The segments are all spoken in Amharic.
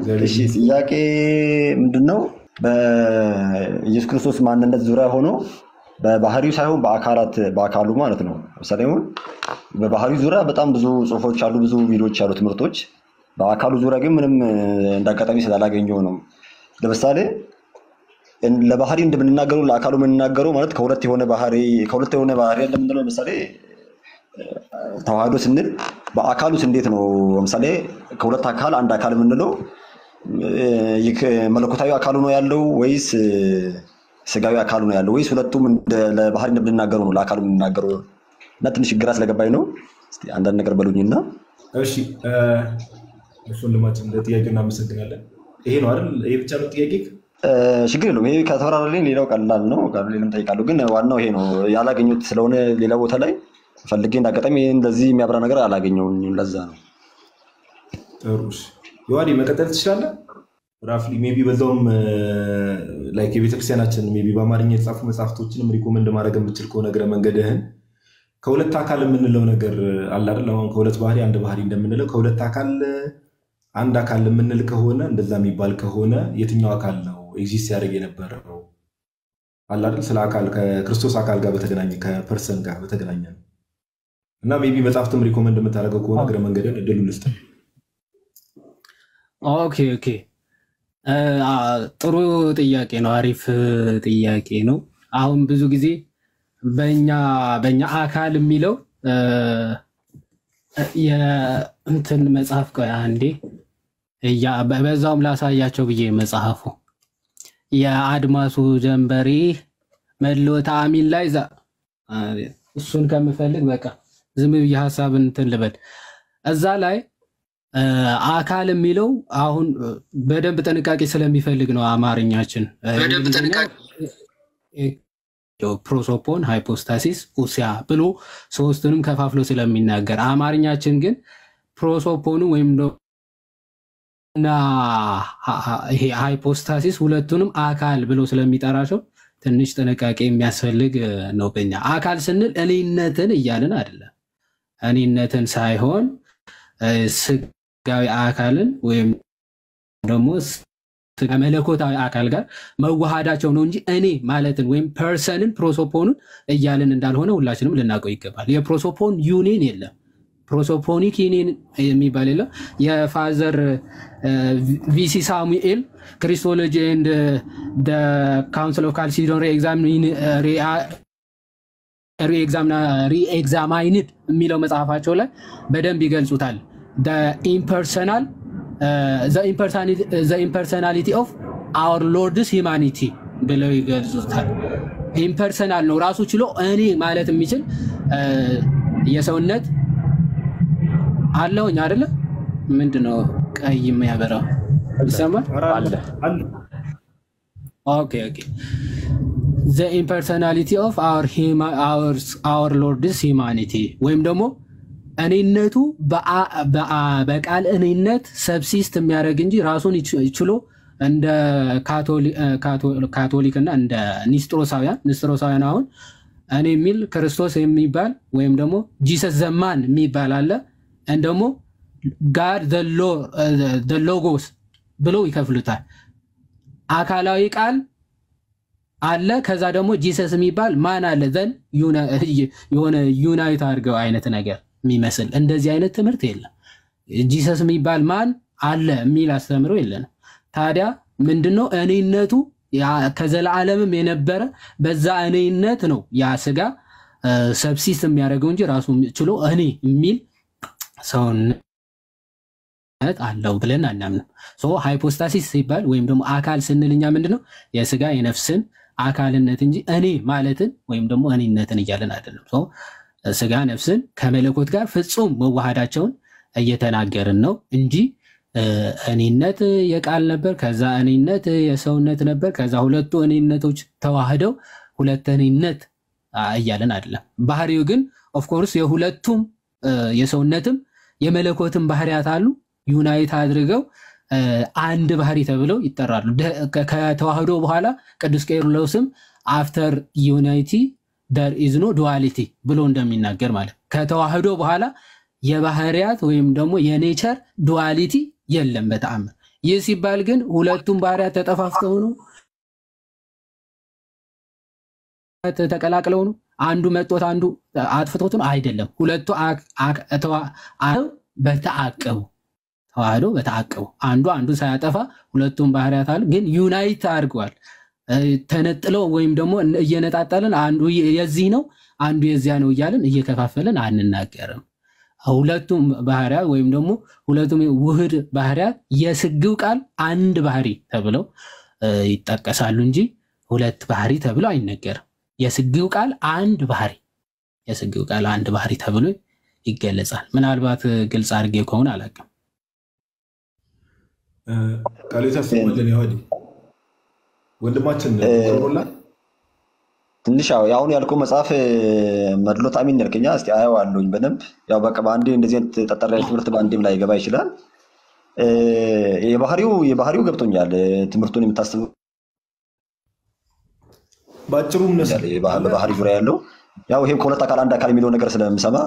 እሺ ጥያቄ ምንድን ነው? በኢየሱስ ክርስቶስ ማንነት ዙሪያ ሆኖ በባህሪው ሳይሆን በአካላት በአካሉ ማለት ነው። ለምሳሌ አሁን በባህሪው ዙሪያ በጣም ብዙ ጽሁፎች አሉ፣ ብዙ ቪዲዮዎች አሉ፣ ትምህርቶች። በአካሉ ዙሪያ ግን ምንም እንዳጋጣሚ ስላላገኘው ነው። ለምሳሌ ለባህሪ እንደምንናገረው ለአካሉ የምንናገረው ማለት ከሁለት የሆነ ባህሪ ከሁለት የሆነ ባህሪ እንደምንለው ለምሳሌ ተዋህዶ ስንል በአካሉስ እንዴት ነው? ለምሳሌ ከሁለት አካል አንድ አካል የምንለው ይህ መለኮታዊ አካሉ ነው ያለው ወይስ ስጋዊ አካሉ ነው ያለው ወይስ ሁለቱም እንደ- ለባህሪ እንደምንናገረው ነው ለአካሉ የምንናገረው? እና ትንሽ ግራ ስለገባኝ ነው። እስኪ አንዳንድ ነገር በሉኝና እሺ እ፣ እሺ ወንድማችን እንደ ጥያቄው እናመሰግናለን። ይሄ ነው አይደል? ይሄ ብቻ ነው ጥያቄ? እ፣ ችግር የለውም። ይሄ ከተፈራረልኝ ሌላው ቀላል ነው። ሌላም ጠይቃለሁ፣ ግን ዋናው ይሄ ነው። ያላገኙት ስለሆነ ሌላ ቦታ ላይ ፈልጌ እንዳጋጣሚ እንደዚህ የሚያብራ ነገር አላገኘውም። ለዛ ነው። ጥሩ እሺ። ዮሐዴ መቀጠል ትችላለህ። ራፍሊ ሜቢ በዛውም ላይክ የቤተክርስቲያናችን ሜቢ በአማርኛ የተጻፉ መጽሐፍቶችንም ሪኮመንድ ማድረግ የምችል ከሆነ እግረ መንገድህን ከሁለት አካል የምንለው ነገር አለ አይደል? አሁን ከሁለት ባህሪ አንድ ባህሪ እንደምንለው ከሁለት አካል አንድ አካል የምንል ከሆነ እንደዛ የሚባል ከሆነ የትኛው አካል ነው ኤግዚስት ያደርግ የነበረው አለ አይደል? ስለ አካል ከክርስቶስ አካል ጋር በተገናኘ ከፐርሰን ጋር በተገናኘ ነው። እና ሜቢ መጽሐፍትም ሪኮመንድ የምታደርገው ከሆነ እግረ መንገድህን እድሉ ልስጥ። ኦኬ ኦኬ እ፣ አ፣ ጥሩ ጥያቄ ነው። አሪፍ ጥያቄ ነው። አሁን ብዙ ጊዜ በኛ በኛ አካል የሚለው እ፣ የእንትን መጽሐፍ ቆይ አንዴ እያ- በ- በዛውም ላሳያቸው ብዬ መጽሐፉ የአድማሱ ጀንበሬ መለወጥ አሚን ላይ ዛ- አ፣ እሱን ከምፈልግ በቃ ዝም ብዬ ሀሳብን እንትን ልበል እዛ ላይ እ፣ አካል የሚለው አሁን እ፣ በደንብ ጥንቃቄ ስለሚፈልግ ነው አማርኛችን እ፣ እንግሊዝኛው እ፣ ፕሮሶፖን ሃይፖስታሲስ ኡሲያ ብሎ ሶስቱንም ከፋፍሎ ስለሚናገር አማርኛችን ግን ፕሮሶፖኑ ወይም ደ- እና ሀ- ሀ- ይሄ ሃይፖስታሲስ ሁለቱንም አካል ብሎ ስለሚጠራቸው ትንሽ ጥንቃቄ የሚያስፈልግ እ፣ ነው። በኛ አካል ስንል እኔነትን እያልን አይደለም። እኔነትን ሳይሆን እ፣ ስጋዊ አካልን ወይም ደግሞ ስጋ መለኮታዊ አካል ጋር መዋሃዳቸው ነው እንጂ እኔ ማለትን ወይም ፐርሰንን ፕሮሶፖኑን እያልን እንዳልሆነ ሁላችንም ልናውቀው ይገባል። የፕሮሶፖን ዩኒየን የለም። ፕሮሶፖኒክ ዩኒየን የሚባል የለም። የፋዘር ቪሲ ሳሙኤል ክሪስቶሎጂ ኤንድ ካውንስል ኦፍ ካልሲዶን ሪኤግዛማይንድ የሚለው መጽሐፋቸው ላይ በደንብ ይገልጹታል። ኢምፐርሰናል ኢምፐርሰናሊቲ ኦፍ አወር ሎርድስ ሂማኒቲ ብለው ይገልጹታል። ኢምፐርሰናል ነው ራሱ ችሎ እኔ ማለት የሚችል እ፣ የሰውነት አለውኝ አይደለ? ምንድን ነው ቀይ የሚያበራው ይሰማል? አለ አለ ኦኬ ኦኬ ዘ ኢምፐርሰናሊቲ ኦፍ አወር ሎርድስ ሂማኒቲ ወይም ደግሞ እኔነቱ በአ- በአ- በቃል እኔነት ሰብሲስት የሚያደርግ እንጂ ራሱን ይች- ችሎ እንደ ካቶሊ- እ፣ ካቶ- ካቶሊክ እና እንደ ኒስጥሮሳውያን ኒስጥሮሳውያን አሁን እኔ የሚል ክርስቶስ የሚባል ወይም ደግሞ ጂሰስ ዘማን የሚባል አለ እን ደግሞ ጋድ ዘ ሎጎስ ብለው ይከፍሉታል። አካላዊ ቃል አለ። ከዛ ደግሞ ጂሰስ የሚባል ማን አለ ዘን የሆነ ዩናይት አድርገው አይነት ነገር የሚመስል እንደዚህ አይነት ትምህርት የለም። ጂሰስ የሚባል ማን አለ የሚል አስተምሮ የለንም። ታዲያ ምንድነው እኔነቱ ያ- ከዘላለምም የነበረ በዛ እኔነት ነው ያ ስጋ ሰብሲስት የሚያደርገው እንጂ ራሱ ችሎ እኔ የሚል ሰውነት አለው ብለን አናምንም። ሶ ሃይፖስታሲስ ሲባል ወይም ደግሞ አካል ስንል እኛ ምንድነው የስጋ የነፍስን አካልነት እንጂ እኔ ማለትን ወይም ደግሞ እኔነትን እያለን አይደለም። ሶ ስጋ ነፍስን ከመለኮት ጋር ፍጹም መዋሃዳቸውን እየተናገርን ነው እንጂ እ፣ እኔነት የቃል ነበር፣ ከዛ እኔነት የሰውነት ነበር፣ ከዛ ሁለቱ እኔነቶች ተዋህደው ሁለት እኔነት አ፣ እያለን አይደለም። ባህሪው ግን ኦፍኮርስ የሁለቱም እ፣ የሰውነትም የመለኮትም ባህሪያት አሉ ዩናይት አድርገው እ፣ አንድ ባህሪ ተብለው ይጠራሉ። ደ- ከ- ከተዋህዶ በኋላ ቅዱስ ቄርሎስም አፍተር ዩናይቲ ደር ኢዝ ኖ ዱዋሊቲ ብሎ እንደሚናገር ማለት ከተዋህዶ በኋላ የባህሪያት ወይም ደግሞ የኔቸር ዱዋሊቲ የለም በተአምር ይህ ሲባል ግን ሁለቱም ባህሪያት ተጠፋፍተው ነው ተቀላቅለው ነው አንዱ መጦት አንዱ አጥፍቶት ነው አይደለም። ሁለቱ በተአቀቡ ተዋህዶ በተአቀቡ አንዱ አንዱ ሳያጠፋ ሁለቱም ባህሪያት አሉ፣ ግን ዩናይት አድርገዋል። ተነጥለው ወይም ደግሞ እየነጣጠልን አንዱ የዚህ ነው አንዱ የዚያ ነው እያልን እየከፋፈልን አንናገርም። ሁለቱም ባህሪያት ወይም ደግሞ ሁለቱም ውህድ ባህሪያት የስግው ቃል አንድ ባህሪ ተብለው ይጠቀሳሉ እንጂ ሁለት ባህሪ ተብለው አይነገርም። የስግው ቃል አንድ ባህሪ የስግው ቃል አንድ ባህሪ ተብሎ ይገለጻል። ምናልባት ግልጽ አድርጌ ከሆነ አላውቅም። ቃሉ የታሰበልን ያወዲ ወንድማችን ሮላ ትንሽ ያው የአሁኑ ያልከው መጽሐፍ መድሎት አሚን ያልከኛ እስኪ አየዋለሁኝ በደንብ ያው በቃ በአንዴ እንደዚህ አይነት ጠጠር ያለ ትምህርት በአንዴም ላይ ገባ ይችላል። የባህሪው የባህሪው ገብቶኛል። ትምህርቱን የምታስብ በአጭሩ እነሱ በባህሪ ዙሪያ ያለው ያው ይሄም ከሁለት አካል አንድ አካል የሚለው ነገር ስለምሰማ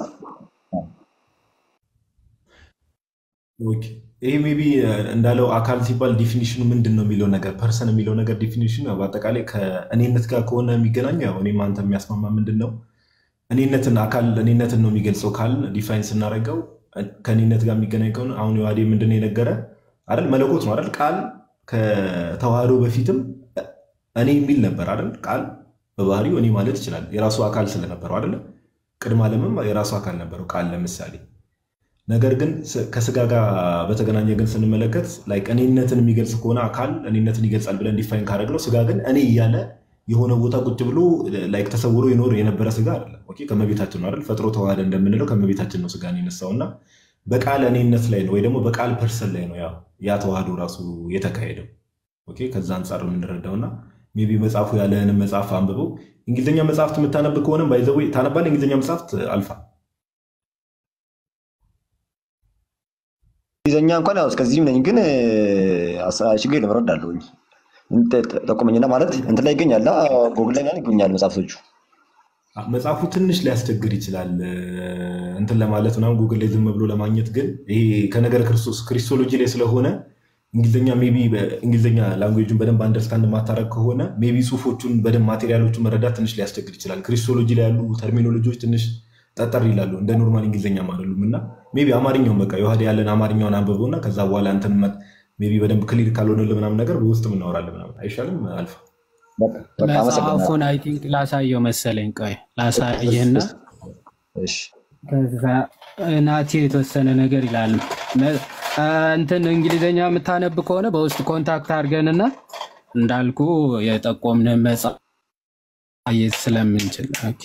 ይሄ ሜቢ እንዳለው አካል ሲባል ዲፊኒሽኑ ምንድን ነው የሚለው ነገር ፐርሰን የሚለው ነገር ዲፊኒሽኑ በአጠቃላይ ከእኔነት ጋር ከሆነ የሚገናኙ ያው እኔም አንተ የሚያስማማ ምንድን ነው እኔነትን አካል እኔነትን ነው የሚገልጸው ካል ዲፋይን ስናደርገው ከእኔነት ጋር የሚገናኝ ከሆነ አሁን የዋዴ ምንድን ነው የነገረ አይደል መለኮት ነው አይደል ቃል ከተዋህዶ በፊትም እኔ የሚል ነበር አይደል ቃል በባህሪው እኔ ማለት ይችላል የራሱ አካል ስለነበረው አይደለ ቅድመ ዓለምም የራሱ አካል ነበረው ቃል ለምሳሌ ነገር ግን ከስጋ ጋር በተገናኘ ግን ስንመለከት ላይክ እኔነትን የሚገልጽ ከሆነ አካል እኔነትን ይገልጻል ብለን ዲፋይን ካደረግነው ስጋ ግን እኔ እያለ የሆነ ቦታ ቁጭ ብሎ ላይክ ተሰውሮ ይኖር የነበረ ስጋ አይደለም። ኦኬ ከመቤታችን ነው አይደል ፈጥሮ ተዋህደ እንደምንለው ከመቤታችን ነው ስጋን የነሳው እና በቃል እኔነት ላይ ነው ወይ ደግሞ በቃል ፐርሰን ላይ ነው ያ ተዋህዶ ራሱ የተካሄደው። ኦኬ ከዛ አንጻር የምንረዳው እና ሜይ ቢ መጽሐፉ ያለህንም መጽሐፍ አንብበው እንግሊዝኛ መጽሐፍት የምታነብ ከሆነም ባይዘው ታነባለህ። እንግሊዝኛ መጽሐፍት አልፋ እንግሊዝኛ እንኳን ያው እስከዚህም ነኝ፣ ግን ችግር የለም እረዳለሁኝ። ጠቁመኝና ማለት እንትን ላይ ይገኛል፣ ጎግል ላይ ይገኛል መጽሐፍቶቹ። መጽሐፉ ትንሽ ሊያስቸግር ይችላል እንትን ለማለት ምናምን ጉግል ላይ ዝም ብሎ ለማግኘት፣ ግን ይሄ ከነገረ ክርስቶስ ክሪስቶሎጂ ላይ ስለሆነ እንግሊዝኛ ሜይ ቢ እንግሊዝኛ ላንጉዌጁን በደንብ አንደርስታንድ ማታረግ ከሆነ ሜይ ቢ ጽሁፎቹን በደንብ ማቴሪያሎቹን መረዳት ትንሽ ሊያስቸግር ይችላል። ክሪስቶሎጂ ላይ ያሉ ተርሚኖሎጂዎች ትንሽ ጠጠር ይላሉ፣ እንደ ኖርማል እንግሊዝኛም አይደሉም እና ሜይ ቢ አማርኛውን በቃ የዋህድ ያለን አማርኛውን አንብበው እና ከዛ በኋላ እንትን ሜይ ቢ በደንብ ክሊር ካልሆነልህ ምናምን ነገር በውስጥም እናወራለን ምናምን አይሻልም? አልፋ መጽሐፉን አይ ቲንክ ላሳየው መሰለኝ። ቆይ ላሳየህና ከዛ ናቲ የተወሰነ ነገር ይላል። እንትን እንግሊዝኛ የምታነብ ከሆነ በውስጥ ኮንታክት አድርገንና እንዳልኩ የጠቆምን መጽሐፍ ስለምንችል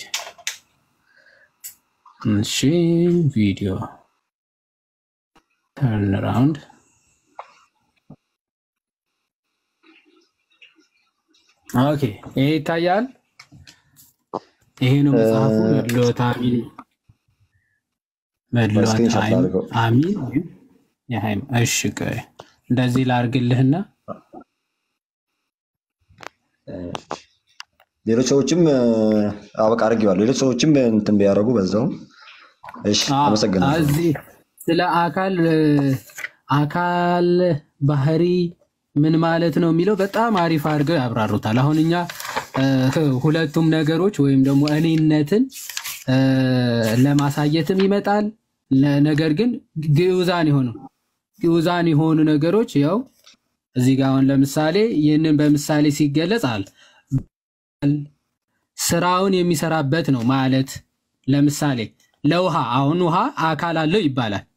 እሺ ቪዲዮ ተርን ራውንድ ኦኬ፣ ይሄ ይታያል። ይሄ ነው መጽሐፉ። መድሎት አሚን መድሎት አሚን እሺ፣ ቆይ እንደዚህ ላርግልህና ሌሎች ሰዎችም አበቃ አድርጌዋለሁ። ሌሎች ሰዎችም እንትን ቢያደርጉ በዛውም እሺ፣ አመሰግናለሁ። እዚህ ስለ አካል አካል ባህሪ ምን ማለት ነው የሚለው በጣም አሪፍ አድርገው ያብራሩታል። አሁን እኛ ሁለቱም ነገሮች ወይም ደግሞ እኔነትን ለማሳየትም ይመጣል። ነገር ግን ግዑዛን የሆኑ ግዑዛን የሆኑ ነገሮች ያው እዚህ ጋር አሁን ለምሳሌ ይህንን በምሳሌ ሲገለጽ አለ ስራውን የሚሰራበት ነው ማለት ለምሳሌ ለውሃ አሁን ውሃ አካል አለው ይባላል።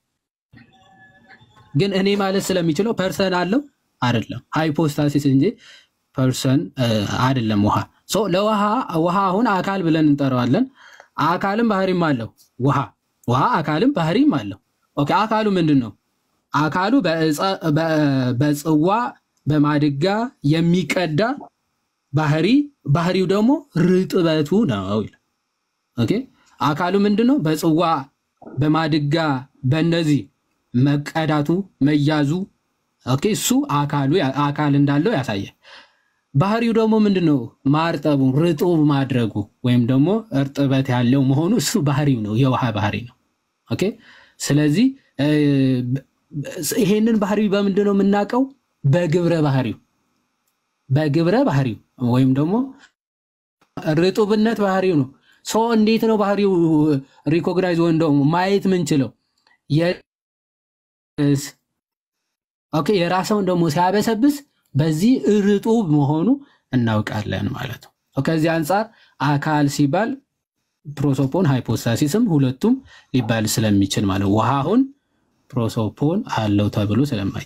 ግን እኔ ማለት ስለሚችለው ፐርሰን አለው አይደለም፣ ሃይፖስታሲስ እንጂ ፐርሰን አይደለም። ውሃ ለውሃ ውሃ አሁን አካል ብለን እንጠራዋለን። አካልም ባህሪም አለው። ውሃ ውሃ አካልም ባህሪም አለው። ኦኬ አካሉ ምንድን ነው? አካሉ በጽዋ በማድጋ የሚቀዳ ባህሪ ባህሪው ደግሞ ርጥበቱ ነው ይላል። ኦኬ አካሉ ምንድን ነው? በጽዋ በማድጋ በእነዚህ መቀዳቱ መያዙ ኦኬ እሱ አካሉ አካል እንዳለው ያሳያል። ባህሪው ደግሞ ምንድን ነው? ማርጠቡ ርጡብ ማድረጉ ወይም ደግሞ እርጥበት ያለው መሆኑ እሱ ባህሪው ነው፣ የውሃ ባህሪ ነው። ኦኬ ስለዚህ ይሄንን ባህሪ በምንድን ነው የምናውቀው? በግብረ ባህሪው በግብረ ባህሪው ወይም ደግሞ ርጡብነት ባህሪው ነው። ሰው እንዴት ነው ባህሪው ሪኮግናይዝ ወይም ደግሞ ማየት ምንችለው? ኦኬ የራሰውን ደግሞ ሲያበሰብስ በዚህ ርጡብ መሆኑ እናውቃለን ማለት ነው። ከዚህ አንጻር አካል ሲባል ፕሮሶፖን ሃይፖስታሲስም ሁለቱም ሊባል ስለሚችል ማለት ውሃ አሁን ፕሮሶፖን አለው ተብሎ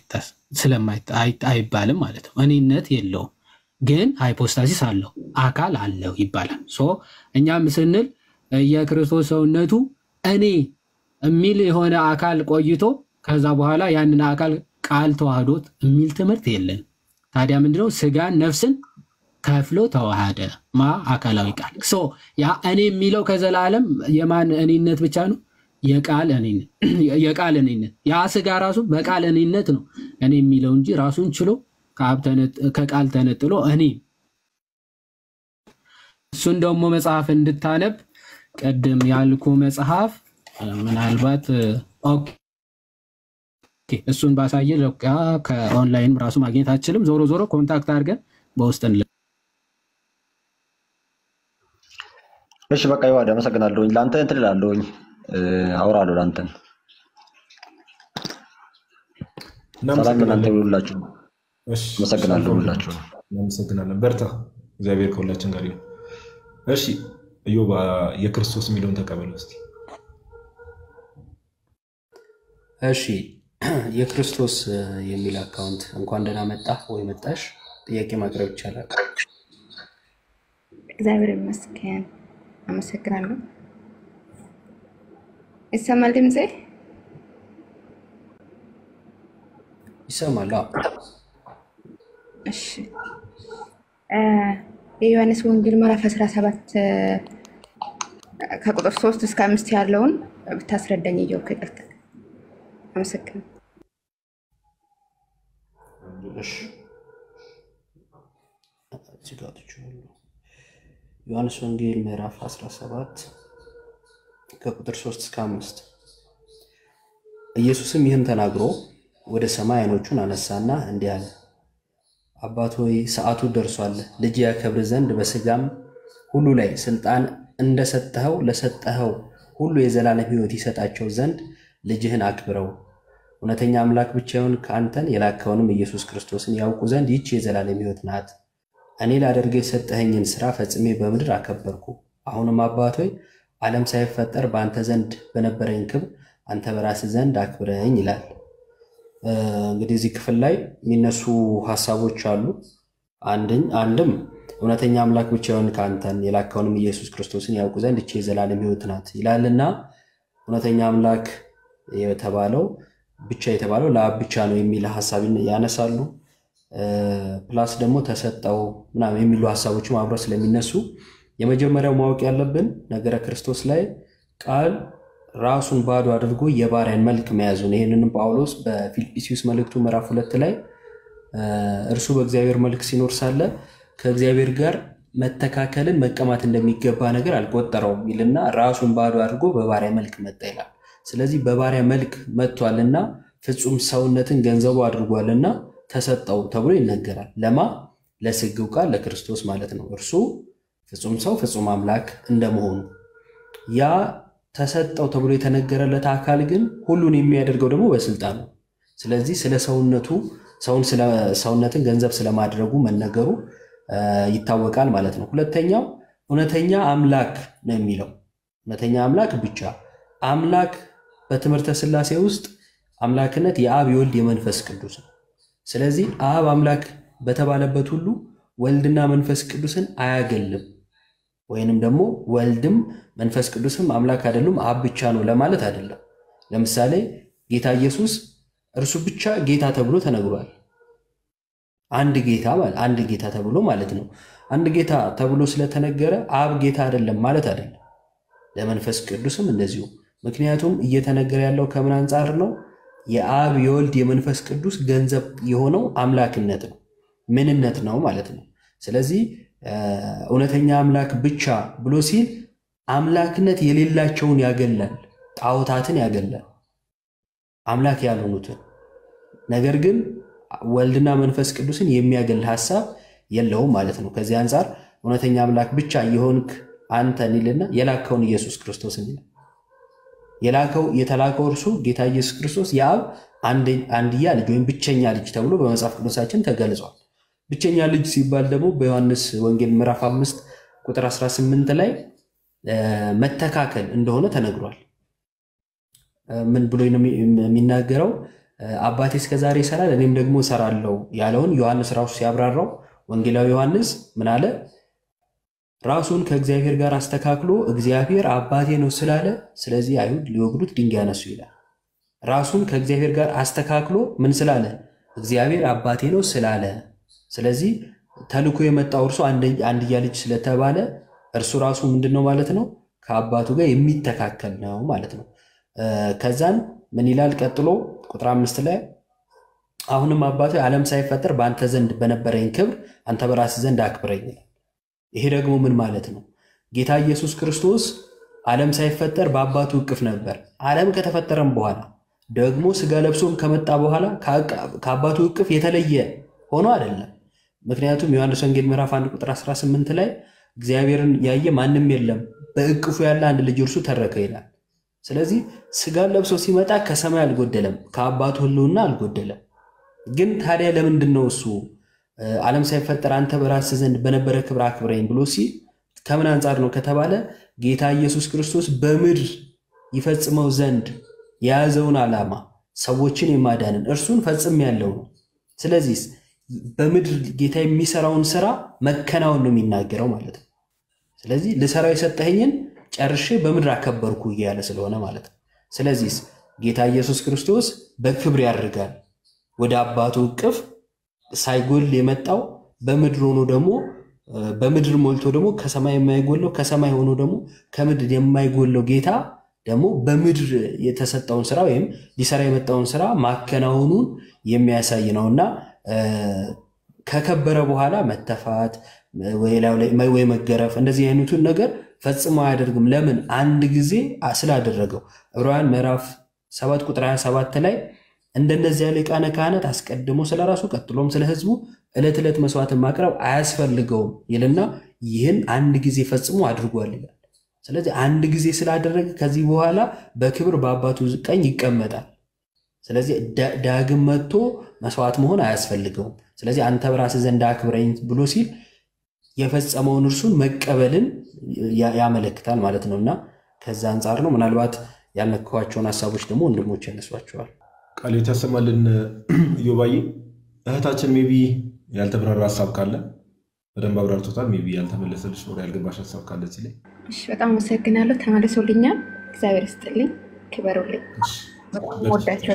አይባልም ማለት ነው። እኔነት የለውም ግን ሃይፖስታሲስ አለው አካል አለው ይባላል። ሶ እኛም ስንል የክርስቶስ ሰውነቱ እኔ የሚል የሆነ አካል ቆይቶ ከዛ በኋላ ያንን አካል ቃል ተዋህዶት የሚል ትምህርት የለን። ታዲያ ምንድነው ስጋን ነፍስን ከፍሎ ተዋሃደ ማ አካላዊ ቃል ሶ ያ እኔ የሚለው ከዘላለም የማን እኔነት ብቻ ነው? የቃል እኔነት ያ ስጋ ራሱ በቃል እኔነት ነው እኔ የሚለው እንጂ ራሱን ችሎ ከቃል ተነጥሎ እኔ እሱን ደግሞ መጽሐፍ እንድታነብ ቅድም ያልኩ መጽሐፍ ምናልባት እሱን ባሳየ ከኦንላይን ራሱ ማግኘት አችልም። ዞሮ ዞሮ ኮንታክት አድርገን በውስጥ እሺ በቃ ይዋድ አመሰግናለሁኝ። ለአንተ እንትን እላለሁኝ አውራለሁ። ለአንተን ሰላም ለእናንተ ይሁንላችሁ። አመሰግናለሁ ሁላችሁ። እናመሰግናለን። በርታ። እግዚአብሔር ከሁላችን ጋር ይሁን። እሺ እዮብ የክርስቶስ የሚለውን ተቀበል እስኪ። እሺ የክርስቶስ የሚል አካውንት እንኳን ደህና መጣ ወይ መጣሽ፣ ጥያቄ ማቅረብ ይቻላል። እግዚአብሔር ይመስገን። አመሰግናለሁ። ይሰማል ድምፄ? ይሰማል? እሺ የዮሐንስ ወንጌል ምዕራፍ 17 ከቁጥር 3 እስከ አምስት ያለውን ብታስረዳኝ እየው ከቅርታ አመሰግናለሁ። ዮሐንስ ወንጌል ምዕራፍ 17 ከቁጥር 3 እስከ 5 ኢየሱስም ይህን ተናግሮ ወደ ሰማይ ዓይኖቹን አነሳና እንዲህ አለ፣ አባት ሆይ ሰዓቱ ደርሷል። ልጅ ያከብር ዘንድ በሥጋም ሁሉ ላይ ስልጣን እንደሰጠኸው ለሰጠኸው ሁሉ የዘላለም ሕይወት ይሰጣቸው ዘንድ ልጅህን አክብረው። እውነተኛ አምላክ ብቻውን ከአንተን የላከውንም ኢየሱስ ክርስቶስን ያውቁ ዘንድ ይህች የዘላለም ሕይወት ናት። እኔ ላደርግ የሰጠኸኝን ሥራ ፈጽሜ በምድር አከበርኩ። አሁንም አባት ሆይ ዓለም ሳይፈጠር በአንተ ዘንድ በነበረኝ ክብር አንተ በራስህ ዘንድ አክብረኝ ይላል። እንግዲህ እዚህ ክፍል ላይ የሚነሱ ሀሳቦች አሉ። አንድም እውነተኛ አምላክ ብቻውን ከአንተን የላከውንም ኢየሱስ ክርስቶስን ያውቁ ዘንድ ይህች የዘላለም ሕይወት ናት ይላልና እውነተኛ አምላክ የተባለው ብቻ የተባለው ለአብ ብቻ ነው የሚል ሀሳብ ያነሳሉ። ፕላስ ደግሞ ተሰጠው ምናምን የሚሉ ሀሳቦችም አብረው ስለሚነሱ የመጀመሪያው ማወቅ ያለብን ነገረ ክርስቶስ ላይ ቃል ራሱን ባዶ አድርጎ የባሪያን መልክ መያዙን ይህንንም ጳውሎስ በፊልጵስዩስ መልእክቱ ምዕራፍ ሁለት ላይ እርሱ በእግዚአብሔር መልክ ሲኖር ሳለ ከእግዚአብሔር ጋር መተካከልን መቀማት እንደሚገባ ነገር አልቆጠረውም ይልና ራሱን ባዶ አድርጎ በባሪያ መልክ መጣ ይላል። ስለዚህ በባሪያ መልክ መጥቷልና ፍጹም ሰውነትን ገንዘቡ አድርጓልና ተሰጠው ተብሎ ይነገራል። ለማ ለስግው ቃል ለክርስቶስ ማለት ነው። እርሱ ፍጹም ሰው ፍጹም አምላክ እንደመሆኑ ያ ተሰጠው ተብሎ የተነገረለት አካል ግን ሁሉን የሚያደርገው ደግሞ በስልጣን ነው። ስለዚህ ስለ ሰውነቱ ሰውነትን ገንዘብ ስለማድረጉ መነገሩ ይታወቃል ማለት ነው። ሁለተኛው እውነተኛ አምላክ ነው የሚለው እውነተኛ አምላክ ብቻ አምላክ በትምህርተ ሥላሴ ውስጥ አምላክነት የአብ የወልድ የመንፈስ ቅዱስ ነው። ስለዚህ አብ አምላክ በተባለበት ሁሉ ወልድና መንፈስ ቅዱስን አያገልም። ወይንም ደግሞ ወልድም መንፈስ ቅዱስም አምላክ አይደሉም አብ ብቻ ነው ለማለት አይደለም። ለምሳሌ ጌታ ኢየሱስ እርሱ ብቻ ጌታ ተብሎ ተነግሯል። አንድ ጌታ አንድ ጌታ ተብሎ ማለት ነው። አንድ ጌታ ተብሎ ስለተነገረ አብ ጌታ አይደለም ማለት አይደለም። ለመንፈስ ቅዱስም እንደዚሁ። ምክንያቱም እየተነገረ ያለው ከምን አንጻር ነው? የአብ የወልድ የመንፈስ ቅዱስ ገንዘብ የሆነው አምላክነት ነው፣ ምንነት ነው ማለት ነው። ስለዚህ እውነተኛ አምላክ ብቻ ብሎ ሲል አምላክነት የሌላቸውን ያገላል፣ ጣዖታትን ያገላል፣ አምላክ ያልሆኑትን። ነገር ግን ወልድና መንፈስ ቅዱስን የሚያገል ሀሳብ የለውም ማለት ነው። ከዚህ አንጻር እውነተኛ አምላክ ብቻ የሆንክ አንተን ይልና የላከውን ኢየሱስ ክርስቶስን ይላል። የላከው የተላከው እርሱ ጌታ ኢየሱስ ክርስቶስ የአብ አንድያ ልጅ ወይም ብቸኛ ልጅ ተብሎ በመጽሐፍ ቅዱሳችን ተገልጿል። ብቸኛ ልጅ ሲባል ደግሞ በዮሐንስ ወንጌል ምዕራፍ አምስት ቁጥር 18 ላይ መተካከል እንደሆነ ተነግሯል። ምን ብሎ ነው የሚናገረው? አባቴ እስከዛሬ ይሰራል እኔም ደግሞ እሰራለሁ ያለውን ዮሐንስ ራሱ ሲያብራራው ወንጌላዊ ዮሐንስ ምን አለ? ራሱን ከእግዚአብሔር ጋር አስተካክሎ እግዚአብሔር አባቴ ነው ስላለ ስለዚህ አይሁድ ሊወግዱት ድንጋይ ያነሱ ይላል። ራሱን ከእግዚአብሔር ጋር አስተካክሎ ምን ስላለ? እግዚአብሔር አባቴ ነው ስላለ ስለዚህ ተልኮ የመጣው እርሱ አንድያ ልጅ ስለተባለ እርሱ ራሱ ምንድን ነው ማለት ነው? ከአባቱ ጋር የሚተካከል ነው ማለት ነው። ከዛን ምን ይላል ቀጥሎ ቁጥር አምስት ላይ አሁንም አባቱ ዓለም ሳይፈጠር በአንተ ዘንድ በነበረኝ ክብር አንተ በራስህ ዘንድ አክብረኝ ይላል። ይሄ ደግሞ ምን ማለት ነው? ጌታ ኢየሱስ ክርስቶስ ዓለም ሳይፈጠር በአባቱ እቅፍ ነበር። ዓለም ከተፈጠረም በኋላ ደግሞ ስጋ ለብሶም ከመጣ በኋላ ከአባቱ እቅፍ የተለየ ሆኖ አይደለም። ምክንያቱም ዮሐንስ ወንጌል ምዕራፍ 1 ቁጥር 18 ላይ እግዚአብሔርን ያየ ማንም የለም፣ በእቅፉ ያለ አንድ ልጅ እርሱ ተረከ ይላል። ስለዚህ ስጋን ለብሶ ሲመጣ ከሰማይ አልጎደለም፣ ከአባቱ ሕልውና አልጎደለም። ግን ታዲያ ለምንድን ነው እሱ ዓለም ሳይፈጠር አንተ በራስህ ዘንድ በነበረ ክብር አክብረኝ ብሎ ሲል ከምን አንጻር ነው ከተባለ ጌታ ኢየሱስ ክርስቶስ በምድር ይፈጽመው ዘንድ የያዘውን ዓላማ ሰዎችን የማዳንን እርሱን ፈጽም ያለው ነው። ስለዚህ በምድር ጌታ የሚሰራውን ስራ መከናወን ነው የሚናገረው ማለት ነው። ስለዚህ ልሰራው የሰጠኸኝን ጨርሼ በምድር አከበርኩ እያለ ስለሆነ ማለት ነው። ስለዚህ ጌታ ኢየሱስ ክርስቶስ በክብር ያደርጋል ወደ አባቱ እቅፍ ሳይጎል የመጣው በምድር ሆኖ ደግሞ በምድር ሞልቶ ደግሞ ከሰማይ የማይጎለው ከሰማይ ሆኖ ደግሞ ከምድር የማይጎለው ጌታ ደግሞ በምድር የተሰጠውን ስራ ወይም ሊሰራ የመጣውን ስራ ማከናወኑን የሚያሳይ ነው እና ከከበረ በኋላ መተፋት ወይ መገረፍ እንደዚህ አይነቱን ነገር ፈጽሞ አያደርግም። ለምን? አንድ ጊዜ ስላደረገው። ዕብራውያን ምዕራፍ 7 ቁጥር 27 ላይ እንደነዚህ ያለ ሊቃነ ካህናት አስቀድሞ ስለ ራሱ ቀጥሎም ስለ ሕዝቡ ዕለት ዕለት መስዋዕትን ማቅረብ አያስፈልገውም ይልና ይህን አንድ ጊዜ ፈጽሞ አድርጓል ይላል። ስለዚህ አንድ ጊዜ ስላደረገ ከዚህ በኋላ በክብር በአባቱ ቀኝ ይቀመጣል። ስለዚህ ዳግም መጥቶ መስዋዕት መሆን አያስፈልገውም። ስለዚህ አንተ በራስህ ዘንድ አክብረኝ ብሎ ሲል የፈጸመውን እርሱን መቀበልን ያመለክታል ማለት ነው እና ከዛ አንጻር ነው። ምናልባት ያልነካኋቸውን ሀሳቦች ደግሞ ወንድሞች ያነሷቸዋል። ቃል ያሰማልን። እዮባዬ እህታችን ሜቢ ያልተብራራ ሀሳብ ካለ በደንብ አብራርቶታል። ሜቢ ያልተመለሰልሽ ወደ ያልገባሽ ሀሳብ ካለ እዚህ ላይ እሺ፣ በጣም አመሰግናለሁ። ተመልሶልኛል። እግዚአብሔር ይስጥልኝ፣ ክበሩልኝ። ወዳቸው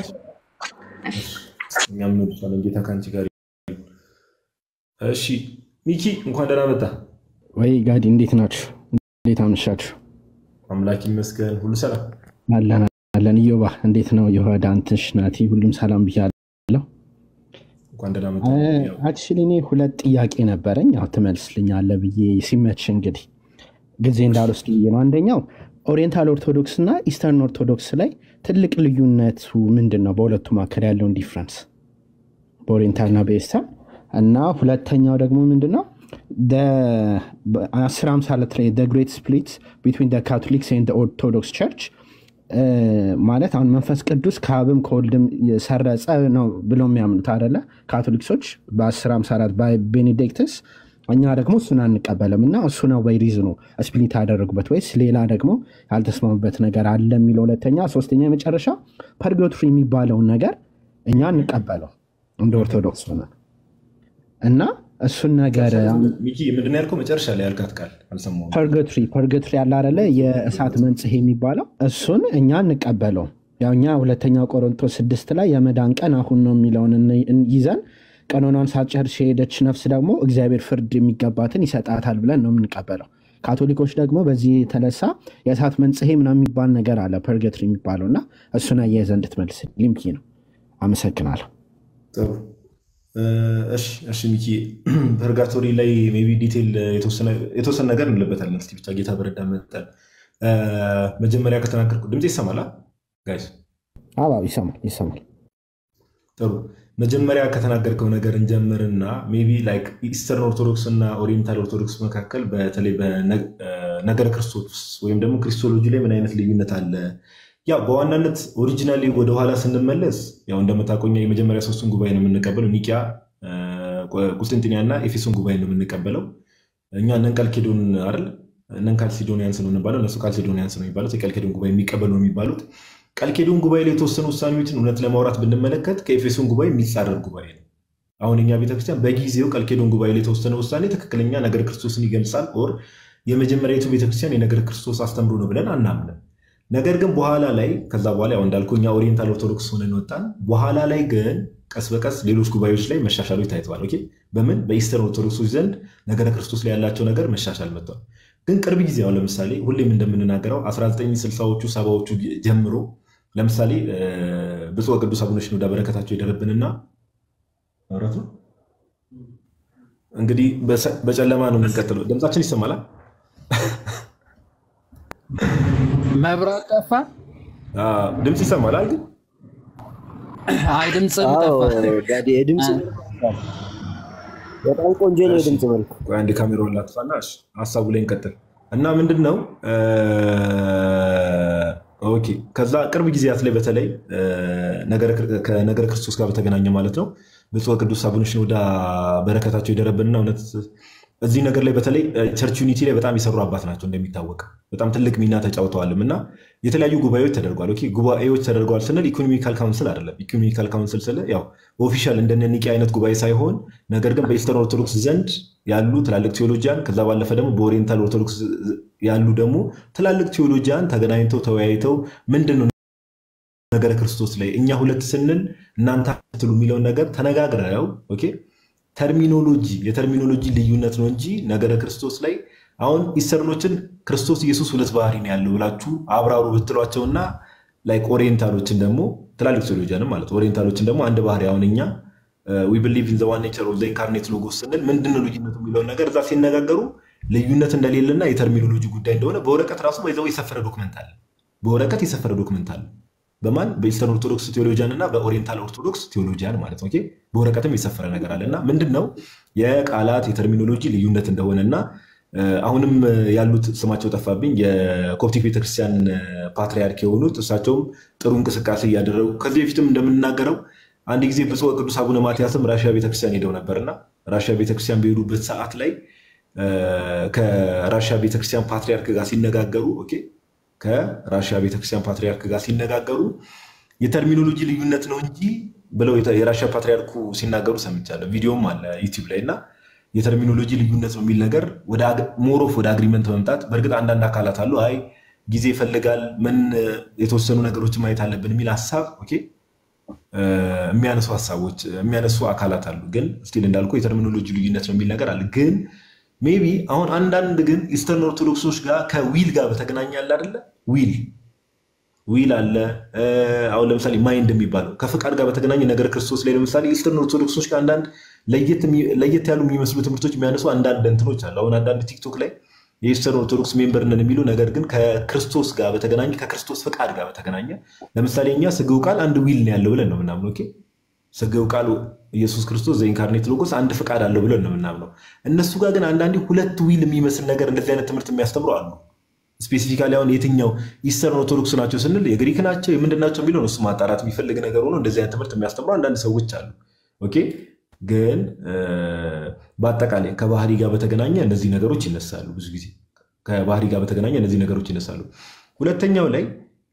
እኛም እንወድሻለን። ጌታ ከአንቺ ጋር ይሁን። እሺ ሚኪ እንኳን ደህና መጣ። ወይ ጋዲ እንዴት ናችሁ? እንዴት አመሻችሁ? አምላክ ይመስገን፣ ሁሉ ሰላም አለን አለን። ኢዮባ እንዴት ነው? የሆዳ አንትሽ ናቲ፣ ሁሉም ሰላም ብያለሁ። እንኳን ደህና መጣ። አክቹዋሊ እኔ ሁለት ጥያቄ ነበረኝ። ያው ትመልስልኛለህ ብዬ ሲመች እንግዲህ ጊዜ እንዳልወስድ ብዬ ነው። አንደኛው ኦሪየንታል ኦርቶዶክስ እና ኢስተርን ኦርቶዶክስ ላይ ትልቅ ልዩነቱ ምንድን ነው? በሁለቱ መካከል ያለውን ዲፍረንስ በኦሪየንታል እና በኢስተርን እና ሁለተኛው ደግሞ ምንድን ነው አስር ሃምሳ ሁለት ላይ ግሬት ስፕሊት ቢትዊን ካቶሊክስ ኤንድ ኦርቶዶክስ ቸርች ማለት አሁን መንፈስ ቅዱስ ከአብም ከወልድም ሰረጸ ነው ብለው የሚያምኑት አደለ ካቶሊክሶች በአስር ሃምሳ አራት ቤኔዲክትስ እኛ ደግሞ እሱን አንቀበልም እና እሱ ነው ወይ ሪዝኑ ስፕሊት ያደረጉበት ወይስ ሌላ ደግሞ ያልተስማሙበት ነገር አለ የሚለው ሁለተኛ ሶስተኛ የመጨረሻ ፐርጎትሪ የሚባለውን ነገር እኛ እንቀበለው እንደ ኦርቶዶክስ ሆነ እና እሱን ነገር ሚኪ ምንድን ነው ያልከው? መጨረሻ ላይ ያልካት ቃል አልሰማሁም። ፐርገትሪ ፐርገትሪ ያለ አይደለ የእሳት መንጽሄ የሚባለው እሱን እኛ እንቀበለው። ያው እኛ ሁለተኛው ቆሮንቶስ ስድስት ላይ የመዳን ቀን አሁን ነው የሚለውን ይዘን ቀኖናን ሳትጨርስ የሄደች ነፍስ ደግሞ እግዚአብሔር ፍርድ የሚገባትን ይሰጣታል ብለን ነው የምንቀበለው። ካቶሊኮች ደግሞ በዚህ የተነሳ የእሳት መንጽሄ ምናምን የሚባል ነገር አለ ፐርገትሪ የሚባለው እና እሱን አያይዘህ እንድትመልስ ሊምኪ ነው። አመሰግናለሁ። ጥሩ እሺ ሚኪ ፐርጋቶሪ ላይ ሜይ ቢ ዲቴል የተወሰነ ነገር እንለበታለን። እስኪ ብቻ ጌታ በረዳ መጠን መጀመሪያ ከተናገርኩ ድምፅ ይሰማል ጋይስ? አዎ ይሰማል ይሰማል። ጥሩ መጀመሪያ ከተናገርከው ነገር እንጀምርና ሜይ ቢ ላይክ ኢስተርን ኦርቶዶክስ እና ኦሪየንታል ኦርቶዶክስ መካከል በተለይ በነገረ ክርስቶስ ወይም ደግሞ ክሪስቶሎጂ ላይ ምን አይነት ልዩነት አለ? ያው በዋናነት ኦሪጂናሊ ወደኋላ ስንመለስ ያው እንደምታውቀው እኛ የመጀመሪያ ሶስቱን ጉባኤ ነው የምንቀበለው። ኒቂያ፣ ቁስጥንጥንያ እና ኤፌሶን ጉባኤ ነው የምንቀበለው። እኛ እነን ካልኬዶን አይደል እነን ካልሲዶኒያንስ ነው የምንባለው፣ እነሱ ካልሲዶኒያንስ ነው የሚባሉት። የቃልኬዶን ጉባኤ የሚቀበሉ ነው የሚባሉት። ቃልኬዶን ጉባኤ ላይ የተወሰኑ ውሳኔዎችን እውነት ለማውራት ብንመለከት ከኤፌሶን ጉባኤ የሚጻረር ጉባኤ ነው። አሁን እኛ ቤተክርስቲያን በጊዜው ቃልኬዶን ጉባኤ ላይ የተወሰነ ውሳኔ ትክክለኛ ነገር ክርስቶስን ይገልጻል ኦር የመጀመሪያዊቱ ቤተክርስቲያን የነገር ክርስቶስ አስተምሮ ነው ብለን አናምንም። ነገር ግን በኋላ ላይ ከዛ በኋላ ያው እንዳልኩ እኛ ኦሪየንታል ኦርቶዶክስ ሆነን ወጣን። በኋላ ላይ ግን ቀስ በቀስ ሌሎች ጉባኤዎች ላይ መሻሻሎች ታይተዋል። ኦኬ በምን በኢስተርን ኦርቶዶክሶች ዘንድ ነገረ ክርስቶስ ላይ ያላቸው ነገር መሻሻል መጥተዋል። ግን ቅርብ ጊዜ አሁን ለምሳሌ ሁሌም እንደምንናገረው 1960ዎቹ ሰባዎቹ ጀምሮ ለምሳሌ ብፁዕ ቅዱስ አቡነ ሽኖዳ በረከታቸው ይደረብንና ማውራት ነው እንግዲህ በጨለማ ነው የምንቀጥለው። ድምጻችን ይሰማላል። መብራት ጠፋ። ድምፅ ይሰማላል ግን አይ ድምፅም ጠፋ። የድምፅ በጣም ቆንጆ ነው የድምፅ መልክ። ቆይ አንዴ ካሜራውን ላጥፋና እሺ፣ ሀሳቡ ላይ እንቀጥል እና ምንድን ነው ኦኬ ከዛ ቅርብ ጊዜያት ላይ በተለይ ከነገረ ክርስቶስ ጋር በተገናኘ ማለት ነው ብፁዕ ቅዱስ አቡነ ሽኖዳ በረከታቸው ይደረብንና እውነት እዚህ ነገር ላይ በተለይ ቸርች ዩኒቲ ላይ በጣም የሰሩ አባት ናቸው። እንደሚታወቅ በጣም ትልቅ ሚና ተጫውተዋልም እና የተለያዩ ጉባኤዎች ተደርጓል። ኦኬ ጉባኤዎች ተደርገዋል ስንል ኢኮኖሚካል ካውንስል አይደለም። ኢኮኖሚካል ካውንስል ስለ ያው ኦፊሻል እንደነ ኒቄ አይነት ጉባኤ ሳይሆን ነገር ግን በኢስተርን ኦርቶዶክስ ዘንድ ያሉ ትላልቅ ቴዎሎጂያን ከዛ ባለፈ ደግሞ በኦሪየንታል ኦርቶዶክስ ያሉ ደግሞ ትላልቅ ቴዎሎጂያን ተገናኝተው ተወያይተው ምንድን ነው ነገረ ክርስቶስ ላይ እኛ ሁለት ስንል እናንተ ትሉ የሚለውን ነገር ተነጋግረው ኦኬ ተርሚኖሎጂ የተርሚኖሎጂ ልዩነት ነው እንጂ ነገረ ክርስቶስ ላይ አሁን ኢስተርኖችን ክርስቶስ ኢየሱስ ሁለት ባህሪ ነው ያለው ብላችሁ አብራሩ ብትሏቸውና ላይክ ኦሪየንታሎችን ደግሞ ትላልቅ ቴዎሎጂያንም ማለት ኦሪየንታሎችን ደግሞ አንድ ባህሪ አሁን እኛ ዊ ብሊቭ ኢን ዘ ዋን ኔቸር ኦፍ ዘ ኢንካርኔት ሎጎስ ስንል ምንድነው ልዩነቱ የሚለውን ነገር እዛ ሲነጋገሩ ልዩነት እንደሌለና የተርሚኖሎጂ ጉዳይ እንደሆነ በወረቀት ራሱ ይዘው የሰፈረ ዶክመንት አለ። በወረቀት የሰፈረ ዶክመንት አለ። በማን በኢስተርን ኦርቶዶክስ ቴዎሎጂያን እና በኦሪየንታል ኦርቶዶክስ ቴዎሎጂያን ማለት ነው። በወረቀትም የሰፈረ ነገር አለ እና ምንድን ነው የቃላት የተርሚኖሎጂ ልዩነት እንደሆነ እና አሁንም ያሉት ስማቸው ጠፋብኝ የኮፕቲክ ቤተክርስቲያን ፓትሪያርክ የሆኑት እሳቸውም ጥሩ እንቅስቃሴ እያደረጉ ከዚህ በፊትም እንደምንናገረው አንድ ጊዜ ብፁዕ ቅዱስ አቡነ ማትያስም ራሽያ ቤተክርስቲያን ሄደው ነበርና ራሽያ ቤተክርስቲያን በሄዱበት ሰዓት ላይ ከራሽያ ቤተክርስቲያን ፓትሪያርክ ጋር ሲነጋገሩ ኦኬ ከራሽያ ቤተክርስቲያን ፓትሪያርክ ጋር ሲነጋገሩ የተርሚኖሎጂ ልዩነት ነው እንጂ ብለው የራሽያ ፓትሪያርኩ ሲናገሩ ሰምቻለሁ። ቪዲዮም አለ ዩቲዩብ ላይ እና የተርሚኖሎጂ ልዩነት ነው የሚል ነገር ሞሮፍ ወደ አግሪመንት መምጣት። በእርግጥ አንዳንድ አካላት አሉ አይ ጊዜ ይፈልጋል ምን የተወሰኑ ነገሮችን ማየት አለብን የሚል ሀሳብ ኦኬ የሚያነሱ ሀሳቦች የሚያነሱ አካላት አሉ። ግን ስቲል እንዳልኩ የተርሚኖሎጂ ልዩነት ነው የሚል ነገር አለ ግን ሜቢ አሁን አንዳንድ ግን ኢስተርን ኦርቶዶክሶች ጋር ከዊል ጋር በተገናኘ አለ አይደለ? ዊል ዊል አለ። አሁን ለምሳሌ ማይንድ የሚባለው ከፍቃድ ጋር በተገናኘ ነገር ክርስቶስ ላይ ለምሳሌ ኢስተርን ኦርቶዶክሶች ጋር አንዳንድ ለየት ያሉ የሚመስሉ ትምህርቶች የሚያነሱ አንዳንድ እንትኖች አሉ። አሁን አንዳንድ ቲክቶክ ላይ የኢስተርን ኦርቶዶክስ ሜምበር ነን የሚሉ ነገር ግን ከክርስቶስ ጋር በተገናኘ ከክርስቶስ ፍቃድ ጋር በተገናኘ ለምሳሌ እኛ ስግው ቃል አንድ ዊል ነው ያለው ብለን ነው ምናምን ኦኬ ስግው ቃል ኢየሱስ ክርስቶስ ዘኢንካርኔት ሎጎስ አንድ ፍቃድ አለው ብለን ነው የምናምነው። እነሱ ጋር ግን አንዳንዴ ሁለት ዊል የሚመስል ነገር እንደዚህ አይነት ትምህርት የሚያስተምሩ አሉ። ስፔሲፊካሊ አሁን የትኛው ኢስተርን ኦርቶዶክስ ናቸው ስንል የግሪክ ናቸው የምንድን ናቸው የሚለው እሱ ማጣራት የሚፈልግ ነገር ሆኖ እንደዚህ አይነት ትምህርት የሚያስተምሩ አንዳንድ ሰዎች አሉ። ኦኬ ግን በአጠቃላይ ከባህሪ ጋር በተገናኘ እነዚህ ነገሮች ይነሳሉ። ብዙ ጊዜ ከባህሪ ጋር በተገናኘ እነዚህ ነገሮች ይነሳሉ። ሁለተኛው ላይ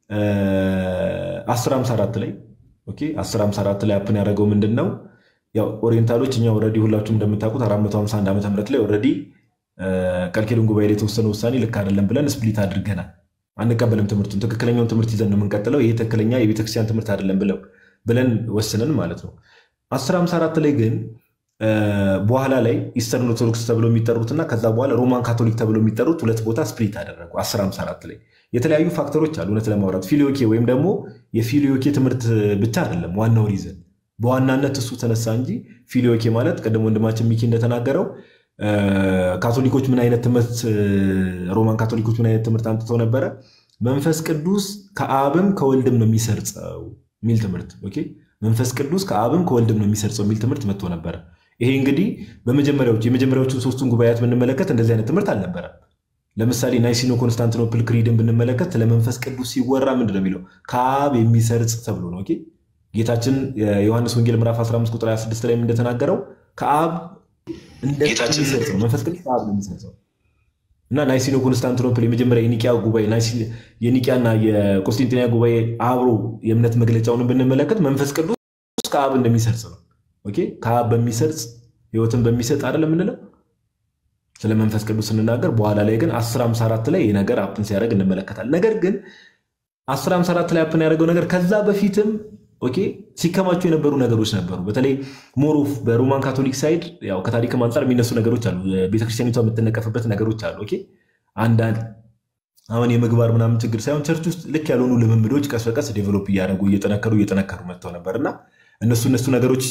1054 ላይ ኦኬ 1054 ላይ አፕን ያደረገው ምንድን ነው? ያው ኦሪየንታሎች እኛ ኦልሬዲ ሁላችሁም እንደምታውቁት 451 ዓመተ ምህረት ላይ ኦልሬዲ ቃልኪዳን ጉባኤ ላይ የተወሰነ ውሳኔ ልክ አይደለም ብለን ስፕሊት አድርገናል። አንቀበልም ትምህርቱን ትክክለኛውን ትምህርት ይዘን ነው የምንቀጥለው። ይሄ ትክክለኛ የቤተክርስቲያን ትምህርት አይደለም ብለው ብለን ወስነን ማለት ነው። 1054 ላይ ግን በኋላ ላይ ኢስተርን ኦርቶዶክስ ተብሎ የሚጠሩትና ከዛ በኋላ ሮማን ካቶሊክ ተብሎ የሚጠሩት ሁለት ቦታ ስፕሊት አደረጉ። 1054 ላይ የተለያዩ ፋክተሮች አሉ። እውነት ለማውራት ፊሊዮኬ ወይም ደግሞ የፊሊዮኬ ትምህርት ብቻ አይደለም ዋናው ሪዘን፣ በዋናነት እሱ ተነሳ እንጂ ፊሊዮኬ ማለት ቅድም ወንድማችን ሚኪ እንደተናገረው ካቶሊኮች ምን አይነት ትምህርት ሮማን ካቶሊኮች ምን አይነት ትምህርት አምጥተው ነበረ? መንፈስ ቅዱስ ከአብም ከወልድም ነው የሚሰርጸው የሚል ትምህርት ኦኬ። መንፈስ ቅዱስ ከአብም ከወልድም ነው የሚሰርጸው የሚል ትምህርት መጥቶ ነበረ። ይሄ እንግዲህ በመጀመሪያዎቹ የመጀመሪያዎቹን ሶስቱን ጉባኤያት ብንመለከት እንደዚህ አይነት ትምህርት አልነበረም። ለምሳሌ ናይሲኖ ኮንስታንቲኖፕል ክሪድን ብንመለከት ለመንፈስ ቅዱስ ሲወራ ምንድን ነው የሚለው? ከአብ የሚሰርጽ ተብሎ ነው። ኦኬ ጌታችን የዮሐንስ ወንጌል ምዕራፍ 15 ቁጥር 26 ላይ እንደተናገረው ከአብ እንደሚሰርጽ ነው። መንፈስ ቅዱስ ከአብ ነው የሚሰርጸው እና ናይሲኖ ኮንስታንቲኖፕል የመጀመሪያ የኒቂያ ጉባኤ የኒቂያና የቆስጢንጢንያ ጉባኤ አብሮ የእምነት መግለጫውን ብንመለከት መንፈስ ቅዱስ ከአብ እንደሚሰርጽ ነው። ኦኬ ከአብ በሚሰርጽ ህይወትን በሚሰጥ አይደለም የምንለው ስለ መንፈስ ቅዱስ ስንናገር፣ በኋላ ላይ ግን 1054 ላይ ይህ ነገር አፕን ሲያደርግ እንመለከታል። ነገር ግን 1054 ላይ አፕን ያደረገው ነገር ከዛ በፊትም ኦኬ ሲከማቹ የነበሩ ነገሮች ነበሩ። በተለይ ሞሮፍ በሮማን ካቶሊክ ሳይድ ያው ከታሪክም አንጻር የሚነሱ ነገሮች አሉ። ቤተክርስቲያኒቷ የምትነቀፍበት ነገሮች አሉ። ኦኬ አንዳንድ አሁን የምግባር ምናምን ችግር ሳይሆን ቸርች ውስጥ ልክ ያልሆኑ ልምምዶች ቀስ በቀስ ዴቨሎፕ እያደረጉ እየጠነከሩ እየጠነከሩ መጥተው ነበር እና እነሱ እነሱ ነገሮች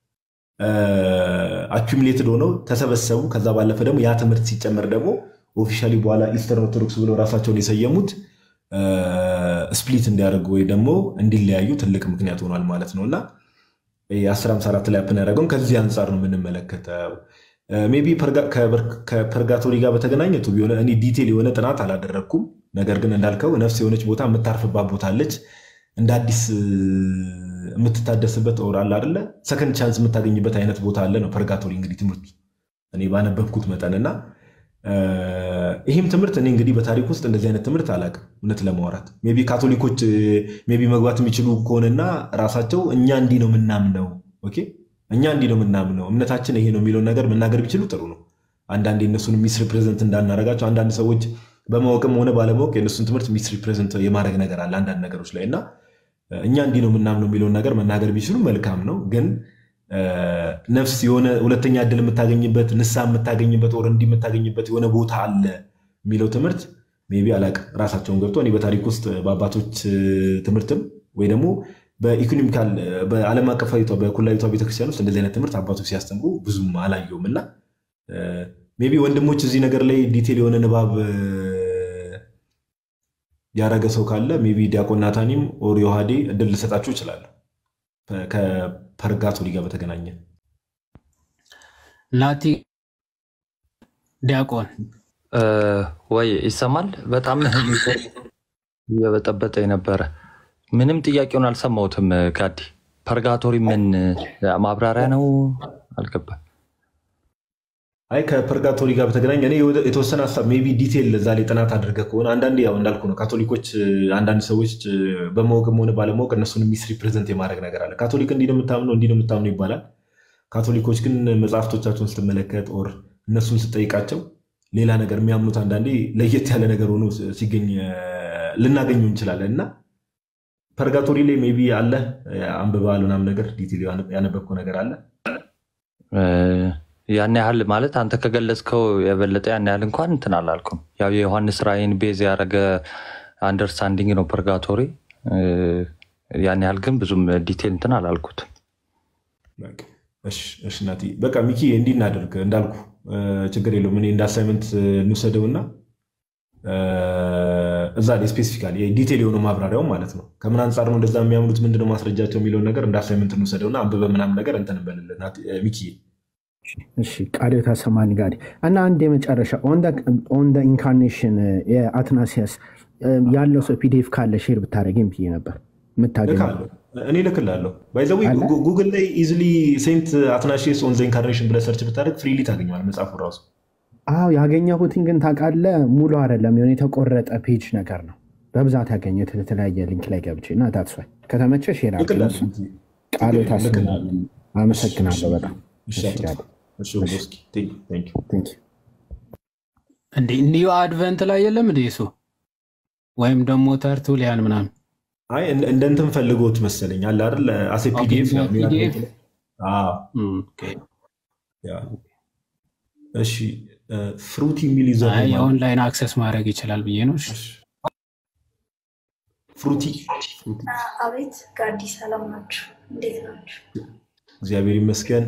አኪሙሌትድ ሆነው ተሰበሰቡ። ከዛ ባለፈ ደግሞ ያ ትምህርት ሲጨመር ደግሞ ኦፊሻሊ በኋላ ኢስተርን ኦርቶዶክስ ብለው ራሳቸውን የሰየሙት ስፕሊት እንዲያደርጉ ወይ ደግሞ እንዲለያዩ ትልቅ ምክንያት ሆኗል ማለት ነው እና የ1054 ላይ አፕን ያደረገውን ከዚህ አንጻር ነው የምንመለከተው። ሜይ ቢ ከፐርጋቶሪ ጋር በተገናኘ እኔ ዲቴል የሆነ ጥናት አላደረግኩም። ነገር ግን እንዳልከው ነፍስ የሆነች ቦታ የምታርፍባት ቦታ አለች እንደ አዲስ የምትታደስበት ኦር አለ አይደለ ሰከንድ ቻንስ የምታገኝበት አይነት ቦታ አለ ነው ፐርጋቶሪ እንግዲህ ትምህርቱ እኔ ባነበብኩት መጠን እና ይህም ትምህርት እኔ እንግዲህ በታሪክ ውስጥ እንደዚህ አይነት ትምህርት አላውቅም። እውነት ለማውራት ሜይ ቢ ካቶሊኮች ሜይ ቢ መግባት የሚችሉ ከሆነና ራሳቸው እኛ እንዲህ ነው የምናምነው፣ ኦኬ እኛ እንዲህ ነው የምናምነው፣ እምነታችን ይሄ ነው የሚለውን ነገር መናገር ቢችሉ ጥሩ ነው። አንዳንድ የእነሱን ሚስ ሪፕሬዘንት እንዳናረጋቸው አንዳንድ ሰዎች በማወቅም ሆነ ባለማወቅ የእነሱን ትምህርት ሚስ ሪፕሬዘንት የማድረግ ነገር አለ አንዳንድ ነገሮች ላይ እና እኛ እንዲህ ነው የምናምነው የሚለውን ነገር መናገር ቢችሉ መልካም ነው። ግን ነፍስ የሆነ ሁለተኛ እድል የምታገኝበት ንስሐ የምታገኝበት ወር እንዲህ የምታገኝበት የሆነ ቦታ አለ የሚለው ትምህርት ሜይ ቢ አላቅም። ራሳቸውን ገብቶ እኔ በታሪክ ውስጥ በአባቶች ትምህርትም ወይ ደግሞ በኢኮኖሚካል በዓለም አቀፋዊቷ በኩላዊቷ ቤተክርስቲያን ውስጥ እንደዚህ አይነት ትምህርት አባቶች ሲያስተምሩ ብዙም አላየውም እና ሜይ ቢ ወንድሞች እዚህ ነገር ላይ ዲቴል የሆነ ንባብ ያረገ ሰው ካለ ሜይ ቢ ዲያቆን ናታኒም ኦር ዮሐዴ እድል ልሰጣችሁ እችላለሁ። ከፐርጋቶሪ ጋር በተገናኘ ናቲ ዲያቆን ወይ ይሰማል? በጣም እየበጠበጠ የነበረ ምንም ጥያቄውን አልሰማሁትም። ጋዲ ፐርጋቶሪ ምን ማብራሪያ ነው? አልገባም። አይ ከፐርጋቶሪ ጋር በተገናኘ እኔ የተወሰነ ሀሳብ ሜይ ቢ ዲቴል እዛ ላይ ጥናት አድርገ ከሆነ አንዳንዴ ያው እንዳልኩ ነው ካቶሊኮች አንዳንድ ሰዎች በማወቅም ሆነ ባለማወቅ እነሱን ሚስ ሪፕሬዘንት የማድረግ ነገር አለ። ካቶሊክ እንዲህ ነው የምታምነው እንዲህ ነው የምታምነው ይባላል። ካቶሊኮች ግን መጽሐፍቶቻቸውን ስትመለከት ኦር እነሱን ስጠይቃቸው ሌላ ነገር የሚያምኑት አንዳንዴ ለየት ያለ ነገር ሆኖ ሲገኝ ልናገኘው እንችላለን እና ፐርጋቶሪ ላይ ሜይ ቢ አለ አንብበሃል ምናምን ነገር ዲቴል ያነበብከው ነገር አለ ያን ያህል ማለት አንተ ከገለጽከው የበለጠ ያን ያህል እንኳን እንትን አላልኩም። ያው የዮሐንስ ራእይን ቤዝ ያደረገ አንደርስታንዲንግ ነው ፐርጋቶሪ። ያን ያህል ግን ብዙም ዲቴል እንትን አላልኩት። እሺ ናቲ፣ በቃ ሚኪ እንዲህ እናደርግ እንዳልኩ ችግር የለውም። እኔ እንደ አሳይመንት እንውሰደውና እዛ ላይ ስፔሲፊካሊ ዲቴል የሆነው ማብራሪያው ማለት ነው ከምን አንጻር ነው እንደዛ የሚያምኑት ምንድነው ማስረጃቸው የሚለውን ነገር እንደ አሳይመንት እንውሰደውና አንብበ ምናምን ነገር እንትን እንበልልን ሚኪ እሺ ቃል ተሰማኒ ጋር እና አንድ የመጨረሻ ኦን ኢንካርኔሽን የአትናሲያስ ያለው ሰው ፒዲኤፍ ካለ ሼር ብታደረግም ብዬ ነበር የምታገኘው እኔ ልክላለሁ ባይዘዌ ጉግል ላይ ኢዝሊ ሴንት አትናሺየስ ኦን ዘ ኢንካርኔሽን ብለህ ሰርች ብታደርግ ፍሪሊ ታገኘዋል መጽሐፉ ራሱ አዎ ያገኘሁትን ግን ታውቃለህ ሙሉ አይደለም የሆነ የተቆረጠ ፔጅ ነገር ነው በብዛት ያገኘሁት የተለያየ ሊንክ ላይ ገብቼ እና ታትሷል ከተመቸ ሼር ቃል ታስናለን አመሰግናለሁ በጣም እንዴ ኒው አድቨንት ላይ የለም እንዴ እሱ ወይም ደግሞ ተርቱሊያን ምናምን አይ እንደ እንትን ፈልጎት መሰለኝ አለ አይደል አሴ ፒዲኤፍ እሺ ፍሩቲ የሚል ይዘ የኦንላይን አክሰስ ማድረግ ይችላል ብዬ ነው ፍሩቲ አቤት ጋዲ ሰላም ናችሁ እንዴት ናችሁ እግዚአብሔር ይመስገን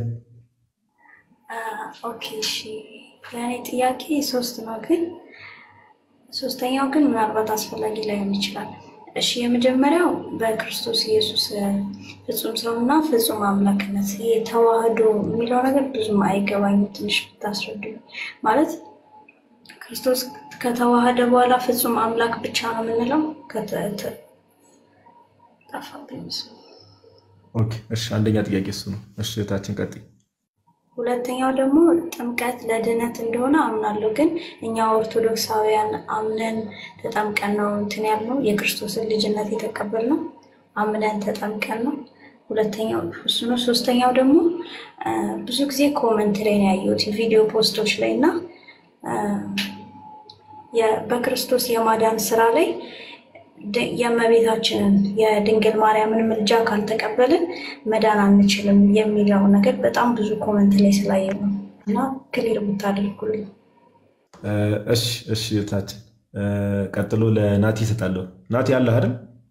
ኦኬ እሺ የእኔ ጥያቄ ሶስት ነው ግን ሶስተኛው ግን ምናልባት አስፈላጊ ላይሆን ይችላል እሺ የመጀመሪያው በክርስቶስ ኢየሱስ ፍጹም ሰውና ፍጹም አምላክነት ይሄ ተዋህዶ የሚለው ነገር ብዙም አይገባኝም። ትንሽ ብታስረዱኝ። ማለት ክርስቶስ ከተዋህደ በኋላ ፍጹም አምላክ ብቻ ነው የምንለው? ከተ- ተ- ጠፋብኝ ምስሉ። ኦኬ፣ እሺ አንደኛ ጥያቄ እሱ ነው። እሺ እህታችን ቀጥይ። ሁለተኛው ደግሞ ጥምቀት ለድህነት እንደሆነ አምናለሁ። ግን እኛ ኦርቶዶክሳውያን አምነን ተጠምቀን ነው እንትን ያልነው የክርስቶስን ልጅነት የተቀበልነው አምነን ተጠምቀን ነው። ሁለተኛው እሱ ነው። ሶስተኛው ደግሞ አ፣ ብዙ ጊዜ ኮመንት ላይ ነው ያየሁት የቪዲዮ ፖስቶች ላይ እና አ፣ የ- በክርስቶስ የማዳን ስራ ላይ ድ- የእመቤታችንን የድንግል ማርያምን ምልጃ ካልተቀበልን መዳን አንችልም የሚለው ነገር በጣም ብዙ ኮመንት ላይ ስላየ ነው እና ክሊር ብታደርጉልኝ። እ፣ እሺ እሺ እህታችን እ፣ ቀጥሎ ለናቲ እሰጣለሁ። ናቲ አለህ አይደል?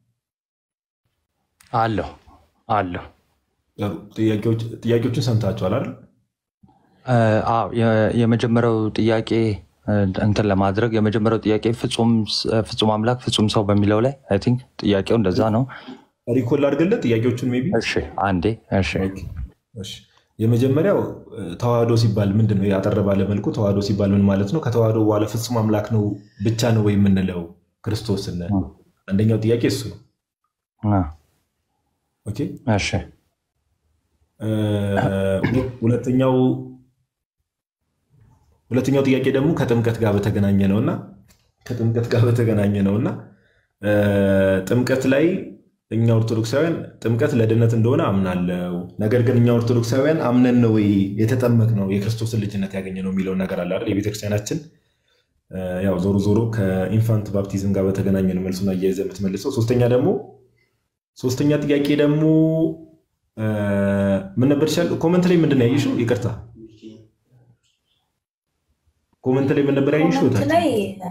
አለሁ አለሁ። ጥሩ። ጥያቄዎች- ጥያቄዎችን ሰምታችኋል አይደል? እ፣ አዎ የ- የመጀመሪያው ጥያቄ እ፣ እንትን ለማድረግ የመጀመሪያው ጥያቄ ፍጹም ስ- ፍጹም አምላክ ፍጹም ሰው በሚለው ላይ አይ ቲንክ ጥያቄው እንደዛ ነው። ሪኮል አድርግለት ጥያቄዎቹን ሜይ ቢ እሺ አንዴ እሺ እሺ የመጀመሪያው እ፣ ተዋህዶ ሲባል ምንድን ነው? ያጠረ ባለ መልኩ ተዋህዶ ሲባል ምን ማለት ነው? ከተዋህዶ በኋላ ፍጹም አምላክ ነው ብቻ ነው ወይ የምንለው ክርስቶስን? አንደኛው ጥያቄ እሱ ነው። አ፣ ኦኬ እሺ እ፣ ሁለ- ሁለተኛው ሁለተኛው ጥያቄ ደግሞ ከጥምቀት ጋር በተገናኘ ነው እና ከጥምቀት ጋር በተገናኘ ነው እና እ፣ ጥምቀት ላይ እኛ ኦርቶዶክሳውያን ጥምቀት ለድነት እንደሆነ አምናለው። ነገር ግን እኛ ኦርቶዶክሳውያን አምነን ነው ወይ የተጠመቅ ነው የክርስቶስን ልጅነት ያገኘ ነው የሚለውን ነገር አለ አይደል? የቤተክርስቲያናችን እ፣ ያው ዞሮ ዞሮ ከኢንፋንት ባፕቲዝም ጋር በተገናኘ ነው መልሱን አያይዘህ የምትመልሰው። ሶስተኛ ደግሞ ሶስተኛ ጥያቄ ደግሞ እ፣ ምን ነበር ይሻል? ኮመንት ላይ ምንድን ነው ያየሽው? ይቅርታ ኮመንት ላይ ምን ነበር ያየሽው? ኮመንት ላይ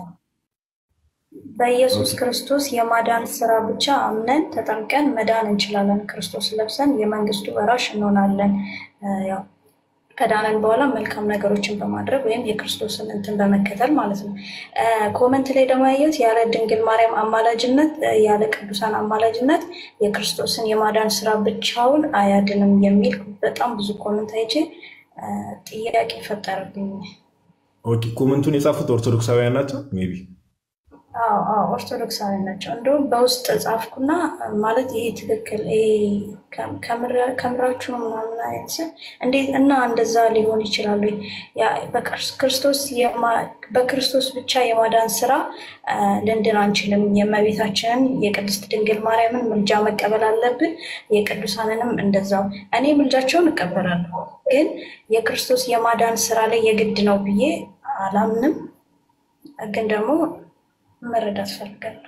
በኢየሱስ ክርስቶስ የማዳን ስራ ብቻ አምነን ተጠምቀን መዳን እንችላለን። ክርስቶስ ለብሰን የመንግስቱ ወራሽ እንሆናለን። እ፣ ያው ከዳነን በኋላ መልካም ነገሮችን በማድረግ ወይም የክርስቶስን እንትን በመከተል ማለት ነው። እ፣ ኮመንት ላይ ደግሞ ያየሁት ያለ ድንግል ማርያም አማላጅነት እ፣ ያለ ቅዱሳን አማላጅነት የክርስቶስን የማዳን ስራ ብቻውን አያድንም የሚል በጣም ብዙ ኮመንት አይቼ እ፣ ጥያቄ ፈጠረብኝ። ኦኬ፣ ኮመንቱን የጻፉት ኦርቶዶክሳውያን ናቸው ሜይ ቢ አዎ አዎ ኦርቶዶክሳዊ ናቸው። እንደውም በውስጥ ጻፍኩና ማለት ይሄ ትክክል ይሄ ከም- ከምር- ከምራችሁ ነው ምናምን አይነት ስል እንዴት እና እንደዛ ሊሆን ይችላሉ? ያ በክርስ- ክርስቶስ የማ- በክርስቶስ ብቻ የማዳን ስራ አ፣ ልንድን አንችልም። የእመቤታችንን የቅድስት ድንግል ማርያምን ምልጃ መቀበል አለብን። የቅዱሳንንም እንደዛው። እኔ ምልጃቸውን እቀበላለሁ፣ ግን የክርስቶስ የማዳን ስራ ላይ የግድ ነው ብዬ አላምንም። ግን ደግሞ መረዳት ፈልጋለሁ።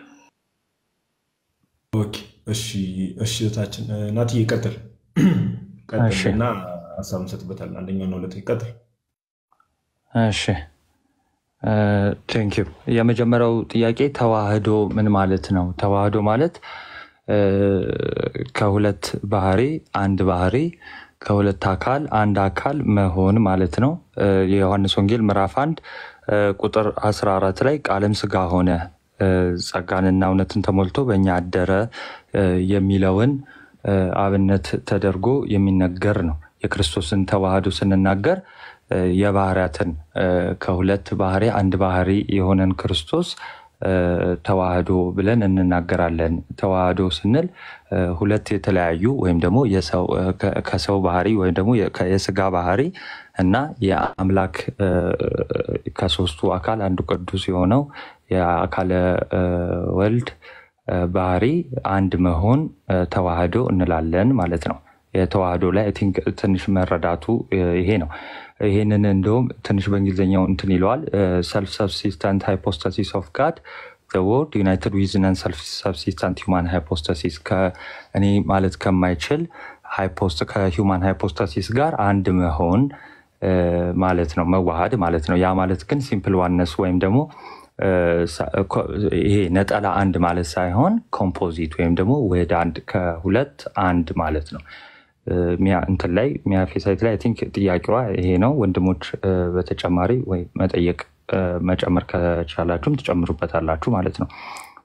ኦኬ፣ እሺ እሺ እህታችን እ፣ ናትዬ ቀጥል ቀጥል እሺ። እና ሀሳብ እንሰጥበታለን። አንደኛው ነው ሁለተኛ ቀጥል። እሺ ቴንክ ዩ። የመጀመሪያው ጥያቄ ተዋህዶ ምን ማለት ነው? ተዋህዶ ማለት እ፣ ከሁለት ባህሪ አንድ ባህሪ ከሁለት አካል አንድ አካል መሆን ማለት ነው። እ፣ የዮሐንስ ወንጌል ምዕራፍ አንድ እ፣ ቁጥር 14 ላይ ቃልም ስጋ ሆነ እ፣ ጸጋንና እውነትን ተሞልቶ በእኛ አደረ እ፣ የሚለውን እ፣ አብነት ተደርጎ የሚነገር ነው። የክርስቶስን ተዋህዶ ስንናገር እ፣ የባህሪያትን እ፣ ከሁለት ባህሪ አንድ ባህሪ የሆነን ክርስቶስ እ፣ ተዋህዶ ብለን እንናገራለን። ተዋህዶ ስንል እ፣ ሁለት የተለያዩ ወይም ደግሞ የሰው- እ፣ ከ- ከሰው ባህሪ ወይም ደግሞ የ- ከ- የስጋ ባህሪ እና የአምላክ እ፣ ከሶስቱ አካል አንዱ ቅዱስ የሆነው የአካለ እ፣ ወልድ እ፣ ባህሪ አንድ መሆን እ፣ ተዋህዶ እንላለን ማለት ነው። የተዋህዶ ላይ አይ ቲንክ ትንሽ መረዳቱ እ፣ ይሄ ነው። ይሄንን እንደውም ትንሽ በእንግሊዝኛው እንትን ይለዋል ሰልፍ ሰብሲስታንት ሃይፖስታሲስ ኦፍ ጋድ ወርድ ዩናይትድ ዊዝ ነን ሰልፍ ሰብሲስታንት ሁማን ሃይፖስታሲስ እኔ ማለት ከማይችል ሃይፖስት ከሂውማን ሃይፖስታሲስ ጋር አንድ መሆን እ፣ ማለት ነው፣ መዋሃድ ማለት ነው። ያ ማለት ግን ሲምፕል ዋነስ ወይም ደግሞ እ፣ ሳ- ኮ- ይሄ ነጠላ አንድ ማለት ሳይሆን ኮምፖዚት ወይም ደግሞ ውህድ አንድ ከሁለት አንድ ማለት ነው። እ፣ ሚያ እንትን ላይ ሚያፌ ሳይት ላይ አይ ቲንክ ጥያቄዋ ይሄ ነው። ወንድሞች እ፣ በተጨማሪ ወይ መጠየቅ እ፣ መጨመር ከቻላችሁም ትጨምሩበታላችሁ ማለት ነው።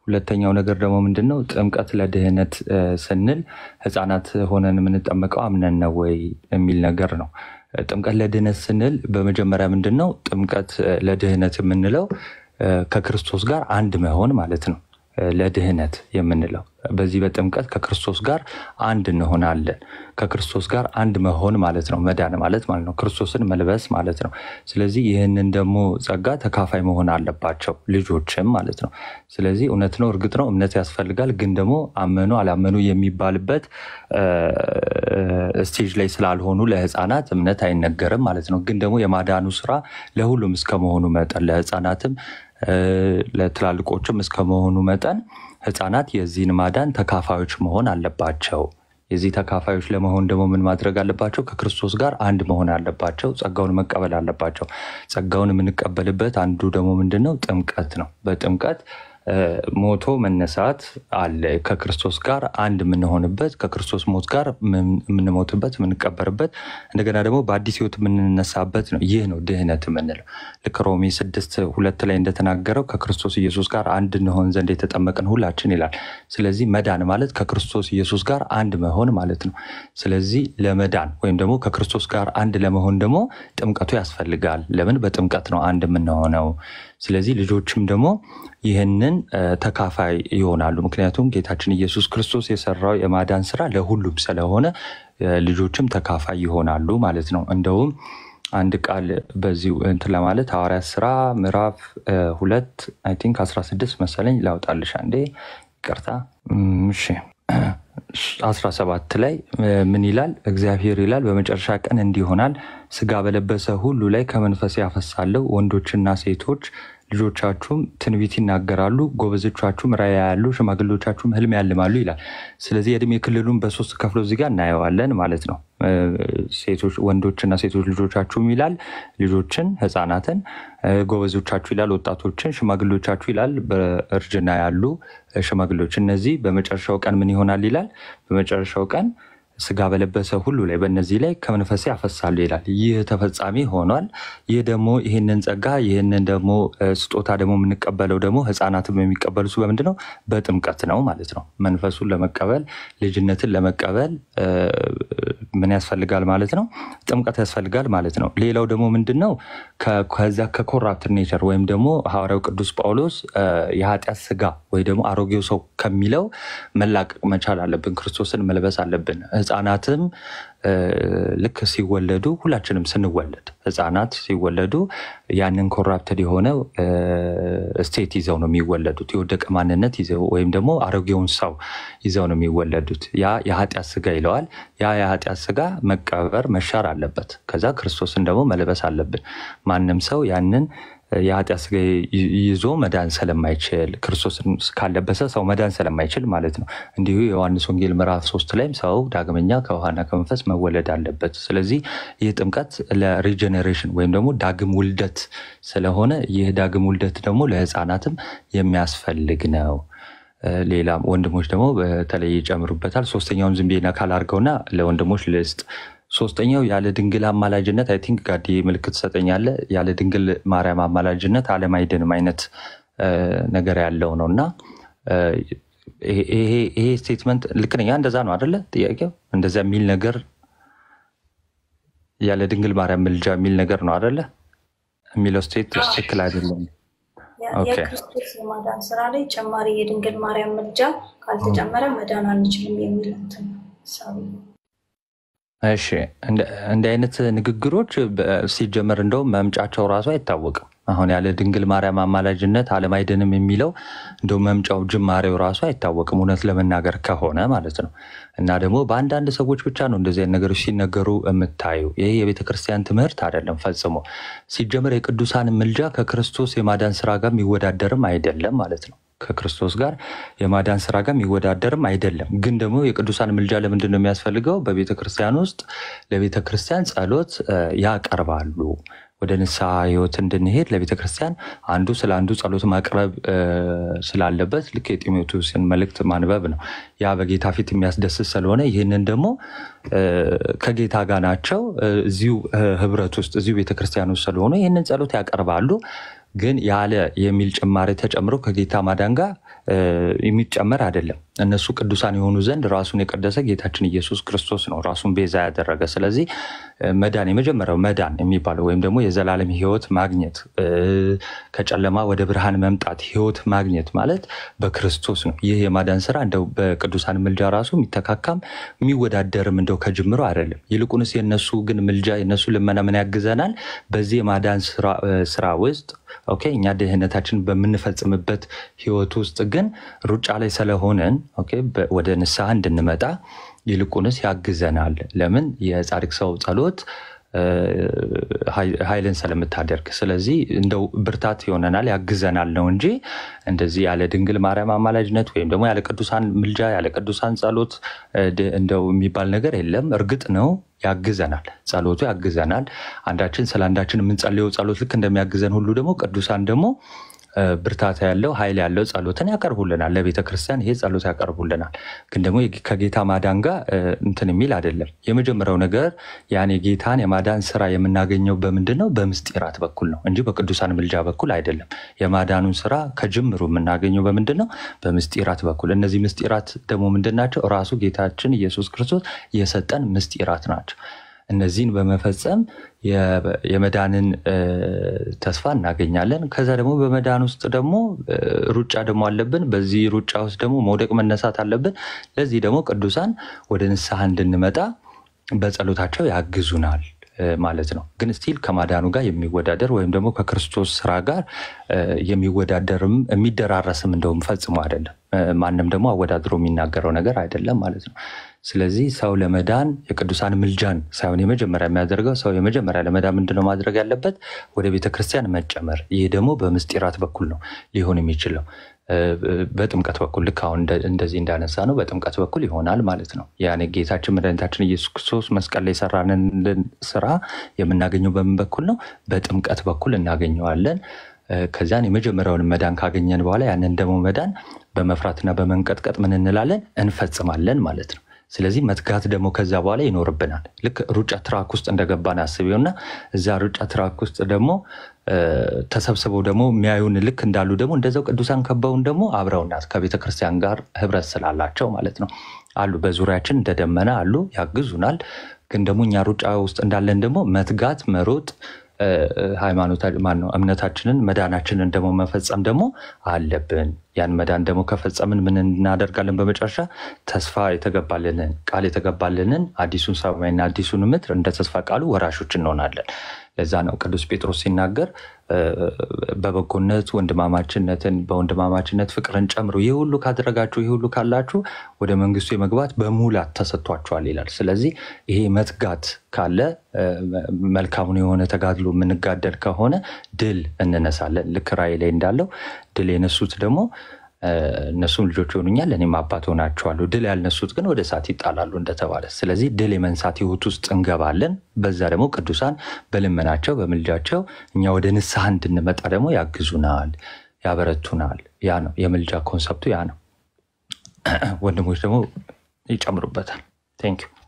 ሁለተኛው ነገር ደግሞ ምንድን ነው? ጥምቀት ለድህነት እ፣ ስንል ህፃናት ሆነን የምንጠመቀው አምነን ነው ወይ የሚል ነገር ነው። ጥምቀት ለድህነት ስንል በመጀመሪያ ምንድን ነው? ጥምቀት እ፣ ለድህነት የምንለው እ፣ ከክርስቶስ ጋር አንድ መሆን ማለት ነው። እ፣ ለድህነት የምንለው በዚህ በጥምቀት ከክርስቶስ ጋር አንድ እንሆናለን። ከክርስቶስ ጋር አንድ መሆን ማለት ነው። መዳን ማለት ማለት ነው። ክርስቶስን መልበስ ማለት ነው። ስለዚህ ይህንን ደግሞ ጸጋ ተካፋይ መሆን አለባቸው ልጆችም ማለት ነው። ስለዚህ እውነት ነው፣ እርግጥ ነው እምነት ያስፈልጋል። ግን ደግሞ አመኑ አላመኑ የሚባልበት እ፣ ስቴጅ ላይ ስላልሆኑ ለህፃናት እምነት አይነገርም ማለት ነው። ግን ደግሞ የማዳኑ ስራ ለሁሉም እስከመሆኑ መጠን ለህፃናትም እ፣ ለትላልቆችም እስከመሆኑ መጠን ህፃናት የዚህን ማዳን ተካፋዮች መሆን አለባቸው። የዚህ ተካፋዮች ለመሆን ደግሞ ምን ማድረግ አለባቸው? ከክርስቶስ ጋር አንድ መሆን አለባቸው። ጸጋውን መቀበል አለባቸው። ጸጋውን የምንቀበልበት አንዱ ደግሞ ምንድን ነው? ጥምቀት ነው። በጥምቀት እ፣ ሞቶ መነሳት አለ። ከክርስቶስ ጋር አንድ የምንሆንበት ከክርስቶስ ሞት ጋር ምን- የምንሞትበት የምንቀበርበት እንደገና ደግሞ በአዲስ ህይወት የምንነሳበት ነው። ይህ ነው ድህነት የምንለው። ልክ ሮሜ ስድስት ሁለት ላይ እንደተናገረው ከክርስቶስ ኢየሱስ ጋር አንድ እንሆን ዘንድ የተጠመቅን ሁላችን ይላል። ስለዚህ መዳን ማለት ከክርስቶስ ኢየሱስ ጋር አንድ መሆን ማለት ነው። ስለዚህ ለመዳን ወይም ደግሞ ከክርስቶስ ጋር አንድ ለመሆን ደግሞ ጥምቀቱ ያስፈልጋል። ለምን? በጥምቀት ነው አንድ የምንሆነው። ስለዚህ ልጆችም ደግሞ ይህንን እ፣ ተካፋይ ይሆናሉ። ምክንያቱም ጌታችን ኢየሱስ ክርስቶስ የሰራው የማዳን ስራ ለሁሉም ስለሆነ እ፣ ልጆችም ተካፋይ ይሆናሉ ማለት ነው። እንደውም አንድ ቃል በዚሁ እንትን ለማለት ሐዋርያት ስራ ምዕራፍ እ፣ ሁለት አይ ቲንክ 16 መሰለኝ ላውጣልሽ አንዴ ይቅርታ። እም፣ እሺ 17 ላይ እ፣ ምን ይላል? እግዚአብሔር ይላል በመጨረሻ ቀን እንዲህ ይሆናል፣ ስጋ በለበሰ ሁሉ ላይ ከመንፈስ ያፈሳለሁ፣ ወንዶችና ሴቶች ልጆቻችሁም ትንቢት ይናገራሉ፣ ጎበዞቻችሁም ራእይ ያያሉ፣ ሽማግሌዎቻችሁም ህልም ያልማሉ ይላል። ስለዚህ የእድሜ ክልሉን በሶስት ከፍሎ እዚህ ጋር እናየዋለን ማለት ነው። እ፣ ሴቶች ወንዶችና ሴቶች ልጆቻችሁም ይላል ልጆችን ህፃናትን፣ እ፣ ጎበዞቻችሁ ይላል ወጣቶችን፣ ሽማግሌዎቻችሁ ይላል በእርጅና ያሉ እ፣ ሽማግሌዎች። እነዚህ በመጨረሻው ቀን ምን ይሆናል ይላል በመጨረሻው ቀን ስጋ በለበሰ ሁሉ ላይ በእነዚህ ላይ ከመንፈሴ ያፈሳሉ ይላል። ይህ ተፈጻሚ ሆኗል። ይህ ደግሞ ይህንን ጸጋ ይህንን ደግሞ እ፣ ስጦታ ደግሞ የምንቀበለው ደግሞ ህፃናትም የሚቀበሉት በምንድን ነው? በጥምቀት ነው ማለት ነው። መንፈሱን ለመቀበል ልጅነትን ለመቀበል እ፣ ምን ያስፈልጋል ማለት ነው? ጥምቀት ያስፈልጋል ማለት ነው። ሌላው ደግሞ ምንድን ነው? ከ- ከዛ ከኮራፕት ኔቸር ወይም ደግሞ ሐዋርያው ቅዱስ ጳውሎስ እ፣ የኃጢአት ስጋ ወይ ደግሞ አሮጌው ሰው ከሚለው መላቀቅ መቻል አለብን። ክርስቶስን መልበስ አለብን። ህፃናትም እ፣ ልክ ሲወለዱ ሁላችንም ስንወለድ ህፃናት ሲወለዱ ያንን ኮራፕትድ የሆነ ስቴት ይዘው ነው የሚወለዱት። የወደቀ ማንነት ይዘው ወይም ደግሞ አሮጌውን ሰው ይዘው ነው የሚወለዱት። ያ የኃጢአት ስጋ ይለዋል። ያ የኃጢአት ስጋ መቀበር መሻር አለበት። ከዛ ክርስቶስን ደግሞ መልበስ አለብን። ማንም ሰው ያንን የኃጢአት ስጋ ይ- ይዞ መዳን ስለማይችል ክርስቶስን ካለበሰ ሰው መዳን ስለማይችል ማለት ነው። እንዲሁ የዮሐንስ ወንጌል ምዕራፍ ሶስት ላይም ሰው ዳግመኛ ከውሃና ከመንፈስ መወለድ አለበት። ስለዚህ ይህ ጥምቀት ለሪጀኔሬሽን ወይም ደግሞ ዳግም ውልደት ስለሆነ ይህ ዳግም ውልደት ደግሞ ለህፃናትም የሚያስፈልግ ነው። እ፣ ሌላም ወንድሞች ደግሞ በተለይ ይጨምሩበታል። ሶስተኛውን ዝም ብዬ ነካል አድርገውና ለወንድሞች ልስጥ። ሶስተኛው ያለ ድንግል አማላጅነት አይ ቲንክ ጋዲ ምልክት ትሰጠኛለ። ያለ ድንግል ማርያም አማላጅነት ዓለም አይድንም አይነት እ፣ ነገር ያለው ነው እና እ፣ ይሄ ይሄ- ይሄ ስቴትመንት ልክ ነኝ? እንደዛ ነው አደለ? ጥያቄው እንደዛ የሚል ነገር ያለ ድንግል ማርያም ምልጃ የሚል ነገር ነው አደለ? የሚለው ስቴት ትክክል አይደለም። የ- ኦኬ የክርስቶስ የማዳን ስራ ላይ ጨማሪ የድንግል ማርያም ምልጃ ካልተጨመረ መዳን አንችልም የሚል እንትን ሀሳብ ነው። እሺ እንደ እንዲህ አይነት ንግግሮች በ- ሲጀመር እንደውም መምጫቸው ራሱ አይታወቅም። አሁን ያለ ድንግል ማርያም አማላጅነት ዓለም አይድንም የሚለው እንደው መምጫው ጅማሬው ራሱ አይታወቅም፣ እውነት ለመናገር ከሆነ ማለት ነው። እና ደግሞ በአንዳንድ ሰዎች ብቻ ነው እንደዚህ አይነት ነገሮች ሲነገሩ የምታዩ። ይህ የቤተ ክርስቲያን ትምህርት አይደለም ፈጽሞ። ሲጀመር የቅዱሳን ምልጃ ከክርስቶስ የማዳን ስራ ጋር የሚወዳደርም አይደለም ማለት ነው። ከክርስቶስ ጋር የማዳን ስራ ጋር የሚወዳደርም አይደለም። ግን ደግሞ የቅዱሳን ምልጃ ለምንድን ነው የሚያስፈልገው? በቤተ ክርስቲያን ውስጥ ለቤተ ክርስቲያን ጸሎት እ፣ ያቀርባሉ። ወደ ንስሐ ህይወት እንድንሄድ ለቤተ ክርስቲያን አንዱ ስለ አንዱ ጸሎት ማቅረብ እ፣ ስላለበት ልክ የጢሞቴዎስን መልእክት ማንበብ ነው። ያ በጌታ ፊት የሚያስደስት ስለሆነ ይህንን ደግሞ እ፣ ከጌታ ጋር ናቸው እ፣ እዚሁ እ፣ ህብረት ውስጥ እዚሁ ቤተክርስቲያን ውስጥ ስለሆኑ ይህንን ጸሎት ያቀርባሉ። ግን ያለ የሚል ጭማሪ ተጨምሮ ከጌታ ማዳን ጋር እ፣ የሚጨመር አይደለም። እነሱ ቅዱሳን የሆኑ ዘንድ ራሱን የቀደሰ ጌታችን ኢየሱስ ክርስቶስ ነው ራሱን ቤዛ ያደረገ። ስለዚህ እ፣ መዳን የመጀመሪያው መዳን የሚባለው ወይም ደግሞ የዘላለም ሕይወት ማግኘት እ፣ ከጨለማ ወደ ብርሃን መምጣት ሕይወት ማግኘት ማለት በክርስቶስ ነው። ይህ የማዳን ስራ እንደው በቅዱሳን ምልጃ ራሱ የሚተካካም የሚወዳደርም እንደው ከጅምሮ አይደለም። ይልቁንስ የነሱ ግን ምልጃ የነሱ ልመና ምን ያግዘናል? በዚህ የማዳን ስራ እ፣ ስራ ውስጥ ኦኬ እኛ ድህነታችን በምንፈጽምበት ህይወት ውስጥ ግን ሩጫ ላይ ስለሆነን ኦኬ በ- ወደ ንስሐ እንድንመጣ ይልቁንስ ያግዘናል። ለምን የጻድቅ ሰው ጸሎት እ፣ ኃይ- ኃይልን ስለምታደርግ፣ ስለዚህ እንደው ብርታት ይሆነናል ያግዘናል ነው እንጂ እንደዚህ ያለ ድንግል ማርያም አማላጅነት ወይም ደግሞ ያለ ቅዱሳን ምልጃ ያለ ቅዱሳን ጸሎት እ፣ ድ- እንደው የሚባል ነገር የለም። እርግጥ ነው ያግዘናል፣ ጸሎቱ ያግዘናል። አንዳችን ስለ አንዳችን የምንጸልየው ጸሎት ልክ እንደሚያግዘን ሁሉ ደግሞ ቅዱሳን ደግሞ እ፣ ብርታት ያለው ኃይል ያለው ጸሎትን ያቀርቡልናል። ለቤተ ክርስቲያን ይሄ ጸሎት ያቀርቡልናል። ግን ደግሞ የጌ- ከጌታ ማዳን ጋር እ፣ እንትን የሚል አይደለም። የመጀመሪያው ነገር ያን የጌታን የማዳን ስራ የምናገኘው በምንድን ነው? በምስጢራት በኩል ነው እንጂ በቅዱሳን ምልጃ በኩል አይደለም። የማዳኑን ስራ ከጅምሩ የምናገኘው በምንድን ነው? በምስጢራት በኩል። እነዚህ ምስጢራት ደግሞ ምንድን ናቸው? ራሱ ጌታችን ኢየሱስ ክርስቶስ የሰጠን ምስጢራት ናቸው። እነዚህን በመፈጸም የ- የመዳንን እ፣ ተስፋ እናገኛለን። ከዛ ደግሞ በመዳን ውስጥ ደግሞ እ፣ ሩጫ ደግሞ አለብን። በዚህ ሩጫ ውስጥ ደግሞ መውደቅ መነሳት አለብን። ለዚህ ደግሞ ቅዱሳን ወደ ንስሐ እንድንመጣ በጸሎታቸው ያግዙናል እ፣ ማለት ነው። ግን ስቲል ከማዳኑ ጋር የሚወዳደር ወይም ደግሞ ከክርስቶስ ስራ ጋር እ፣ የሚወዳደርም የሚደራረስም እንደውም ፈጽሞ አይደለም። እ፣ ማንም ደግሞ አወዳድሮ የሚናገረው ነገር አይደለም ማለት ነው። ስለዚህ ሰው ለመዳን የቅዱሳን ምልጃን ሳይሆን የመጀመሪያ የሚያደርገው ሰው የመጀመሪያ ለመዳን ምንድነው ማድረግ ያለበት? ወደ ቤተክርስቲያን መጨመር። ይህ ደግሞ በምስጢራት በኩል ነው ሊሆን የሚችለው እ፣ በጥምቀት በኩል ልክ አሁን እንደ- እንደዚህ እንዳነሳ ነው በጥምቀት በኩል ይሆናል ማለት ነው። ያኔ ጌታችን መድኃኒታችን ኢየሱስ ክርስቶስ መስቀል ላይ የሰራንን ስራ የምናገኘው በምን በኩል ነው? በጥምቀት በኩል እናገኘዋለን። እ፣ ከዚያን የመጀመሪያውን መዳን ካገኘን በኋላ ያንን ደግሞ መዳን በመፍራትና በመንቀጥቀጥ ምን እንላለን? እንፈጽማለን ማለት ነው። ስለዚህ መትጋት ደግሞ ከዛ በኋላ ይኖርብናል። ልክ ሩጫ ትራክ ውስጥ እንደገባን አስቢውና እዛ ሩጫ ትራክ ውስጥ ደግሞ እ፣ ተሰብስበው ደግሞ የሚያዩን ልክ እንዳሉ ደግሞ እንደዛው ቅዱሳን ከበውን ደግሞ አብረውናት ከቤተ ክርስቲያን ጋር ህብረት ስላላቸው ማለት ነው አሉ። በዙሪያችን እንደ ደመና አሉ፣ ያግዙናል። ግን ደግሞ እኛ ሩጫ ውስጥ እንዳለን ደግሞ መትጋት መሮጥ እ፣ ሃይማኖታ ማነው እምነታችንን መዳናችንን ደግሞ መፈጸም ደግሞ አለብን። ያን መዳን ደግሞ ከፈጸምን ምን እናደርጋለን? በመጨረሻ ተስፋ የተገባልንን ቃል የተገባልንን አዲሱን ሰማይና አዲሱን ምድር እንደ ተስፋ ቃሉ ወራሾች እንሆናለን። ለዛ ነው ቅዱስ ጴጥሮስ ሲናገር እ፣ በበጎነት ወንድማማችነትን በወንድማማችነት ፍቅርን ጨምሮ ይህ ሁሉ ካደረጋችሁ ይህ ሁሉ ካላችሁ ወደ መንግስቱ የመግባት በሙላት ተሰጥቷችኋል ይላል። ስለዚህ ይሄ መትጋት ካለ እ፣ መልካሙን የሆነ ተጋድሎ የምንጋደል ከሆነ ድል እንነሳለን። ልክ ራእይ ላይ እንዳለው ድል የነሱት ደግሞ እ፣ እነሱም ልጆች ይሆኑኛል እኔም አባት ሆናቸዋለሁ። ድል ያልነሱት ግን ወደ እሳት ይጣላሉ እንደተባለ፣ ስለዚህ ድል የመንሳት ህይወት ውስጥ እንገባለን። በዛ ደግሞ ቅዱሳን በልመናቸው በምልጃቸው እኛ ወደ ንስሐ እንድንመጣ ደግሞ ያግዙናል፣ ያበረቱናል። ያ ነው የምልጃ ኮንሰፕቱ፣ ያ ነው። ወንድሞች ደግሞ ይጨምሩበታል። ቴንክ ዩ።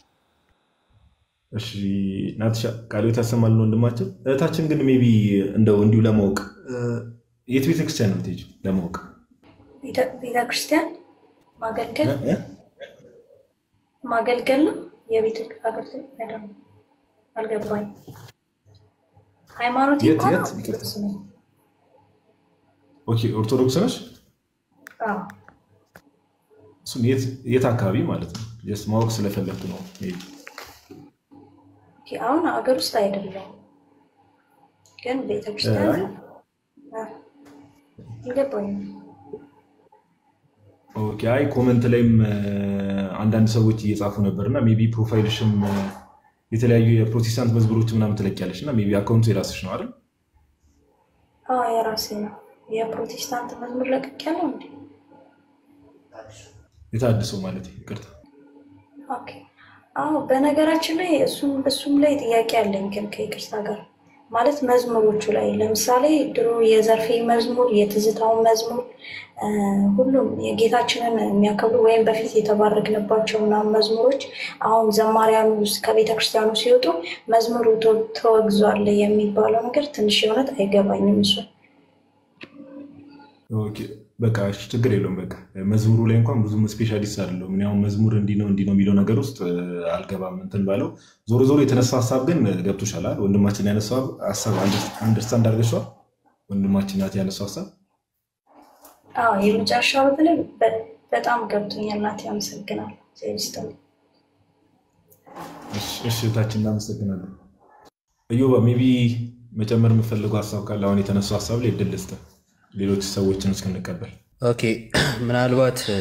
እሺ ናትሻ ቃልዮት ያሰማልን ወንድማችን። እህታችን ግን ሜይ ቢ እንደው እንዲሁ ለማወቅ እ፣ የት ቤተክርስቲያን ነው የምትሄጂው? ለማወቅ ቤተ- ቤተክርስቲያን ማገልገል እ? እ? ማገልገል ነው የቤተ አገልግሎት አይደለም። አልገባኝ። ሃይማኖት የት እንኳን የት? ኦርቶዶክስ ነኝ። ኦኬ ኦርቶዶክስ ነሽ? አዎ። እሱም የት የት አካባቢ ማለት ነው? ጀስት ማወቅ ስለፈለግኩ ነው። ሜይ ቢ ኦኬ፣ አሁን አገር ውስጥ አይደለም ግን ቤተክርስቲያን አይ። አ፣ ይገባኝ። ኦኬ አይ ኮመንት ላይም እ፣ አንዳንድ ሰዎች እየጻፉ ነበር እና ሜይ ቢ ፕሮፋይልሽም እ፣ የተለያዩ የፕሮቴስታንት መዝሙሮች ምናምን ትለቂያለሽ እና ሜይ ቢ አካውንቱ የራስሽ ነው አይደል? አዎ የራሴ ነው። የፕሮቴስታንት መዝሙር ለቅቅ ያለው እንዴ? የታድሰው ማለት ይቅርታ። ኦኬ። አዎ በነገራችን ላይ እሱም እሱም ላይ ጥያቄ አለኝ ግን ከይቅርታ ጋር ማለት መዝሙሮቹ ላይ ለምሳሌ ድሮ የዘርፌ መዝሙር፣ የትዝታውን መዝሙር እ፣ ሁሉም የጌታችንን የሚያከብሩ ወይም በፊት የተባረክንባቸው ምናምን መዝሙሮች አሁን ዘማሪያኑ ውስጥ ከቤተ ክርስቲያኑ ሲወጡ መዝሙሩ ተ- ተወግዟል የሚባለው ነገር ትንሽ የእውነት አይገባኝም። እሱ ኦኬ፣ በቃ እሺ፣ ችግር የለውም። በቃ መዝሙሩ ላይ እንኳን ብዙም ስፔሻሊስት አይደለሁም። እኔ አሁን መዝሙር እንዲህ ነው እንዲህ ነው የሚለው ነገር ውስጥ እ፣ አልገባም እንትን ባለው። ዞሮ ዞሮ የተነሳው ሀሳብ ግን ገብቶሻል አይደል? ወንድማችን ያነሳው ሀሳብ አንደርስታንድ አድርገሽዋል? ወንድማችን ናት ያነሳው ሀሳብ አዎ የመጨረሻው በተለይ በ- በጣም ገብቶኛል። ናት ያመሰግናል። ዜስተ እሺ፣ እሺ፣ እህታችን እናመሰግናለን። እዮባ ሜቢ መጨመር የምፈልገው ሀሳብ ካለ አሁን የተነሳው ሀሳብ ላይ እድል ልስጥህ፣ ሌሎች ሰዎችን እስክንቀበል። ኦኬ ምናልባት እ፣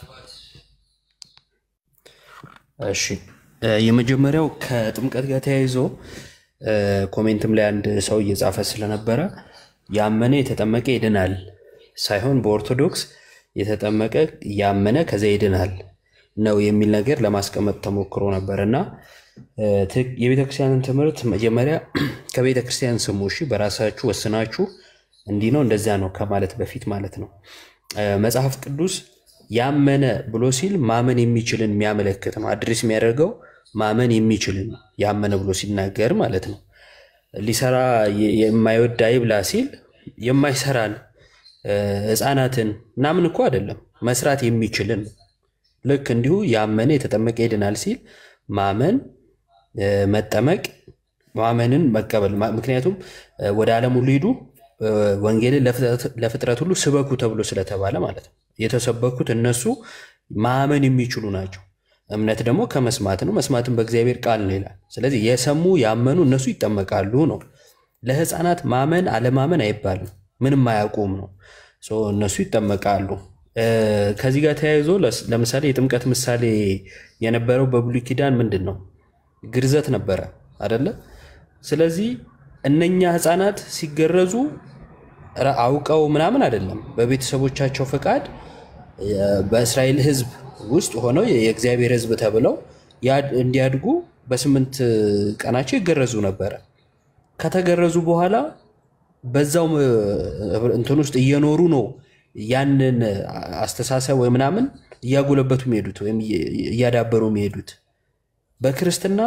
እሺ እ፣ የመጀመሪያው ከጥምቀት ጋር ተያይዞ እ፣ ኮሜንትም ላይ አንድ ሰው እየጻፈ ስለነበረ ያመነ የተጠመቀ ይድናል ሳይሆን በኦርቶዶክስ የተጠመቀ ያመነ ከዚያ ይድናል ነው የሚል ነገር ለማስቀመጥ ተሞክሮ ነበር እና እ፣ ትክ- የቤተክርስቲያንን ትምህርት መጀመሪያ ከቤተክርስቲያን ስሙ። እሺ በራሳችሁ ወስናችሁ እንዲህ ነው እንደዚያ ነው ከማለት በፊት ማለት ነው። እ፣ መጽሐፍ ቅዱስ ያመነ ብሎ ሲል ማመን የሚችልን የሚያመለክት ነው። አድሬስ የሚያደርገው ማመን የሚችልን ያመነ ብሎ ሲናገር ማለት ነው። ሊሰራ የ- የማይወድ አይብላ ሲል የማይሰራን እ፣ ሕፃናትን ምናምን እኮ አይደለም መስራት የሚችልን ነው። ልክ እንዲሁ ያመነ የተጠመቀ ይድናል ሲል ማመን እ፣ መጠመቅ ማመንን መቀበል ማ- ምክንያቱም እ፣ ወደ ዓለም ሁሉ ሂዱ እ፣ ወንጌልን ለፍጥረት ለፍጥረት ሁሉ ስበኩ ተብሎ ስለተባለ ማለት ነው። የተሰበኩት እነሱ ማመን የሚችሉ ናቸው። እምነት ደግሞ ከመስማት ነው፣ መስማትም በእግዚአብሔር ቃል ነው ይላል። ስለዚህ የሰሙ ያመኑ እነሱ ይጠመቃሉ ነው። ለሕፃናት ማመን አለማመን አይባልም፣ ምንም አያውቁም ነው። ሶ እነሱ ይጠመቃሉ። እ፣ ከዚህ ጋር ተያይዞ ለስ- ለምሳሌ የጥምቀት ምሳሌ የነበረው በብሉይ ኪዳን ምንድን ነው? ግርዘት ነበረ አደለ? ስለዚህ እነኛ ህፃናት ሲገረዙ ረ- አውቀው ምናምን አይደለም፣ በቤተሰቦቻቸው ፈቃድ እ፣ በእስራኤል ህዝብ ውስጥ ሆነው የእግዚአብሔር ህዝብ ተብለው ያ- እንዲያድጉ በስምንት ቀናቸው ይገረዙ ነበረ። ከተገረዙ በኋላ በዛው እ፣ እንትን ውስጥ እየኖሩ ነው ያንን አስተሳሰብ ወይ ምናምን እያጎለበቱ የሚሄዱት ወይም እየ- እያዳበሩ የሚሄዱት። በክርስትና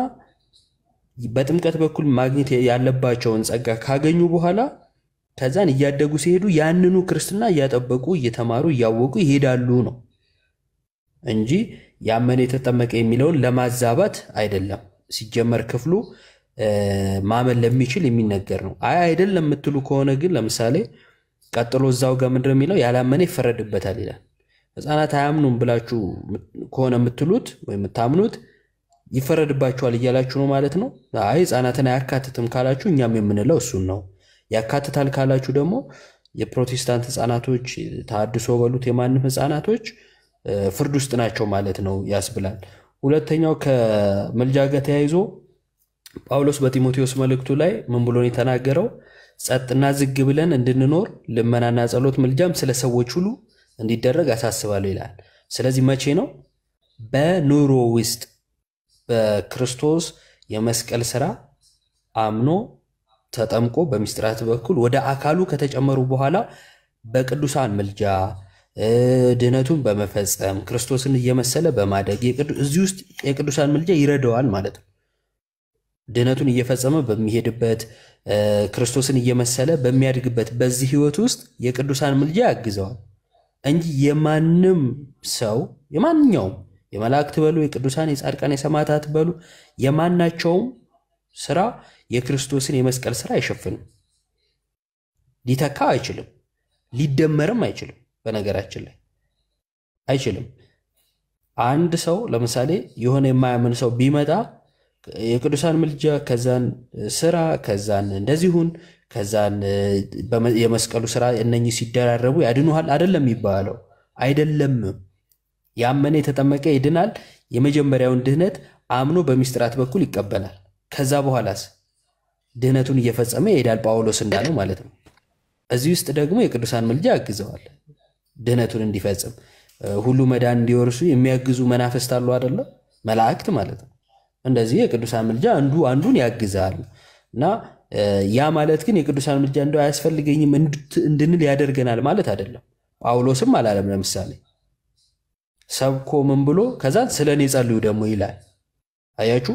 በጥምቀት በኩል ማግኘት ያለባቸውን ጸጋ ካገኙ በኋላ ከዛን እያደጉ ሲሄዱ ያንኑ ክርስትና እያጠበቁ እየተማሩ እያወቁ ይሄዳሉ ነው እንጂ ያመነ የተጠመቀ የሚለውን ለማዛባት አይደለም። ሲጀመር ክፍሉ እ፣ ማመን ለሚችል የሚነገር ነው። አይ አይደለም የምትሉ ከሆነ ግን ለምሳሌ ቀጥሎ እዛው ጋር ምንድን ነው የሚለው? ያላመነ ይፈረድበታል ይላል። ህፃናት አያምኑም ብላችሁ ከሆነ የምትሉት ወይም የምታምኑት ይፈረድባቸዋል እያላችሁ ነው ማለት ነው። አይ ህፃናትን አያካትትም ካላችሁ እኛም የምንለው እሱን ነው። ያካትታል ካላችሁ ደግሞ የፕሮቴስታንት ህፃናቶች ተሐድሶ በሉት የማንም ህፃናቶች እ፣ ፍርድ ውስጥ ናቸው ማለት ነው ያስብላል። ሁለተኛው ከምልጃ ጋር ተያይዞ ጳውሎስ በጢሞቴዎስ መልእክቱ ላይ ምን ብሎ ነው የተናገረው? ጸጥና ዝግ ብለን እንድንኖር ልመናና ጸሎት ምልጃም ስለ ሰዎች ሁሉ እንዲደረግ አሳስባለሁ ይላል። ስለዚህ መቼ ነው? በኑሮ ውስጥ በክርስቶስ የመስቀል ስራ አምኖ ተጠምቆ በምስጢራት በኩል ወደ አካሉ ከተጨመሩ በኋላ በቅዱሳን ምልጃ እ፣ ድህነቱን በመፈጸም ክርስቶስን እየመሰለ በማደግ የቅዱ- እዚህ ውስጥ የቅዱሳን ምልጃ ይረዳዋል ማለት ነው። ድህነቱን እየፈጸመ በሚሄድበት እ፣ ክርስቶስን እየመሰለ በሚያድግበት በዚህ ህይወት ውስጥ የቅዱሳን ምልጃ ያግዘዋል እንጂ የማንም ሰው የማንኛውም የመላእክት በሉ የቅዱሳን የጻድቃን የሰማዕታት በሉ የማናቸውም ስራ የክርስቶስን የመስቀል ስራ አይሸፍንም። ሊተካ አይችልም፣ ሊደመርም አይችልም። በነገራችን ላይ አይችልም። አንድ ሰው ለምሳሌ የሆነ የማያምን ሰው ቢመጣ የቅዱሳን ምልጃ ከዛን ስራ ከዛን እንደዚሁን ከዛን በመ- የመስቀሉ ስራ እነኚህ ሲደራረቡ ያድኑሃል አይደለም የሚባለው አይደለም። ያመነ የተጠመቀ ይድናል። የመጀመሪያውን ድህነት አምኖ በሚስጥራት በኩል ይቀበላል። ከዛ በኋላስ ድህነቱን እየፈጸመ ይሄዳል፣ ጳውሎስ እንዳለው ማለት ነው። እዚህ ውስጥ ደግሞ የቅዱሳን ምልጃ ያግዘዋል ድህነቱን እንዲፈጽም። እ፣ ሁሉ መዳን እንዲወርሱ የሚያግዙ መናፍስት አሉ አይደለ? መላእክት ማለት ነው። እንደዚህ የቅዱሳን ምልጃ አንዱ አንዱን ያግዛል እና እ፣ ያ ማለት ግን የቅዱሳን ምልጃ እንደው አያስፈልገኝም እንድት- እንድንል ያደርገናል ማለት አይደለም። ጳውሎስም አላለም። ለምሳሌ ሰብኮ ምን ብሎ ከዛ ስለ እኔ ጸልዩ ደግሞ ይላል። አያችሁ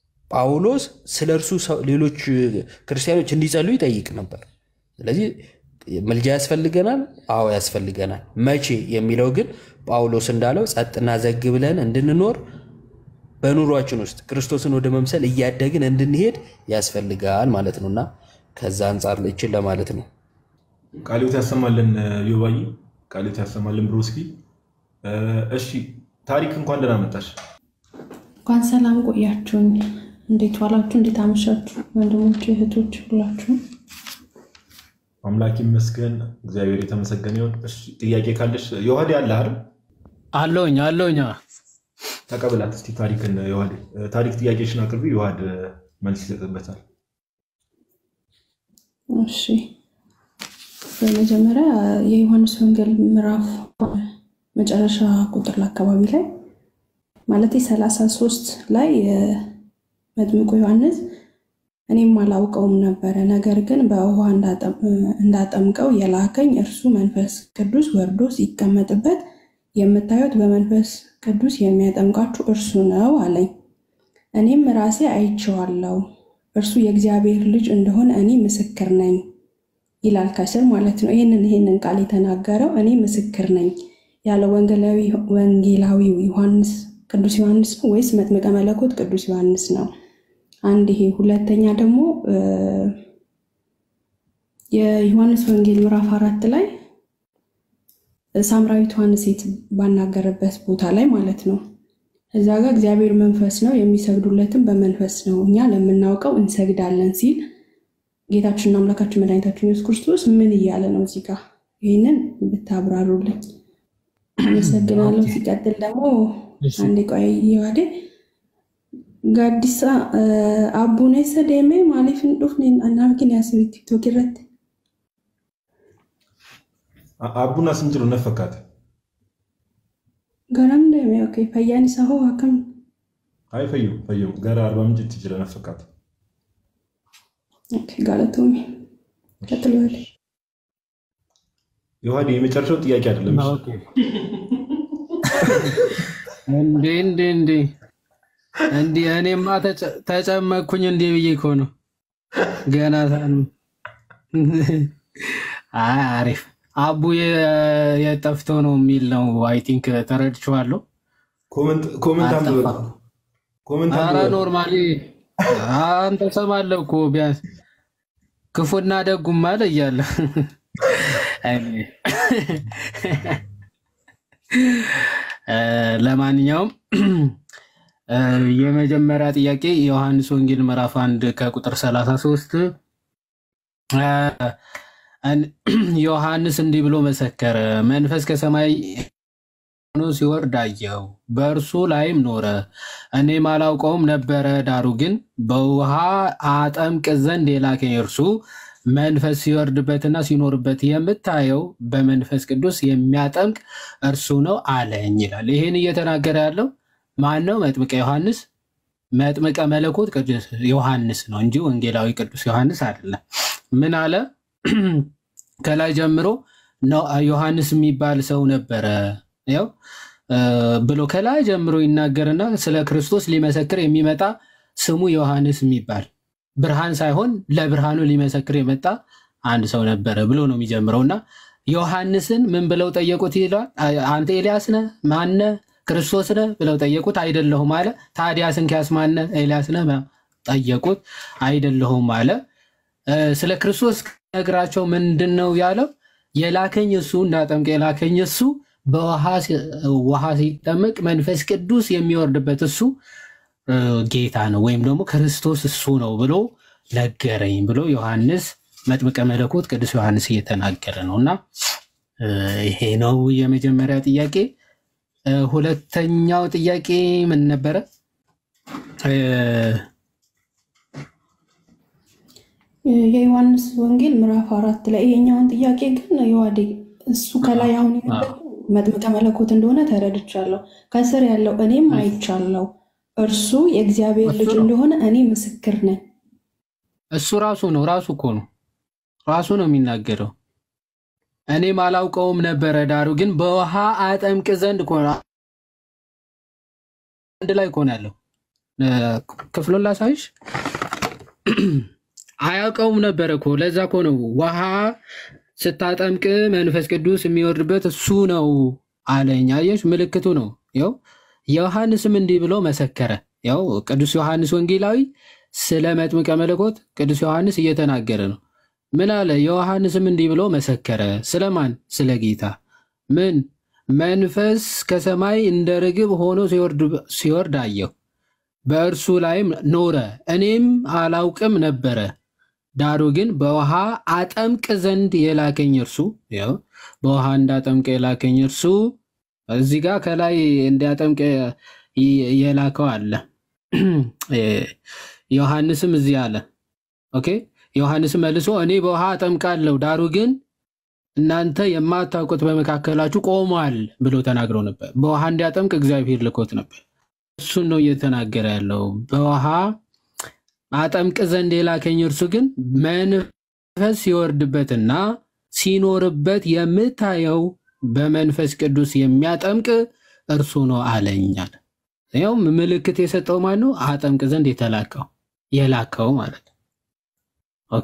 ጳውሎስ ስለ እርሱ ሰው- ሌሎች ክርስቲያኖች እንዲጸልዩ ይጠይቅ ነበር። ስለዚህ ምልጃ ያስፈልገናል። አዎ ያስፈልገናል። መቼ የሚለው ግን ጳውሎስ እንዳለው ጸጥና ዘግ ብለን እንድንኖር በኑሯችን ውስጥ ክርስቶስን ወደ መምሰል እያደግን እንድንሄድ ያስፈልጋል ማለት ነው እና ከዛ አንጻር ይችን ለማለት ነው። ቃሊዮት ያሰማልን ዮባይ፣ ቃሊዮት ያሰማልን ብሮስኪ። እሺ ታሪክ እንኳን ደህና መጣሽ። እንኳን ሰላም ቆያችሁኝ። እንዴት ዋላችሁ? እንዴት አመሻችሁ? ወንድሞች እህቶች ሁላችሁም አምላክ ይመስገን፣ እግዚአብሔር የተመሰገነ ይሁን። እሺ ጥያቄ ካለሽ ዮሐዴ አለ አይደል? አለውኝ አለውኝ። ተቀብላት እስቲ ታሪክን ዮሐዴ። ታሪክ ጥያቄሽን አቅርቢ፣ ዮሐድ መልስ ይሰጥበታል። እሺ በመጀመሪያ የዮሐንስ ወንጌል ምዕራፍ መጨረሻ ቁጥር አካባቢ ላይ ማለት ሰላሳ ሶስት ላይ መጥምቁ ዮሐንስ እኔም አላውቀውም ነበረ፣ ነገር ግን በውሃ እንዳጠምቀው የላከኝ እርሱ መንፈስ ቅዱስ ወርዶ ሲቀመጥበት የምታዩት በመንፈስ ቅዱስ የሚያጠምቃችሁ እርሱ ነው አለኝ። እኔም ራሴ አይቼዋለሁ፣ እርሱ የእግዚአብሔር ልጅ እንደሆነ እኔ ምስክር ነኝ ይላል ከስር ማለት ነው። ይህንን ይህንን ቃል የተናገረው እኔ ምስክር ነኝ ያለ ወንጌላዊው ዮሐንስ ቅዱስ ዮሐንስ ነው ወይስ መጥምቀ መለኮት ቅዱስ ዮሐንስ ነው? አንድ ይሄ። ሁለተኛ ደግሞ የዮሐንስ ወንጌል ምዕራፍ አራት ላይ ሳምራዊቷን ሴት ባናገረበት ቦታ ላይ ማለት ነው እዛ ጋር እግዚአብሔር መንፈስ ነው የሚሰግዱለትም በመንፈስ ነው እኛ ለምናውቀው እንሰግዳለን ሲል ጌታችንና አምላካችን መድኃኒታችን ኢየሱስ ክርስቶስ ምን እያለ ነው እዚህ ጋር? ይህንን ብታብራሩልኝ አመሰግናለሁ። ሲቀጥል ደግሞ አንዴ ቆይ ዋዴ ጋዲሳ አቡኔሰ ደሜ ማሊፍን ዱፍኔን አናርጊን ያስቢ ቲክቶክ irratti አቡና ስንጅሩ ነፈካት garam deeme ኦኬ fayyaan isaa hoo akkam አይ ፈዩ ፈዩ ገራ አርባ ምንጭ ትጅረ ነፈካት ኦኬ ጋለቶሚ ቀጥሎ ያለ ዮሐዴ የመጨረሻው ጥያቄ አይደለም። እንዴ እንዴ እንዴ እንዴ እኔማ ተጨ- ተጨመቅኩኝ እንዴ ብዬ እኮ ነው ገና ሳን አይ አሪፍ አቡ የ- የጠፍቶ ነው የሚል ነው። አይ ቲንክ ተረድቼዋለሁ። ኮመንት ኮመንት አንብበ አልጠፋም። ኮመንት ኧረ አንብበ ኖርማሊ አንተ ሰማለሁ እኮ ቢያንስ ክፉና ደጉም አለ እያለ አይ፣ እ፣ ለማንኛውም እ፣ የመጀመሪያ ጥያቄ ዮሐንስ ወንጌል ምዕራፍ አንድ ከቁጥር 33 እ፣ እን- ዮሐንስ እንዲህ ብሎ መሰከረ፣ መንፈስ ከሰማይ ሆኖ ሲወርድ አየው፣ በእርሱ ላይም ኖረ። እኔም አላውቀውም ነበረ፣ ዳሩ ግን በውሃ አጠምቅ ዘንድ የላከኝ እርሱ መንፈስ ሲወርድበትና ሲኖርበት የምታየው በመንፈስ ቅዱስ የሚያጠምቅ እርሱ ነው አለኝ ይላል። ይህን እየተናገረ ያለው ማን ነው? መጥምቀ ዮሐንስ መጥምቀ መለኮት ቅዱስ ዮሐንስ ነው እንጂ ወንጌላዊ ቅዱስ ዮሐንስ አይደለም። ምን አለ? ከላይ ጀምሮ ነው ዮሐንስ የሚባል ሰው ነበረ ያው እ፣ ብሎ ከላይ ጀምሮ ይናገርና ስለ ክርስቶስ ሊመሰክር የሚመጣ ስሙ ዮሐንስ የሚባል ብርሃን ሳይሆን ለብርሃኑ ሊመሰክር የመጣ አንድ ሰው ነበረ ብሎ ነው የሚጀምረው እና ዮሐንስን ምን ብለው ጠየቁት ይለዋል። አ- አንተ ኤልያስ ነህ? ማነህ? ክርስቶስ ነህ ብለው ጠየቁት። አይደለሁም አለ። ታዲያ ስንኪያስ ማነህ? ኤልያስ ነህ? ጠየቁት። አይደለሁም አለ። እ፣ ስለ ክርስቶስ ነግራቸው ምንድን ነው ያለው? የላከኝ እሱ እንዳጠምቅ የላከኝ እሱ በውሃ ሲ- ውሃ ሲጠመቅ መንፈስ ቅዱስ የሚወርድበት እሱ እ፣ ጌታ ነው ወይም ደግሞ ክርስቶስ እሱ ነው ብሎ ነገረኝ ብሎ ዮሐንስ መጥምቀ መለኮት ቅዱስ ዮሐንስ እየተናገረ ነው እና እ፣ ይሄ ነው የመጀመሪያ ጥያቄ። እ፣ ሁለተኛው ጥያቄ ምን ነበረ? እ፣ የዮሐንስ ወንጌል ምዕራፍ አራት ላይ ይሄኛውን ጥያቄ ግን የዋዴ እሱ ከላይ አሁን የነገርኩህ መጥምቀ መለኮት እንደሆነ ተረድቻለሁ። ከስር ያለው እኔም አይቻለሁ፣ እርሱ የእግዚአብሔር እሱ ልጅ ነው እንደሆነ እኔ ምስክር ነኝ። እሱ ራሱ ነው ራሱ እኮ ነው ራሱ ነው የሚናገረው። እኔም አላውቀውም ነበረ፣ ዳሩ ግን በውሃ አጠምቅ ዘንድ እኮ ነው። አንድ ላይ እኮ ነው ያለው። እ፣ ክፍሉን ላሳይሽ። አያውቀውም ነበረ እኮ ለዛ እኮ ነው ውሃ ስታጠምቅ መንፈስ ቅዱስ የሚወርድበት እሱ ነው አለኝ። አየሽ፣ ምልክቱ ነው። ያው ዮሐንስም እንዲህ ብሎ መሰከረ። ያው ቅዱስ ዮሐንስ ወንጌላዊ ስለ መጥምቀ መለኮት ቅዱስ ዮሐንስ እየተናገረ ነው። ምን አለ? ዮሐንስም እንዲህ ብሎ መሰከረ። ስለማን? ስለ ጌታ። ምን መንፈስ ከሰማይ እንደ ርግብ ሆኖ ሲወርድ- ሲወርድ አየሁ፣ በእርሱ ላይም ኖረ። እኔም አላውቅም ነበረ ዳሩ ግን በውሃ አጠምቅ ዘንድ የላከኝ እርሱ ያው በውሃ እንዳጠምቅ የላከኝ እርሱ እዚህ ጋር ከላይ እንዲያጠምቅ የ- የላከው አለ። ዮሐንስም እዚህ አለ። ኦኬ ዮሐንስም መልሶ እኔ በውሃ አጠምቃለሁ፣ ዳሩ ግን እናንተ የማታውቁት በመካከላችሁ ቆሟል ብሎ ተናግሮ ነበር። በውሃ እንዲያጠምቅ እግዚአብሔር ልኮት ነበር። እሱን ነው እየተናገረ ያለው በውሃ አጠምቅ ዘንድ የላከኝ እርሱ ግን መንፈስ ሲወርድበትና ሲኖርበት የምታየው በመንፈስ ቅዱስ የሚያጠምቅ እርሱ ነው አለኛል። ያው ምልክት የሰጠው ማን ነው? አጠምቅ ዘንድ የተላከው የላከው ማለት ነው። ኦኬ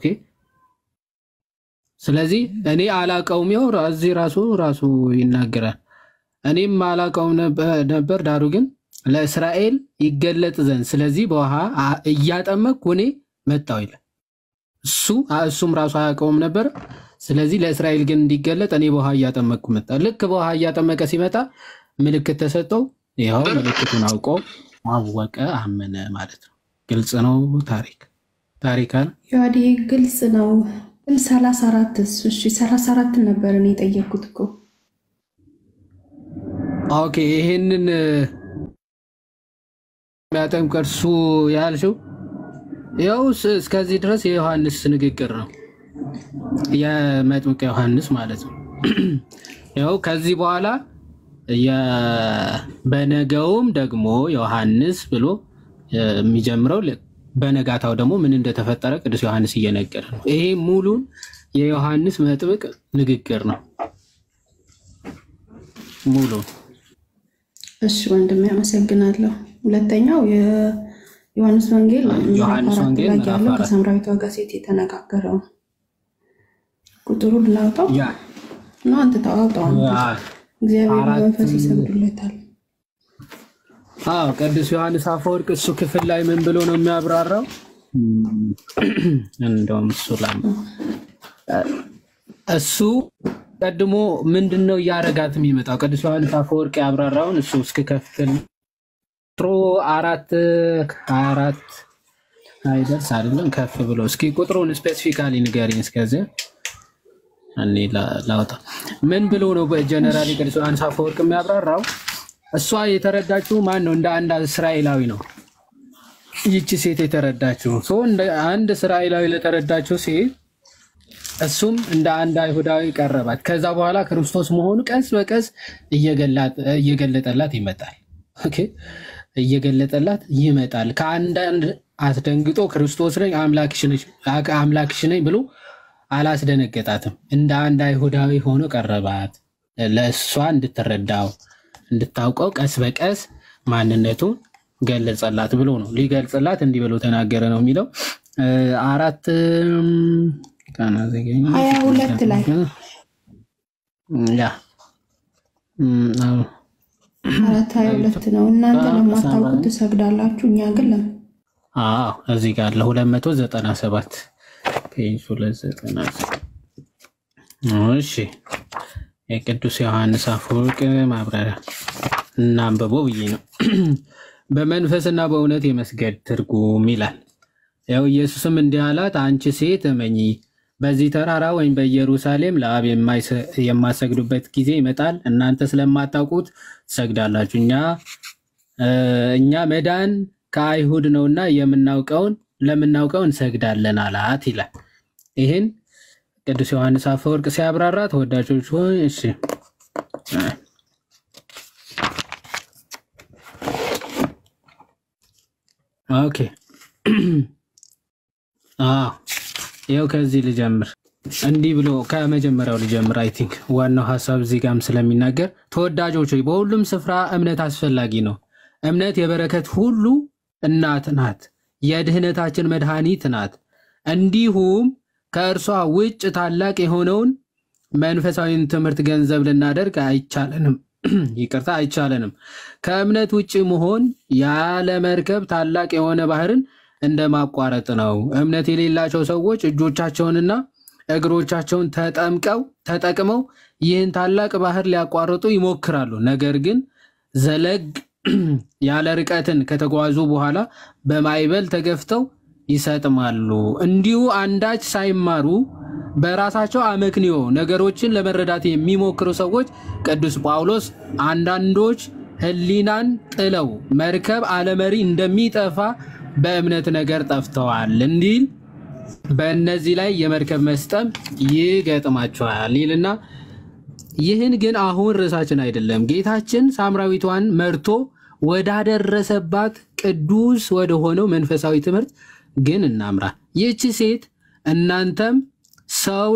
ስለዚህ እኔ አላቀውም። ያው እዚህ ራሱ ራሱ ይናገራል። እኔም አላቀውም ነበር፣ ዳሩ ግን ለእስራኤል ይገለጥ ዘንድ ስለዚህ በውሃ አ- እያጠመቅኩ እኔ መጣሁ ይላል። እሱ እሱም ራሱ አያውቀውም ነበር። ስለዚህ ለእስራኤል ግን እንዲገለጥ እኔ በውሃ እያጠመቅኩ መጣ። ልክ በውሃ እያጠመቀ ሲመጣ ምልክት ተሰጠው። ይኸው ምልክቱን አውቆ አወቀ፣ አመነ ማለት ነው። ግልጽ ነው። ታሪክ ታሪክ አለ። ዮሐዴ ግልጽ ነው። ግን ሰላሳ አራት እሺ፣ ሰላሳ አራት ነበር እኔ የጠየቅኩት እኮ ኦኬ ይሄንን የሚያጠምቅ እርሱ ያልሽው ያው ስ- እስከዚህ ድረስ የዮሐንስ ንግግር ነው፣ የመጥምቀ ዮሐንስ ማለት ነው። ያው ከዚህ በኋላ የ- በነገውም ደግሞ ዮሐንስ ብሎ የሚጀምረው ል- በነጋታው ደግሞ ምን እንደተፈጠረ ቅዱስ ዮሐንስ እየነገረ ነው። ይሄ ሙሉን የዮሐንስ መጥምቅ ንግግር ነው ሙሉ እሺ ወንድሜ አመሰግናለሁ። ሁለተኛው የዮሐንስ ወንጌል ምዕራፍ ዮሐንስ አራት ወንጌል ላይ ምዕራፍ ያለው አራት ከሳምራዊቷ ጋር ሴት የተነጋገረው ቁጥሩን ላውጣው ያ ነው። አንተ ታውጣው። አንተ አ- እግዚአብሔር አራት መንፈስ ይሰግዱለታል። አዎ ቅዱስ ዮሐንስ አፈወርቅ እሱ ክፍል ላይ ምን ብሎ ነው የሚያብራራው? እንደውም እሱ ላይ እሱ ቀድሞ ምንድን ነው እያረጋት የሚመጣው? ቅዱስ ዮሐንስ አፈወርቅ ያብራራውን እሱ እስክከፍል ቁጥሩ አራት ሀያ አራት አይደርስ አይደለም ከፍ ብሎ እስኪ ቁጥሩን ስፔሲፊካሊ ንገሪኝ። እስከዚህ እኔ ላ- ላውጣ። ምን ብሎ ነው በጀነራሊ ቅዱስ ዮሐንስ አፈወርቅ የሚያብራራው? እሷ የተረዳችው ማን ነው? እንደ አንድ እስራኤላዊ ነው። ይቺ ሴት የተረዳችው ሰው እንደ አንድ እስራኤላዊ ለተረዳችው ሴት እሱም እንደ አንድ አይሁዳዊ ቀረባት። ከዛ በኋላ ክርስቶስ መሆኑ ቀስ በቀስ እየገላት- እየገለጠላት ይመጣል። ኦኬ፣ እየገለጠላት ይመጣል። ከአንዳንድ አስደንግጦ ክርስቶስ ነኝ አምላክሽ ነሽ- አምላክሽ ነኝ ብሎ አላስደነገጣትም። እንደ አንድ አይሁዳዊ ሆኖ ቀረባት። ለእሷ እንድትረዳው እንድታውቀው ቀስ በቀስ ማንነቱን ገለጸላት ብሎ ነው። ሊገልጽላት እንዲህ ብሎ ተናገረ ነው የሚለው እ፣ አራት እም፣ ቃና ዘገኝ ሀያ ሁለት ላይ ያ እም፣ አዎ። አራት ሀያ ሁለት ነው። እናንተ ለማታውቁት ትሰግዳላችሁ፣ እኛ ግን ለም አዎ እዚህ ጋር አለ 297 ፔጅ 297 እሺ የቅዱስ ዮሐንስ አፈወርቅ ማብራሪያ እናንብበው ብዬ ነው። በመንፈስና በእውነት የመስገድ ትርጉም ይላል። ያው ኢየሱስም እንዲህ አላት፣ አንቺ ሴት እመኚ፣ በዚህ ተራራ ወይም በኢየሩሳሌም ለአብ የማይሰ- የማሰግዱበት ጊዜ ይመጣል፣ እናንተ ስለማታውቁት ትሰግዳላችሁ። እኛ እ፣ እኛ መዳን ከአይሁድ ነውና የምናውቀውን ለምናውቀው እንሰግዳለን አላት ይላል። ይህን ቅዱስ ዮሐንስ አፈወርቅ ሲያብራራ ተወዳጆች ሆይ እሺ ኦኬ አዎ ይኸው ከዚህ ልጀምር። እንዲህ ብሎ ከመጀመሪያው ልጀምር። አይ ቲንክ ዋናው ሀሳብ እዚህ ጋም ስለሚናገር ተወዳጆች ሆይ በሁሉም ስፍራ እምነት አስፈላጊ ነው። እምነት የበረከት ሁሉ እናት ናት፣ የድህነታችን መድኃኒት ናት። እንዲሁም ከእርሷ ውጭ ታላቅ የሆነውን መንፈሳዊን ትምህርት ገንዘብ ልናደርግ አይቻለንም። ይቅርታ አይቻለንም። ከእምነት ውጭ መሆን ያለ መርከብ ታላቅ የሆነ ባህርን እንደ ማቋረጥ ነው። እምነት የሌላቸው ሰዎች እጆቻቸውንና እግሮቻቸውን ተጠምቀው ተጠቅመው ይህን ታላቅ ባህር ሊያቋርጡ ይሞክራሉ። ነገር ግን ዘለግ ያለ ርቀትን ከተጓዙ በኋላ በማዕበል ተገፍተው ይሰጥማሉ። እንዲሁ አንዳች ሳይማሩ በራሳቸው አመክንዮ ነገሮችን ለመረዳት የሚሞክሩ ሰዎች ቅዱስ ጳውሎስ አንዳንዶች ሕሊናን ጥለው መርከብ አለመሪ እንደሚጠፋ በእምነት ነገር ጠፍተዋል እንዲል በእነዚህ ላይ የመርከብ መስጠም ይገጥማቸዋል ይልና ይህን ግን አሁን ርዕሳችን አይደለም። ጌታችን ሳምራዊቷን መርቶ ወዳደረሰባት ቅዱስ ወደ ሆነው መንፈሳዊ ትምህርት ግን እናምራ። ይህቺ ሴት እናንተም ሰው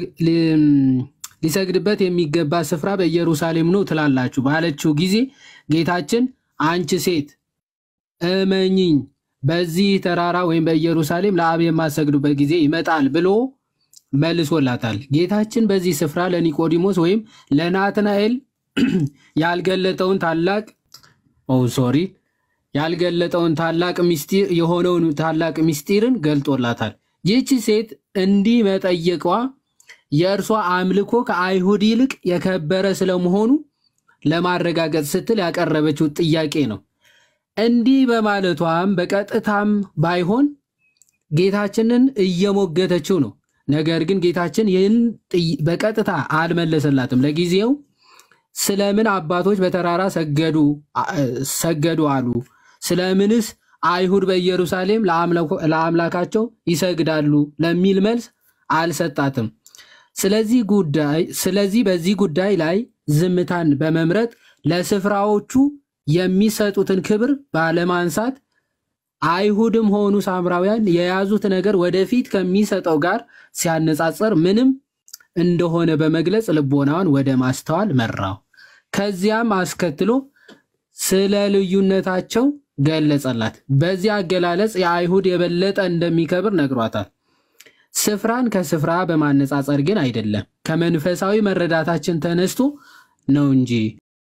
ሊሰግድበት የሚገባ ስፍራ በኢየሩሳሌም ነው ትላላችሁ ባለችው ጊዜ ጌታችን አንቺ ሴት እመኚኝ በዚህ ተራራ ወይም በኢየሩሳሌም ለአብ የማሰግዱበት ጊዜ ይመጣል ብሎ መልሶላታል። ጌታችን በዚህ ስፍራ ለኒቆዲሞስ ወይም ለናትናኤል ያልገለጠውን ታላቅ ኦ ሶሪ ያልገለጠውን ታላቅ ምስጢር የሆነውን ታላቅ ምስጢርን ገልጦላታል። ይህቺ ሴት እንዲህ መጠየቋ የእርሷ አምልኮ ከአይሁድ ይልቅ የከበረ ስለመሆኑ ለማረጋገጥ ስትል ያቀረበችው ጥያቄ ነው። እንዲህ በማለቷም በቀጥታም ባይሆን ጌታችንን እየሞገተችው ነው። ነገር ግን ጌታችን ይህን በቀጥታ አልመለሰላትም። ለጊዜው ስለምን አባቶች በተራራ ሰገዱ ሰገዱ አሉ? ስለምንስ አይሁድ በኢየሩሳሌም ለአምላካቸው ይሰግዳሉ ለሚል መልስ አልሰጣትም። ስለዚህ ጉዳይ ስለዚህ በዚህ ጉዳይ ላይ ዝምታን በመምረጥ ለስፍራዎቹ የሚሰጡትን ክብር ባለማንሳት አይሁድም ሆኑ ሳምራውያን የያዙት ነገር ወደፊት ከሚሰጠው ጋር ሲያነጻጸር ምንም እንደሆነ በመግለጽ ልቦናዋን ወደ ማስተዋል መራው። ከዚያም አስከትሎ ስለ ልዩነታቸው ገለጸላት። በዚህ አገላለጽ የአይሁድ የበለጠ እንደሚከብር ነግሯታል። ስፍራን ከስፍራ በማነጻጸር ግን አይደለም፣ ከመንፈሳዊ መረዳታችን ተነስቶ ነው እንጂ።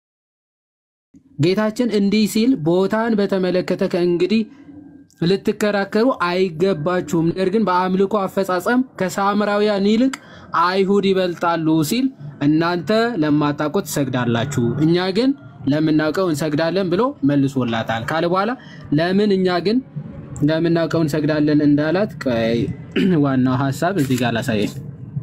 ጌታችን እንዲህ ሲል ቦታን በተመለከተ ከእንግዲህ ልትከራከሩ አይገባችሁም፣ ነገር ግን በአምልኮ አፈጻጸም ከሳምራውያን ይልቅ አይሁድ ይበልጣሉ ሲል እናንተ ለማታውቁት ትሰግዳላችሁ፣ እኛ ግን ለምናውቀው እንሰግዳለን ብሎ መልሶላታል ካለ በኋላ ለምን እኛ ግን ለምናውቀው እንሰግዳለን እንዳላት ቆይ ዋናው ሀሳብ እዚህ ጋር ላሳየኝ።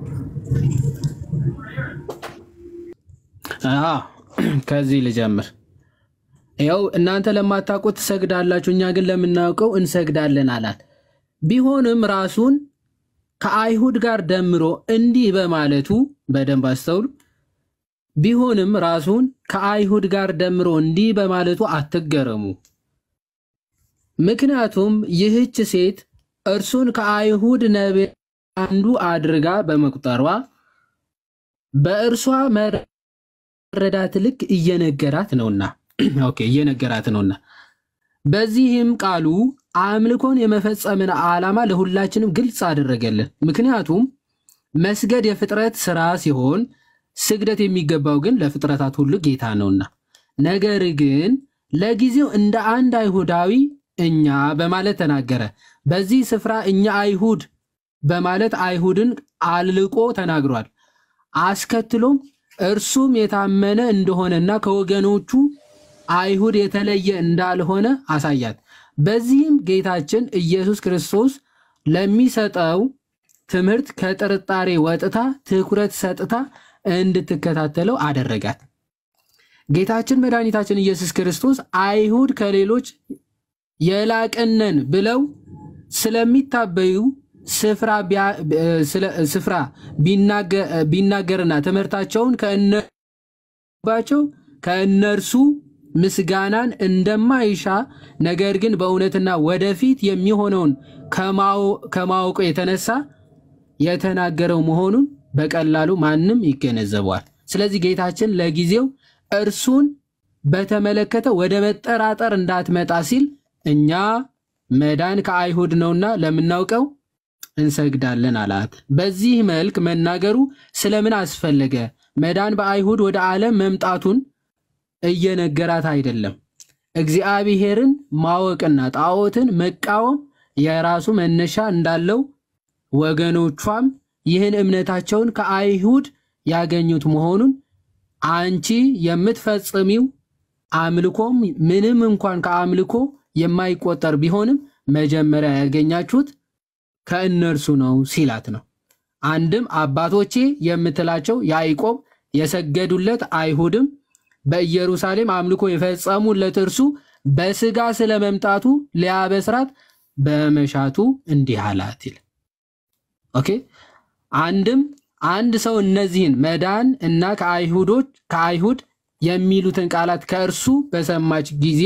አዎ ከዚህ ልጀምር። ያው እናንተ ለማታውቁት ትሰግዳላችሁ፣ እኛ ግን ለምናውቀው እንሰግዳለን አላት። ቢሆንም ራሱን ከአይሁድ ጋር ደምሮ እንዲህ በማለቱ በደንብ አስተውሉ። ቢሆንም ራሱን ከአይሁድ ጋር ደምሮ እንዲህ በማለቱ አትገረሙ። ምክንያቱም ይህች ሴት እርሱን ከአይሁድ ነቢያት አንዱ አድርጋ በመቁጠሯ በእርሷ መረዳት ልክ እየነገራት ነውና ኦኬ እየነገራት ነውና በዚህም ቃሉ አምልኮን የመፈጸምን ዓላማ ለሁላችንም ግልጽ አደረገልን። ምክንያቱም መስገድ የፍጥረት ስራ ሲሆን ስግደት የሚገባው ግን ለፍጥረታት ሁሉ ጌታ ነውና። ነገር ግን ለጊዜው እንደ አንድ አይሁዳዊ እኛ በማለት ተናገረ። በዚህ ስፍራ እኛ አይሁድ በማለት አይሁድን አልልቆ ተናግሯል። አስከትሎም እርሱም የታመነ እንደሆነና ከወገኖቹ አይሁድ የተለየ እንዳልሆነ አሳያት። በዚህም ጌታችን ኢየሱስ ክርስቶስ ለሚሰጠው ትምህርት ከጥርጣሬ ወጥታ ትኩረት ሰጥታ እንድትከታተለው አደረጋት። ጌታችን መድኃኒታችን ኢየሱስ ክርስቶስ አይሁድ ከሌሎች የላቅነን ብለው ስለሚታበዩ ስፍራ ቢናገርና ትምህርታቸውን ከእነባቸው ከእነርሱ ምስጋናን እንደማይሻ ነገር ግን በእውነትና ወደፊት የሚሆነውን ከማወቁ የተነሳ የተናገረው መሆኑን በቀላሉ ማንም ይገነዘበዋል። ስለዚህ ጌታችን ለጊዜው እርሱን በተመለከተ ወደ መጠራጠር እንዳትመጣ ሲል እኛ መዳን ከአይሁድ ነውና ለምናውቀው እንሰግዳለን አላት። በዚህ መልክ መናገሩ ስለምን አስፈለገ? መዳን በአይሁድ ወደ ዓለም መምጣቱን እየነገራት አይደለም። እግዚአብሔርን ማወቅና ጣዖትን መቃወም የራሱ መነሻ እንዳለው ወገኖቿም ይህን እምነታቸውን ከአይሁድ ያገኙት መሆኑን አንቺ የምትፈጽሚው አምልኮም ምንም እንኳን ከአምልኮ የማይቆጠር ቢሆንም መጀመሪያ ያገኛችሁት ከእነርሱ ነው ሲላት ነው። አንድም አባቶቼ የምትላቸው ያዕቆብ የሰገዱለት አይሁድም በኢየሩሳሌም አምልኮ የፈጸሙለት እርሱ በስጋ ስለመምጣቱ ሊያበስራት በመሻቱ እንዲህ አላት ይል ኦኬ። አንድም አንድ ሰው እነዚህን መዳን እና ከአይሁዶች ከአይሁድ የሚሉትን ቃላት ከእርሱ በሰማች ጊዜ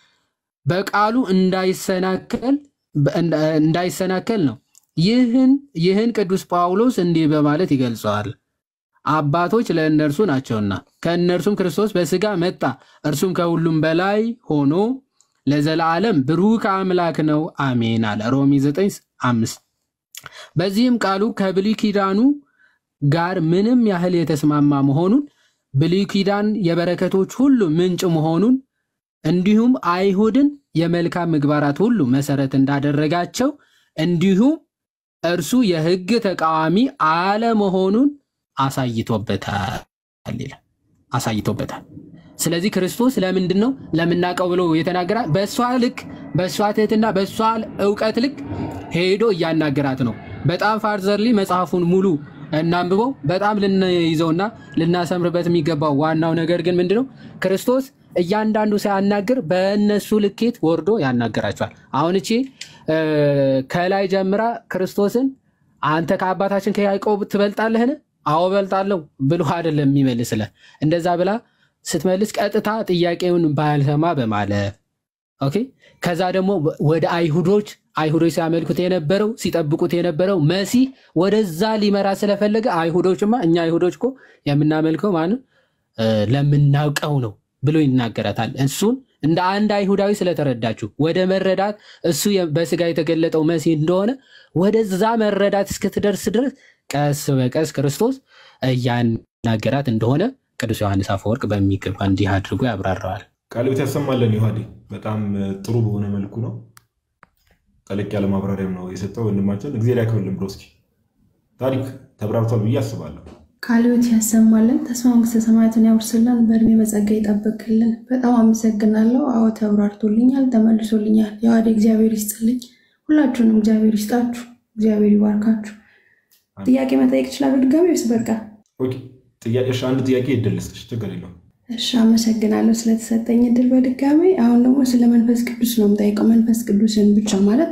በቃሉ እንዳይሰናከል እንዳይሰናከል ነው። ይህን ይህን ቅዱስ ጳውሎስ እንዲህ በማለት ይገልጸዋል። አባቶች ለእነርሱ ናቸውና ከእነርሱም ክርስቶስ በስጋ መጣ፣ እርሱም ከሁሉም በላይ ሆኖ ለዘላለም ብሩክ አምላክ ነው፣ አሜን አለ። ሮሜ 9 5 በዚህም ቃሉ ከብሉይ ኪዳኑ ጋር ምንም ያህል የተስማማ መሆኑን ብሉይ ኪዳን የበረከቶች ሁሉ ምንጭ መሆኑን እንዲሁም አይሁድን የመልካም ምግባራት ሁሉ መሰረት እንዳደረጋቸው እንዲሁም እርሱ የሕግ ተቃዋሚ አለመሆኑን አሳይቶበታል ይላል። አሳይቶበታል። ስለዚህ ክርስቶስ ለምንድን ነው ለምናውቀው ብሎ የተናገራ በእሷ ልክ በእሷ ትህትና በእሷ እውቀት ልክ ሄዶ እያናገራት ነው። በጣም ፋርዘርሊ መጽሐፉን ሙሉ እናንብበው። በጣም ልንይዘውና ልናሰምርበት የሚገባው ዋናው ነገር ግን ምንድነው ክርስቶስ እያንዳንዱ ሲያናግር በእነሱ ልኬት ወርዶ ያናገራቸዋል። አሁን እቺ ከላይ ጀምራ ክርስቶስን አንተ ከአባታችን ከያዕቆብ ትበልጣለህን? አዎ በልጣለሁ ብሎ አይደለም የሚመልስልህ። እንደዛ ብላ ስትመልስ ቀጥታ ጥያቄውን ባልሰማ በማለፍ ኦኬ። ከዛ ደግሞ ወደ አይሁዶች አይሁዶች ሲያመልኩት የነበረው ሲጠብቁት የነበረው መሲህ ወደዛ ሊመራ ስለፈለገ አይሁዶችማ እኛ አይሁዶች እኮ የምናመልከው ማንም ለምናውቀው ነው ብሎ ይናገራታል። እሱን እንደ አንድ አይሁዳዊ ስለተረዳችሁ ወደ መረዳት እሱ በስጋ የተገለጠው መሲህ እንደሆነ ወደዛ መረዳት እስክትደርስ ድረስ ቀስ በቀስ ክርስቶስ እያናገራት እንደሆነ ቅዱስ ዮሐንስ አፈወርቅ በሚገባ እንዲህ አድርጎ ያብራራዋል። ቃልቤት ያሰማለን። ዮሐዴ በጣም ጥሩ በሆነ መልኩ ነው። ጠለቅ ያለ ማብራሪያም ነው የሰጠው ወንድማችን። እግዚአብሔር ያክብርልን ብሎ እስኪ ታሪክ ተብራርቷል ብዬ አስባለሁ። ቃልዮት ያሰማልን፣ ተስፋ መንግስተ ሰማያትን ያውርስልን፣ በእድሜ በጸጋ ይጠብቅልን። በጣም አመሰግናለሁ። አዎ ተብራርቶልኛል፣ ተመልሶልኛል። የዋዴ እግዚአብሔር ይስጥልኝ። ሁላችሁንም እግዚአብሔር ይስጣችሁ፣ እግዚአብሔር ይባርካችሁ። ጥያቄ መጠየቅ ይችላሉ ድጋሚ ወይስ በቃ? ጥያቄሽ አንድ ጥያቄ ይደለስች ችግር የለውም። እሺ አመሰግናለሁ ስለተሰጠኝ እድል በድጋሚ። አሁን ደግሞ ስለ መንፈስ ቅዱስ ነው የምጠይቀው። መንፈስ ቅዱስን ብቻ ማለት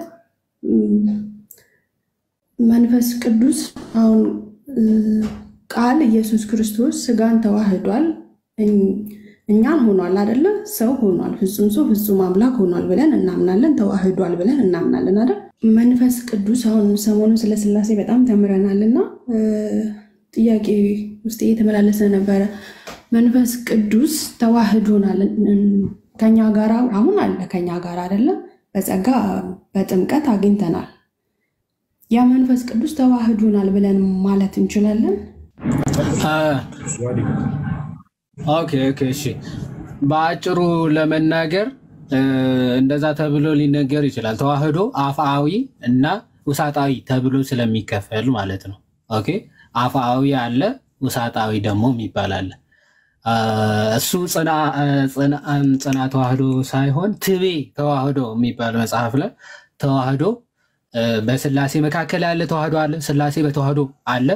መንፈስ ቅዱስ አሁን ቃል ኢየሱስ ክርስቶስ ስጋን ተዋህዷል፣ እኛን ሆኗል አይደለ? ሰው ሆኗል፣ ፍጹም ሰው ፍጹም አምላክ ሆኗል ብለን እናምናለን። ተዋህዷል ብለን እናምናለን አይደል? መንፈስ ቅዱስ አሁን ሰሞኑን ስለ ስላሴ በጣም ተምረናል እና ጥያቄ ውስጥ እየተመላለሰ ነበረ። መንፈስ ቅዱስ ተዋህዶናል ከኛ ጋር አሁን አለ ከኛ ጋር አይደለም፣ በጸጋ በጥምቀት አግኝተናል። ያ መንፈስ ቅዱስ ተዋህዶናል ብለን ማለት እንችላለን። ኦኬ ኦኬ እሺ። በአጭሩ ለመናገር እንደዛ ተብሎ ሊነገር ይችላል። ተዋህዶ አፍአዊ እና ውሳጣዊ ተብሎ ስለሚከፈል ማለት ነው። ኦኬ አፍአዊ አለ፣ ውሳጣዊ ደግሞ የሚባል አለ። እሱ ጽና ተዋህዶ ሳይሆን ትቤ ተዋህዶ የሚባል መጽሐፍ ላይ ተዋህዶ በስላሴ መካከል ያለ ተዋህዶ አለ። ስላሴ በተዋህዶ አለ።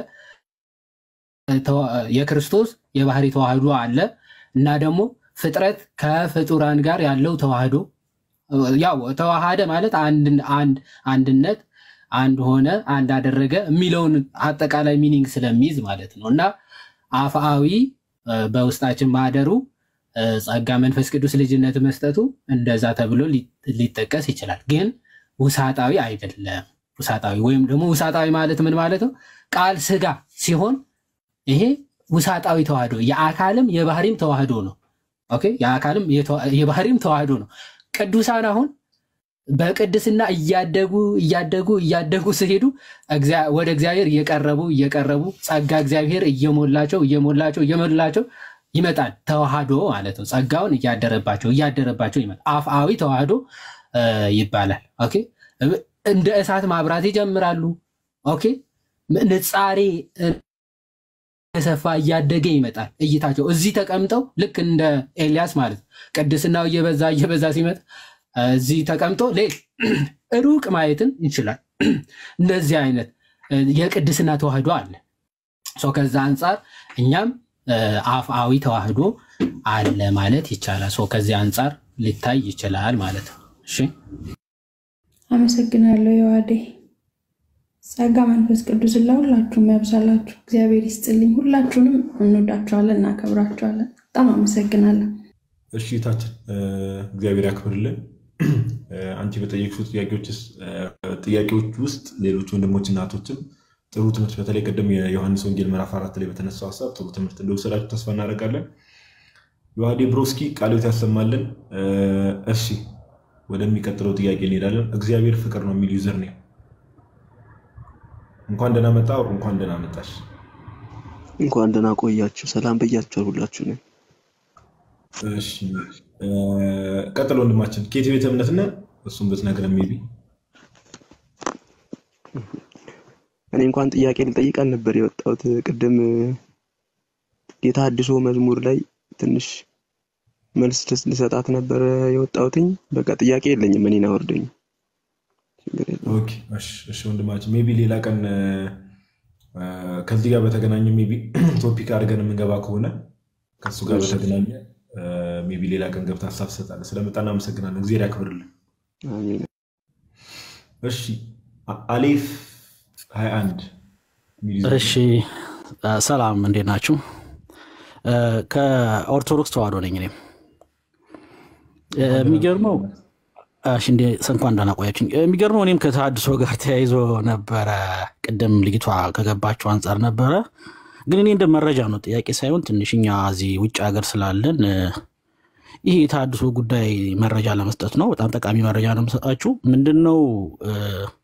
የክርስቶስ የባህሪ ተዋህዶ አለ እና ደግሞ ፍጥረት ከፍጡራን ጋር ያለው ተዋህዶ ያው ተዋሃደ ማለት አንድነት አንድ ሆነ አንድ አደረገ የሚለውን አጠቃላይ ሚኒንግ ስለሚይዝ ማለት ነው እና አፍአዊ በውስጣችን ማደሩ ጸጋ መንፈስ ቅዱስ ልጅነት መስጠቱ እንደዛ ተብሎ ሊጠቀስ ይችላል። ግን ውሳጣዊ አይደለም። ውሳጣዊ ወይም ደግሞ ውሳጣዊ ማለት ምን ማለት ነው? ቃል ስጋ ሲሆን ይሄ ውሳጣዊ ተዋህዶ የአካልም የባህሪም ተዋህዶ ነው። ኦኬ የአካልም የባህሪም ተዋህዶ ነው። ቅዱሳን አሁን በቅድስና እያደጉ እያደጉ እያደጉ ሲሄዱ እግዚአ- ወደ እግዚአብሔር እየቀረቡ እየቀረቡ ጸጋ እግዚአብሔር እየሞላቸው እየሞላቸው እየሞላቸው ይመጣል። ተዋህዶ ማለት ነው። ጸጋውን እያደረባቸው እያደረባቸው ይመጣል። አፍአዊ ተዋህዶ እ፣ ይባላል። ኦኬ እንደ እሳት ማብራት ይጀምራሉ። ኦኬ ንጻሬ እየሰፋ እያደገ ይመጣል። እይታቸው እዚህ ተቀምጠው ልክ እንደ ኤልያስ ማለት ነው። ቅድስናው እየበዛ እየበዛ ሲመጣ እዚህ ተቀምጦ ሌል ሩቅ ማየትን ይችላል። እንደዚህ አይነት እ፣ የቅድስና ተዋህዶ አለ። ሰው ከዛ አንጻር እኛም እ፣ አፍአዊ ተዋህዶ አለ ማለት ይቻላል። ሰው ከዚህ አንጻር ሊታይ ይችላል ማለት ነው። እሺ አመሰግናለሁ የዋዴ ጸጋ መንፈስ ቅዱስን ለሁላችሁም ያብዛላችሁ። እግዚአብሔር ይስጥልኝ። ሁላችሁንም እንወዳችኋለን፣ እናከብራችኋለን። በጣም አመሰግናለሁ። እሺ ታችን እግዚአብሔር ያክብርልን። እ፣ አንቺ በጠየቅሽው ጥያቄዎች ውስጥ እ፣ ጥያቄዎች ውስጥ ሌሎች ወንድሞች እናቶችም ጥሩ ትምህርት በተለይ ቅድም የዮሐንስ ወንጌል ምዕራፍ አራት ላይ በተነሳው ሀሳብ ጥሩ ትምህርት እንደወሰዳችሁ ተስፋ እናደርጋለን። ዮሐዴ ብሮስኪ ቃልዮት ያሰማልን። እ፣ እሺ ወደሚቀጥለው ጥያቄ እንሄዳለን። እግዚአብሔር ፍቅር ነው የሚል ዩዘር ነው። እንኳን ደህና መጣ፣ እንኳን ደህና መጣሽ። እንኳን ደህና ቆያችሁ። ሰላም ብያችኋል ሁላችሁ ነው። እሺ እ፣ ቀጥሎ ወንድማችን ከየት ቤተ እምነት ነህ? እሱም ብትነግረን ሜይ ቢ እኔ እንኳን ጥያቄ ልጠይቃል ነበር የወጣሁት ቅድም ጌታ አድሶ መዝሙር ላይ ትንሽ መልስ ልስ- ልሰጣት ነበር የወጣሁትኝ። በቃ ጥያቄ የለኝም። እኔን አወርደኝ። ችግር የለውም። ኦኬ፣ እሺ፣ እሺ ወንድማችን ሜይ ቢ ሌላ ቀን እ፣ እ፣ ከዚህ ጋር በተገናኘ ሜይ ቢ ቶፒክ አድርገን የምንገባ ከሆነ ከእሱ ጋር እሺ። በተገናኘ እ፣ ሜይ ቢ ሌላ ቀን ገብተህ ሀሳብ ትሰጣለህ። ስለመጣ እናመሰግናለን። እግዚአብሔር ያክብርልን። አሜን። እሺ አ- አሌፍ 21 የሚል ይዘት እሺ አ፣ ሰላም እንዴት ናችሁ? እ፣ ከኦርቶዶክስ ተዋህዶ ነኝ እኔም እ፣ የሚገርመው እሺ፣ እንዴ እንኳን ደህና ቆያችሁኝ። የሚገርመው እኔም ከተሃድሶ ጋር ተያይዞ ነበረ። ቅድም ልጅቷ ከገባችው አንጻር ነበረ፣ ግን እኔ እንደ መረጃ ነው ጥያቄ ሳይሆን ትንሽ እኛ እዚህ ውጭ ሀገር ስላለን እ፣ ይህ የተሃድሶ ጉዳይ መረጃ ለመስጠት ነው። በጣም ጠቃሚ መረጃ ነው የምሰጣችሁ። ምንድን ነው እ፣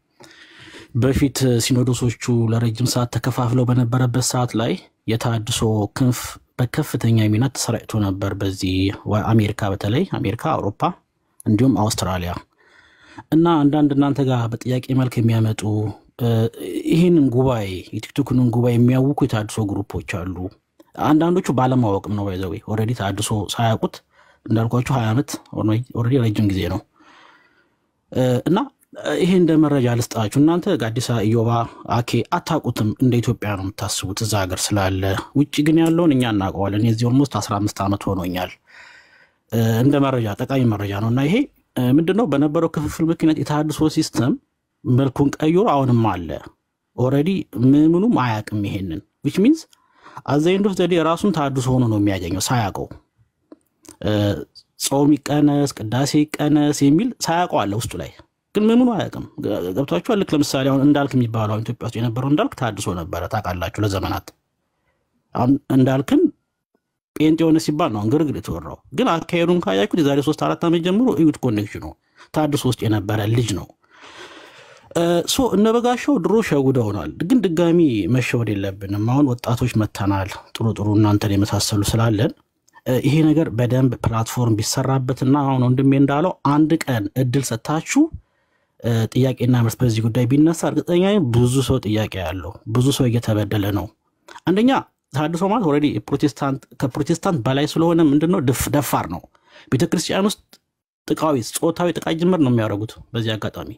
በፊት ሲኖዶሶቹ ለረጅም ሰዓት ተከፋፍለው በነበረበት ሰዓት ላይ የተሃድሶ ክንፍ በከፍተኛ ሚና ተሰራጭቶ ነበር። በዚህ ወ- አሜሪካ በተለይ አሜሪካ፣ አውሮፓ እንዲሁም አውስትራሊያ እና አንዳንድ እናንተ ጋር በጥያቄ መልክ የሚያመጡ እ፣ ይህንን ጉባኤ የቲክቶክንን ጉባኤ የሚያውኩ የተሃድሶ ግሩፖች አሉ። አንዳንዶቹ ባለማወቅም ነው ባይዘዌ ኦልሬዲ ተሃድሶ ሳያውቁት እንዳልኳችሁ ሀያ ዓመት ኦልሬዲ ረጅም ጊዜ ነው እ፣ እና እ፣ ይሄ እንደ መረጃ ልስጣችሁ። እናንተ ጋዲሳ ኢዮባ አኬ አታውቁትም፣ እንደ ኢትዮጵያ ነው የምታስቡት እዛ ሀገር ስላለ። ውጭ ግን ያለውን እኛ እናውቀዋለን። የዚህ ኦልሞስት 15 ዓመት ሆኖኛል። እ፣ እንደ መረጃ ጠቃሚ መረጃ ነው እና ይሄ እ፣ ምንድነው በነበረው ክፍፍል ምክንያት የተሃድሶ ሲስተም መልኩን ቀይሮ አሁንም አለ። ኦልሬዲ ምምኑም አያውቅም ይሄንን ዊች ሚንስ አዘይንዶስ ዘዴ ራሱን ተሃድሶ ሆኖ ነው የሚያገኘው ሳያውቀው እ፣ ጾም ይቀነስ ቅዳሴ ይቀነስ የሚል ሳያውቀው አለ ውስጡ ላይ ግን ምኑን አያውቅም። ገ- ገብቷችኋል? ልክ ለምሳሌ አሁን እንዳልክ የሚባለው አሁን ኢትዮጵያ ውስጥ የነበረው እንዳልክ ታድሶ ነበረ ታውቃላችሁ፣ ለዘመናት አሁን እንዳልክን ጴንጤ የሆነ ሲባል ነው አሁን ግርግር የተወራው። ግን አካሄዱን ካያችሁት የዛሬ ሶስት አራት ዓመት ጀምሮ እዩት። ኮኔክሽኑ ታድሶ ውስጥ የነበረ ልጅ ነው። እ፣ ሶ እነ በጋሻው ድሮ ሸውደውናል፣ ግን ድጋሚ መሸወድ የለብንም። አሁን ወጣቶች መተናል፣ ጥሩ ጥሩ እናንተን የመሳሰሉ ስላለን እ፣ ይሄ ነገር በደንብ ፕላትፎርም ቢሰራበትና አሁን ወንድሜ እንዳለው አንድ ቀን እድል ሰጥታችሁ እ፣ ጥያቄና መልስ በዚህ ጉዳይ ቢነሳ እርግጠኛ ነኝ ብዙ ሰው ጥያቄ ያለው ብዙ ሰው እየተበደለ ነው። አንደኛ ተሐድሶ ማለት ኦልሬዲ ፕሮቴስታንት ከፕሮቴስታንት በላይ ስለሆነ ምንድነው ድፍ- ደፋር ነው። ቤተክርስቲያን ውስጥ ጥቃዊ ጾታዊ ጥቃት ጅምር ነው የሚያደርጉት። በዚህ አጋጣሚ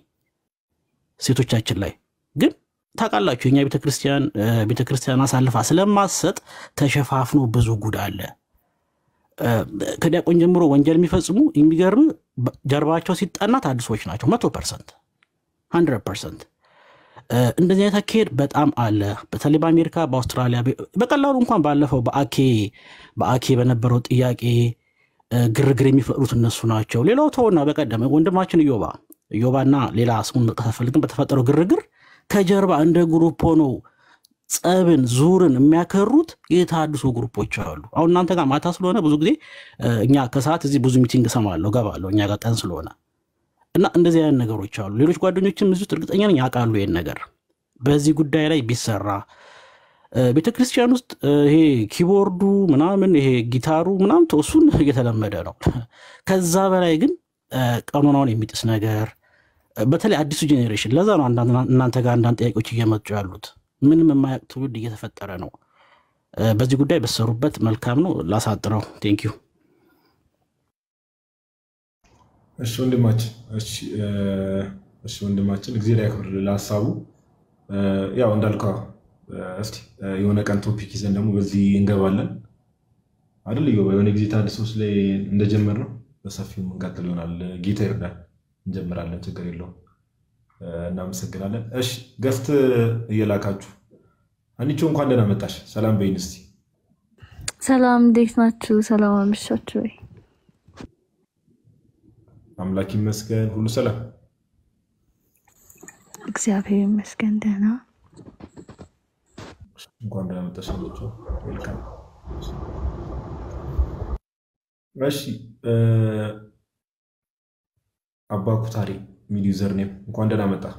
ሴቶቻችን ላይ ግን ታውቃላችሁ የኛ ቤተክርስቲያን እ፣ ቤተክርስቲያን አሳልፋ ስለማሰጥ ተሸፋፍኖ ብዙ ጉድ አለ። እ፣ ከዲያቆን ጀምሮ ወንጀል የሚፈጽሙ የሚገርም በ- ጀርባቸው ሲጠና ታድሶች ናቸው። መቶ ፐርሰንት ሀንድረድ ፐርሰንት እንደዚህ አይነት አካሄድ በጣም አለ። በተለይ በአሜሪካ፣ በአውስትራሊያ በ- በቀላሉ እንኳን ባለፈው በአኬ በአኬ በነበረው ጥያቄ እ፣ ግርግር የሚፈጥሩት እነሱ ናቸው። ሌላው ተውና በቀደም ወንድማችን ኢዮባ ኢዮባና ሌላ ስሙን መጥቀስ አልፈልግም በተፈጠረው ግርግር ከጀርባ እንደ ግሩፕ ሆነው ጸብን ዙርን የሚያከሩት የተሃድሶ ግሩፖች አሉ። አሁን እናንተ ጋር ማታ ስለሆነ ብዙ ጊዜ እ፣ እኛ ከሰዓት እዚህ ብዙ ሚቲንግ እሰማለሁ ገባለሁ እኛ ጋር ቀን ስለሆነ እና እንደዚህ አይነት ነገሮች አሉ። ሌሎች ጓደኞችም እዚህ ውስጥ እርግጠኛ ነኝ ያውቃሉ ይህን ነገር በዚህ ጉዳይ ላይ ቢሰራ ቤተ ክርስቲያን ውስጥ ይሄ ኪቦርዱ ምናምን ይሄ ጊታሩ ምናምን እሱን እየተለመደ ነው። ከዛ በላይ ግን ቀኖናውን የሚጥስ ነገር በተለይ አዲሱ ጄኔሬሽን ለዛ ነው እናንተ ጋር አንዳንድ ጥያቄዎች እየመጡ ያሉት። ምንም የማያውቅ ትውልድ እየተፈጠረ ነው። በዚህ ጉዳይ በሰሩበት መልካም ነው። ላሳጥረው። ቴንክ ዩ። እሺ ወንድማችን እሺ ወንድማችን እግዚአብሔር ያክብርልህ ለሀሳቡ። ያው እንዳልከው እስቲ የሆነ ቀን ቶፒክ ይዘን ደግሞ በዚህ እንገባለን አይደል? የሆነ ጊዜ ታድሶች ላይ እንደጀመር ነው በሰፊው እንቀጥል ይሆናል። ጌታ ይርዳል። እንጀምራለን። ችግር የለውም። እናመሰግናለን። እሺ ገፍት እየላካችሁ አንቺ እንኳን ደህና መጣሽ። ሰላም በይን እስቲ። ሰላም እንዴት ናችሁ? ሰላም አመሻችሁ ወይ? አምላክ ይመስገን፣ ሁሉ ሰላም፣ እግዚአብሔር ይመስገን ደህና። እንኳን ደህና መጣሽ አለችው። ዌልካም። እሺ አባ ኩታሪ ሚል ዩዘር ኔም እንኳን ደህና መጣ።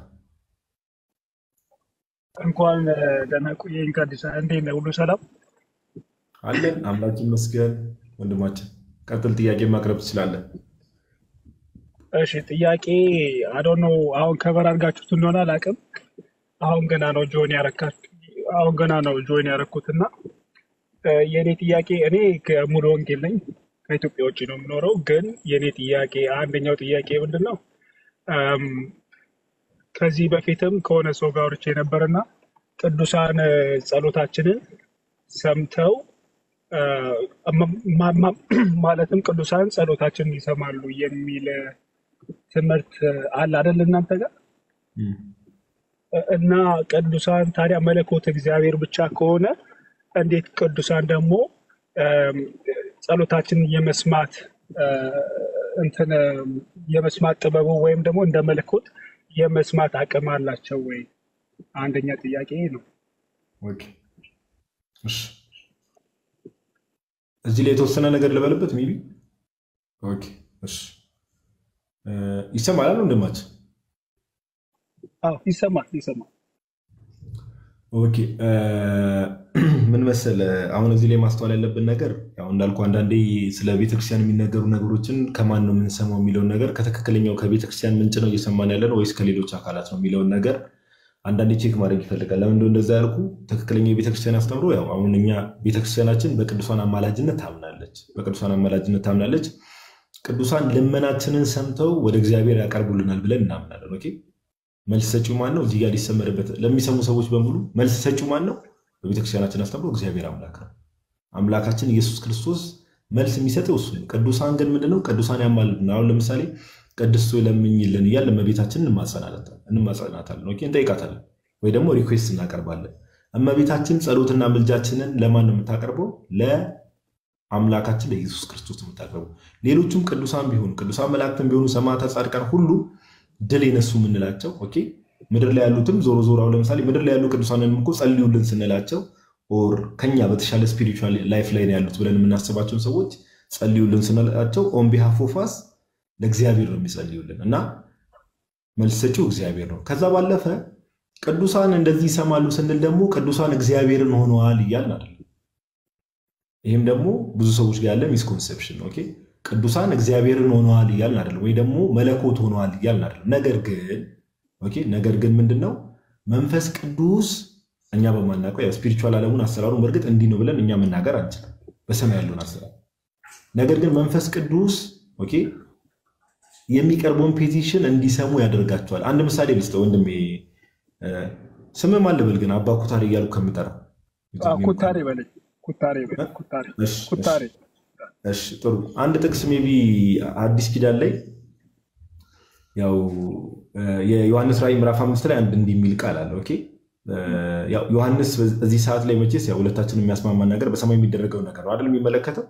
እንኳን ደህና ቆየኝ። ከአዲስ እንዴት ነህ? ሁሉ ሰላም አለን። አምላክ ይመስገን። ወንድማችን ቀጥል፣ ጥያቄ ማቅረብ ትችላለን። እሺ ጥያቄ አዶኖ አሁን ከበር አድርጋችሁት እንደሆነ አላውቅም። አሁን ገና ነው ጆይን ያረካችሁ አሁን ገና ነው ጆይን ያረኩት እና የእኔ ጥያቄ እኔ ከሙሉ ወንጌል ነኝ ከኢትዮጵያ ውጭ ነው የምኖረው። ግን የእኔ ጥያቄ አንደኛው ጥያቄ ምንድን ነው ከዚህ በፊትም ከሆነ ሰው ጋር አውርቼ ነበርና ቅዱሳን ጸሎታችንን ሰምተው ማለትም ቅዱሳን ጸሎታችንን ይሰማሉ የሚል ትምህርት አለ አይደል እናንተ ጋር? እና ቅዱሳን ታዲያ መለኮት እግዚአብሔር ብቻ ከሆነ እንዴት ቅዱሳን ደግሞ ጸሎታችንን የመስማት እንትን የመስማት ጥበቡ ወይም ደግሞ እንደ መለኮት የመስማት አቅም አላቸው ወይ? አንደኛ ጥያቄ ነው። እዚህ ላይ የተወሰነ ነገር ልበልበት ሚቢ ይሰማል ወንድማችን? ይሰማል ይሰማል። ኦኬ ምን መሰለ፣ አሁን እዚህ ላይ ማስተዋል ያለብን ነገር ያው እንዳልኩ አንዳንዴ ስለ ቤተክርስቲያን የሚነገሩ ነገሮችን ከማን ነው የምንሰማው የሚለውን ነገር ከትክክለኛው ከቤተክርስቲያን ምንጭ ነው እየሰማን ያለ ነው ወይስ ከሌሎች አካላት ነው የሚለውን ነገር አንዳንዴ ቼክ ማድረግ ይፈልጋል። ለምን እንደዛ ያልኩ ትክክለኛው የቤተክርስቲያን አስተምሮ ያው አሁን እኛ ቤተክርስቲያናችን በቅዱሳን አማላጅነት ታምናለች፣ በቅዱሳን አማላጅነት ታምናለች። ቅዱሳን ልመናችንን ሰምተው ወደ እግዚአብሔር ያቀርቡልናል ብለን እናምናለን። ኦኬ መልስ ሰጪው ማን ነው? እዚህ ጋር ሊሰመርበት ለሚሰሙ ሰዎች በሙሉ መልስ ሰጪው ማን ነው? በቤተክርስቲያናችን አስተምሮ እግዚአብሔር አምላክ ነው። አምላካችን ኢየሱስ ክርስቶስ መልስ የሚሰጠው እሱ ነው። ቅዱሳን ግን ምንድነው? ቅዱሳን ያማልዱን። አሁን ለምሳሌ ቅድስት ሆይ ለምኝልን እያለ እመቤታችንን እንማጸናታለን፣ ኦኬ እንጠይቃታለን፣ ወይ ደግሞ ሪኩዌስት እናቀርባለን። እመቤታችን ጸሎትና ምልጃችንን ለማን ነው የምታቀርበው? ለአምላካችን ለኢየሱስ ክርስቶስ ነው የምታቀርበው። ሌሎቹም ቅዱሳን ቢሆኑ ቅዱሳን መላእክትን ቢሆኑ ሰማዕታት፣ ጻድቃን ሁሉ ድል የነሱ የምንላቸው ኦኬ ምድር ላይ ያሉትም ዞሮ ዞሮ አሁን ለምሳሌ ምድር ላይ ያሉ ቅዱሳንን እኮ ጸልዩልን ስንላቸው ኦር ከኛ በተሻለ ስፒሪቹዋል ላይፍ ላይ ነው ያሉት ብለን የምናስባቸውን ሰዎች ጸልዩልን ስንላቸው ኦን ቢሃፍ ኦፍ አስ ለእግዚአብሔር ነው የሚጸልዩልን እና መልስ ሰጪው እግዚአብሔር ነው። ከዛ ባለፈ ቅዱሳን እንደዚህ ይሰማሉ ስንል ደግሞ ቅዱሳን እግዚአብሔርን ሆነዋል እያልን አይደለም። ይህም ደግሞ ብዙ ሰዎች ጋር ያለ ሚስኮንሴፕሽን ነው። ኦኬ ቅዱሳን እግዚአብሔርን ሆነዋል እያልን አይደለም፣ ወይ ደግሞ መለኮት ሆነዋል እያልን አይደለም። ነገር ግን ኦኬ ነገር ግን ምንድን ነው መንፈስ ቅዱስ እኛ በማናውቀው ያው ስፒሪቹዋል ዓለሙን አሰራሩን በእርግጥ እንዲህ ነው ብለን እኛ መናገር አንችልም፣ በሰማይ ያለውን አሰራር። ነገር ግን መንፈስ ቅዱስ ኦኬ የሚቀርበውን ፔቲሽን እንዲሰሙ ያደርጋቸዋል። አንድ ምሳሌ ልስጥ ወንድሜ፣ ስምህ ማን ልበል ግን አባ ኩታሬ እያልኩ ከምጠራ ኩታሬ በለኝ። ኩታሬ ኩታሬ ኩታሬ እሺ ጥሩ። አንድ ጥቅስ ሜይ ቢ አዲስ ኪዳን ላይ ያው የዮሐንስ ራእይ ምዕራፍ አምስት ላይ አንድ እንዲህ የሚል ቃል አለ። ኦኬ ያው ዮሐንስ እዚህ ሰዓት ላይ መቼስ ያው ሁለታችን የሚያስማማን ነገር በሰማይ የሚደረገው ነገር ነው አይደል የሚመለከተው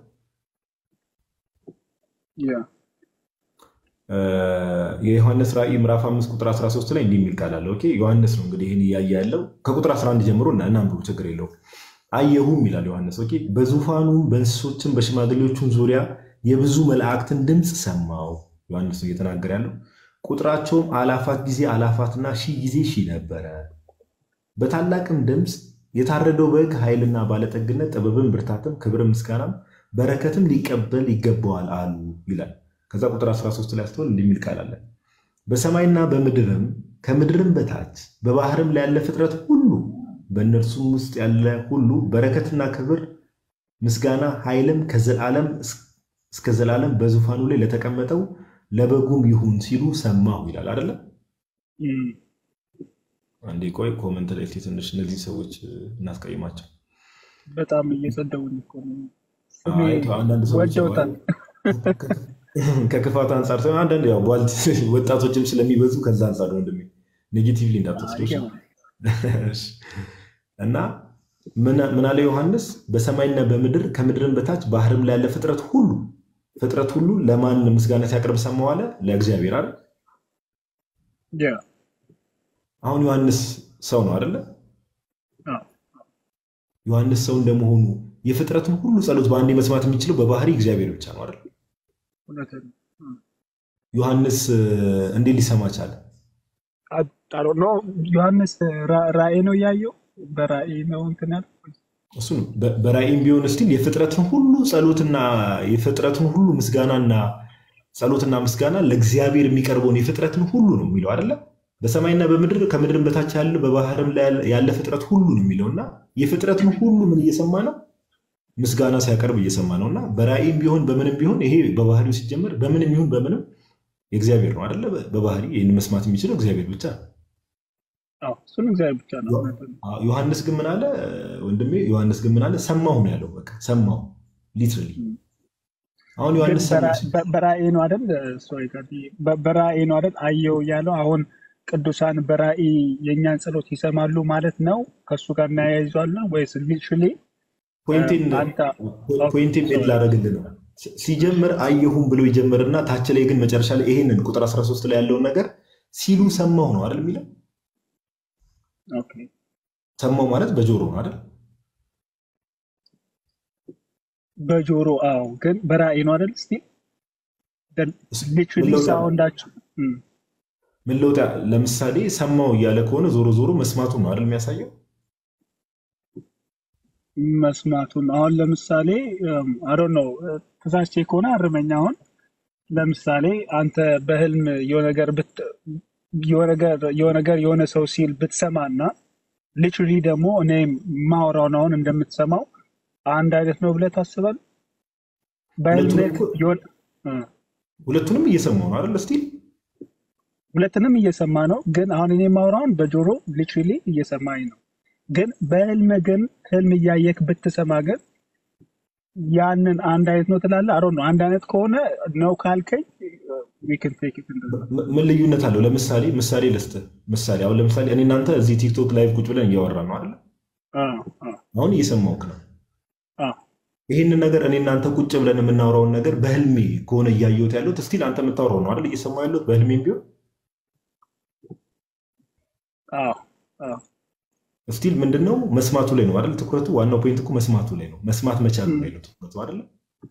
የዮሐንስ ራእይ ምዕራፍ አምስት ቁጥር 13 ላይ እንዲህ የሚል ቃል አለ። ኦኬ ዮሐንስ ነው እንግዲህ ይህን እያየ ያለው ከቁጥር 11 ጀምሮ እናንብቡ፣ ችግር የለውም። አየሁም ይላል ዮሐንስ። ኦኬ በዙፋኑ በእንስሶችም በሽማግሌዎቹም ዙሪያ የብዙ መላእክትን ድምፅ ሰማው። ዮሐንስ ነው እየተናገረ ያለው። ቁጥራቸውም አላፋት ጊዜ አላፋትና ሺህ ጊዜ ሺህ ነበረ። በታላቅም ድምፅ የታረደው በግ ኃይልና ባለጠግነት፣ ጥበብም፣ ብርታትም፣ ክብርም፣ ምስጋናም በረከትም ሊቀበል ይገባዋል አሉ ይላል። ከዛ ቁጥር 13 ላይ ስትሆን እንደሚል ቃል አለ በሰማይና በምድርም ከምድርም በታች በባህርም ላይ ያለ ፍጥረት ሁሉ በእነርሱም ውስጥ ያለ ሁሉ በረከትና ክብር ምስጋና ኃይልም ከዘላለም እስከ ዘላለም በዙፋኑ ላይ ለተቀመጠው ለበጉም ይሁን ሲሉ ሰማሁ ይላል አይደለ? አንዴ ቆይ ኮመንት ላይ እስኪ ትንሽ እነዚህ ሰዎች እናስቀይማቸው። በጣም እየሰደቡኝ እኮ ነው። ስሜ አይ ተው፣ አንዳንድ ሰዎች ያው ወደውታል። ከክፋት አንጻር ሳይሆን አንዳንድ ያው ቧልት ወጣቶችም ስለሚበዙ ከዛ አንጻር ነው ወንድሜ፣ ኔጌቲቭሊ እንዳትወስደው እሺ? እሺ። እና ምን- ምን አለ ዮሐንስ? በሰማይና በምድር ከምድርም በታች ባህርም ላይ ያለ ፍጥረት ሁሉ ፍጥረት ሁሉ ለማን ምስጋና ሲያቀርብ ሰማሁ አለ? ለእግዚአብሔር አይደል? ያ አሁን ዮሐንስ ሰው ነው አይደለ? አዎ፣ ዮሐንስ ሰው እንደመሆኑ የፍጥረትን ሁሉ ጸሎት በአንዴ መስማት የሚችለው በባህሪ እግዚአብሔር ብቻ ነው አይደል? እውነትህን ነው። ዮሐንስ እ፣ እንዴት ሊሰማ ቻለ? ጣሮ ነው ዮሐንስ ራ- ራእይ ነው እያየው በራእይ ነው እንትን ያለው እሱ ነው። በ- በራእይም ቢሆን ስቲል የፍጥረትን ሁሉ ጸሎትና የፍጥረትን ሁሉ ምስጋናና ጸሎትና ምስጋና ለእግዚአብሔር የሚቀርበውን የፍጥረትን ሁሉ ነው የሚለው አይደለ? በሰማይና በምድር ከምድርም በታች ያለ በባህርም ላይ ያለ- ያለ ፍጥረት ሁሉ ነው የሚለው እና የፍጥረትን ሁሉ ምን እየሰማ ነው? ምስጋና ሲያቀርብ እየሰማ ነው። እና በራእይም ቢሆን በምንም ቢሆን ይሄ በባህሪው ሲጀመር በምንም ይሁን በምንም የእግዚአብሔር ነው አይደለ? በባህሪ ይህን መስማት የሚችለው እግዚአብሔር ብቻ ነው። አዎ፣ እሱን እግዚአብሔር ብቻ ነው። እውነትህን ነው። አዎ፣ ዮሐንስ ግን ምን አለ ወንድሜ? ዮሐንስ ግን ምን አለ? ሰማሁ ነው ያለው። በቃ ሰማሁ ሊትራሊ። አሁን ግን ዮሐንስ ሰማ በራ- በ- በራእይ ነው አይደል? ሶሪ ጋዲ በ- በራእይ ነው አይደል? አየው እያለው አሁን ቅዱሳን በራእይ የእኛን ጸሎት ይሰማሉ ማለት ነው። ከእሱ ጋር እናያይዟለን ወይስ ሊትራሊ ፖይንቴን አንተ ፖይንቴን ሜድ ላደረግልህ ነው። ሲ- ሲጀምር አየሁም ብሎ ይጀምርና ታች ላይ ግን መጨረሻ ላይ ይሄንን ቁጥር 13 ላይ ያለውን ነገር ሲሉ ሰማሁ ነው አይደል የሚለው። ኦኬ ሰማሁ ማለት በጆሮ ነው አይደል? በጆሮ አዎ፣ ግን በራእይ ነው አይደል? ስቲል ሊትራሊ ምን ለውጥ አለው? ሳውንዳቸው እም፣ ምን ለውጥ ያ- ለምሳሌ ሰማሁ እያለ ከሆነ ዞሮ ዞሮ መስማቱን ነው አይደል የሚያሳየው። መስማቱን አሁን ለምሳሌ አሮ ነው ተሳስቼ ከሆነ አርመኛ። አሁን ለምሳሌ አንተ በህልም የሆነ ነገር ብት- የሆነ ነገር- የሆነ ነገር የሆነ ሰው ሲል ብትሰማና ሊትራሊ ደግሞ እኔ ማወራውን አሁን እንደምትሰማው አንድ አይነት ነው ብለህ ታስባለህ? በህልም ሁለቱንም እኮ- የሆነ- እ፣ ሁለቱንም እየሰማሁ ነው አይደል ስቲል ሁለትንም እየሰማ ነው። ግን አሁን እኔ ማውራውን በጆሮ ሊትራሊ እየሰማኝ ነው። ግን በህልም ግን ህልም እያየክ ብትሰማ ግን ያንን አንድ አይነት ነው ትላለህ። አሮ ነው አንድ አይነት ከሆነ ነው ካልከኝ we can take it እንደዛ። ም- ምን ልዩነት አለው? ለምሳሌ ምሳሌ ልስጥህ። ምሳሌ አሁን ለምሳሌ እኔ እናንተ እዚህ ቲክቶክ ላይቭ ቁጭ ብለን እያወራን ነው አይደል? አዎ፣ አዎ፣ አሁን እየሰማሁህ ነው። አዎ። ይህንን ነገር እኔ እናንተ ቁጭ ብለን የምናወራውን ነገር በህልሜ ከሆነ እያየሁት ያለሁት እስቲል አንተ የምታወራው ነው አይደል? እየሰማሁ ያለሁት በህልሜም ቢሆን አዎ፣ አዎ። እስቲል ምንድነው መስማቱ ላይ ነው አይደል? ትኩረቱ ዋናው ፖይንት እኮ መስማቱ ላይ ነው። መስማት መቻሉ ላይ ነው ትኩረቱ አይደል?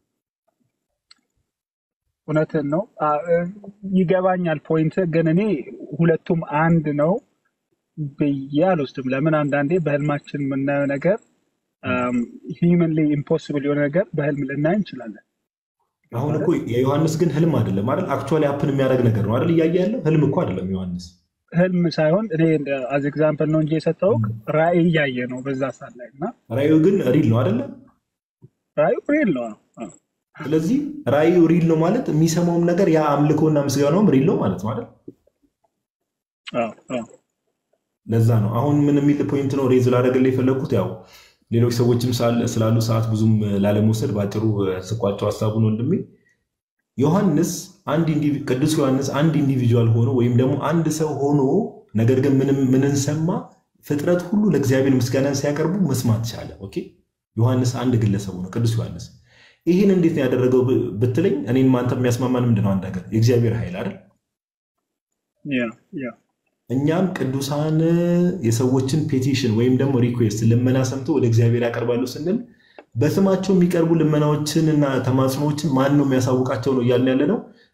እውነትን ነው። አ- እ፣ ይገባኛል ፖይንት። ግን እኔ ሁለቱም አንድ ነው ብዬ አልወስድም። ለምን አንዳንዴ በህልማችን የምናየው ነገር ሂውመንሊ ኢምፖስብል የሆነ ነገር በህልም ልናይ እንችላለን። አሁን እኮ የዮሐንስ ግን ህልም አይደለም አይደል? አክቹዋሊ ሀፕን የሚያደርግ ነገር ነው አይደል? እያየ ያለው ህልም እኮ አይደለም ዮሐንስ። ህልም ሳይሆን እኔ አዝ ኤግዛምፕል ነው እንጂ የሰጠውክ ራእይ እያየ ነው በዛ ሰዓት ላይ እና ራእዩ ግን ሪል ነው አይደለ? ራእዩ ሪል ነው። አዎ። ስለዚህ ራእዩ ሪል ነው ማለት የሚሰማውም ነገር ያ አምልኮና ምስጋናውም ሪል ነው ማለት ነው አይደል? አዎ፣ አዎ። ለዛ ነው አሁን ምን የሚል ፖይንት ነው ሬዝ ላደረግልህ የፈለግኩት ያው ሌሎች ሰዎችም ሳል- ስላሉ ሰዓት ብዙም ላለመውሰድ በአጭሩ ስቋቸው ሀሳቡን ወንድሜ ዮሐንስ አንድ ኢንዲቪ- ቅዱስ ዮሐንስ አንድ ኢንዲቪጁዋል ሆኖ ወይም ደግሞ አንድ ሰው ሆኖ ነገር ግን ምንም ምንን ሰማ ፍጥረት ሁሉ ለእግዚአብሔር ምስጋናን ሲያቀርቡ መስማት ቻለ ኦኬ ዮሐንስ አንድ ግለሰብ ሆኖ ቅዱስ ዮሐንስ ይህን እንዴት ነው ያደረገው ብ- ብትለኝ እኔን አንተ የሚያስማማን ምንድን ነው አንድ ነገር የእግዚአብሔር ኃይል አይደል ያ ያ እኛም ቅዱሳን የሰዎችን ፔቲሽን ወይም ደግሞ ሪኩዌስት ልመና ሰምቶ ወደ እግዚአብሔር ያቀርባሉ ስንል በስማቸው የሚቀርቡ ልመናዎችን እና ተማጽኖዎችን ማን ነው የሚያሳውቃቸው ነው እያልን ያለ ነው።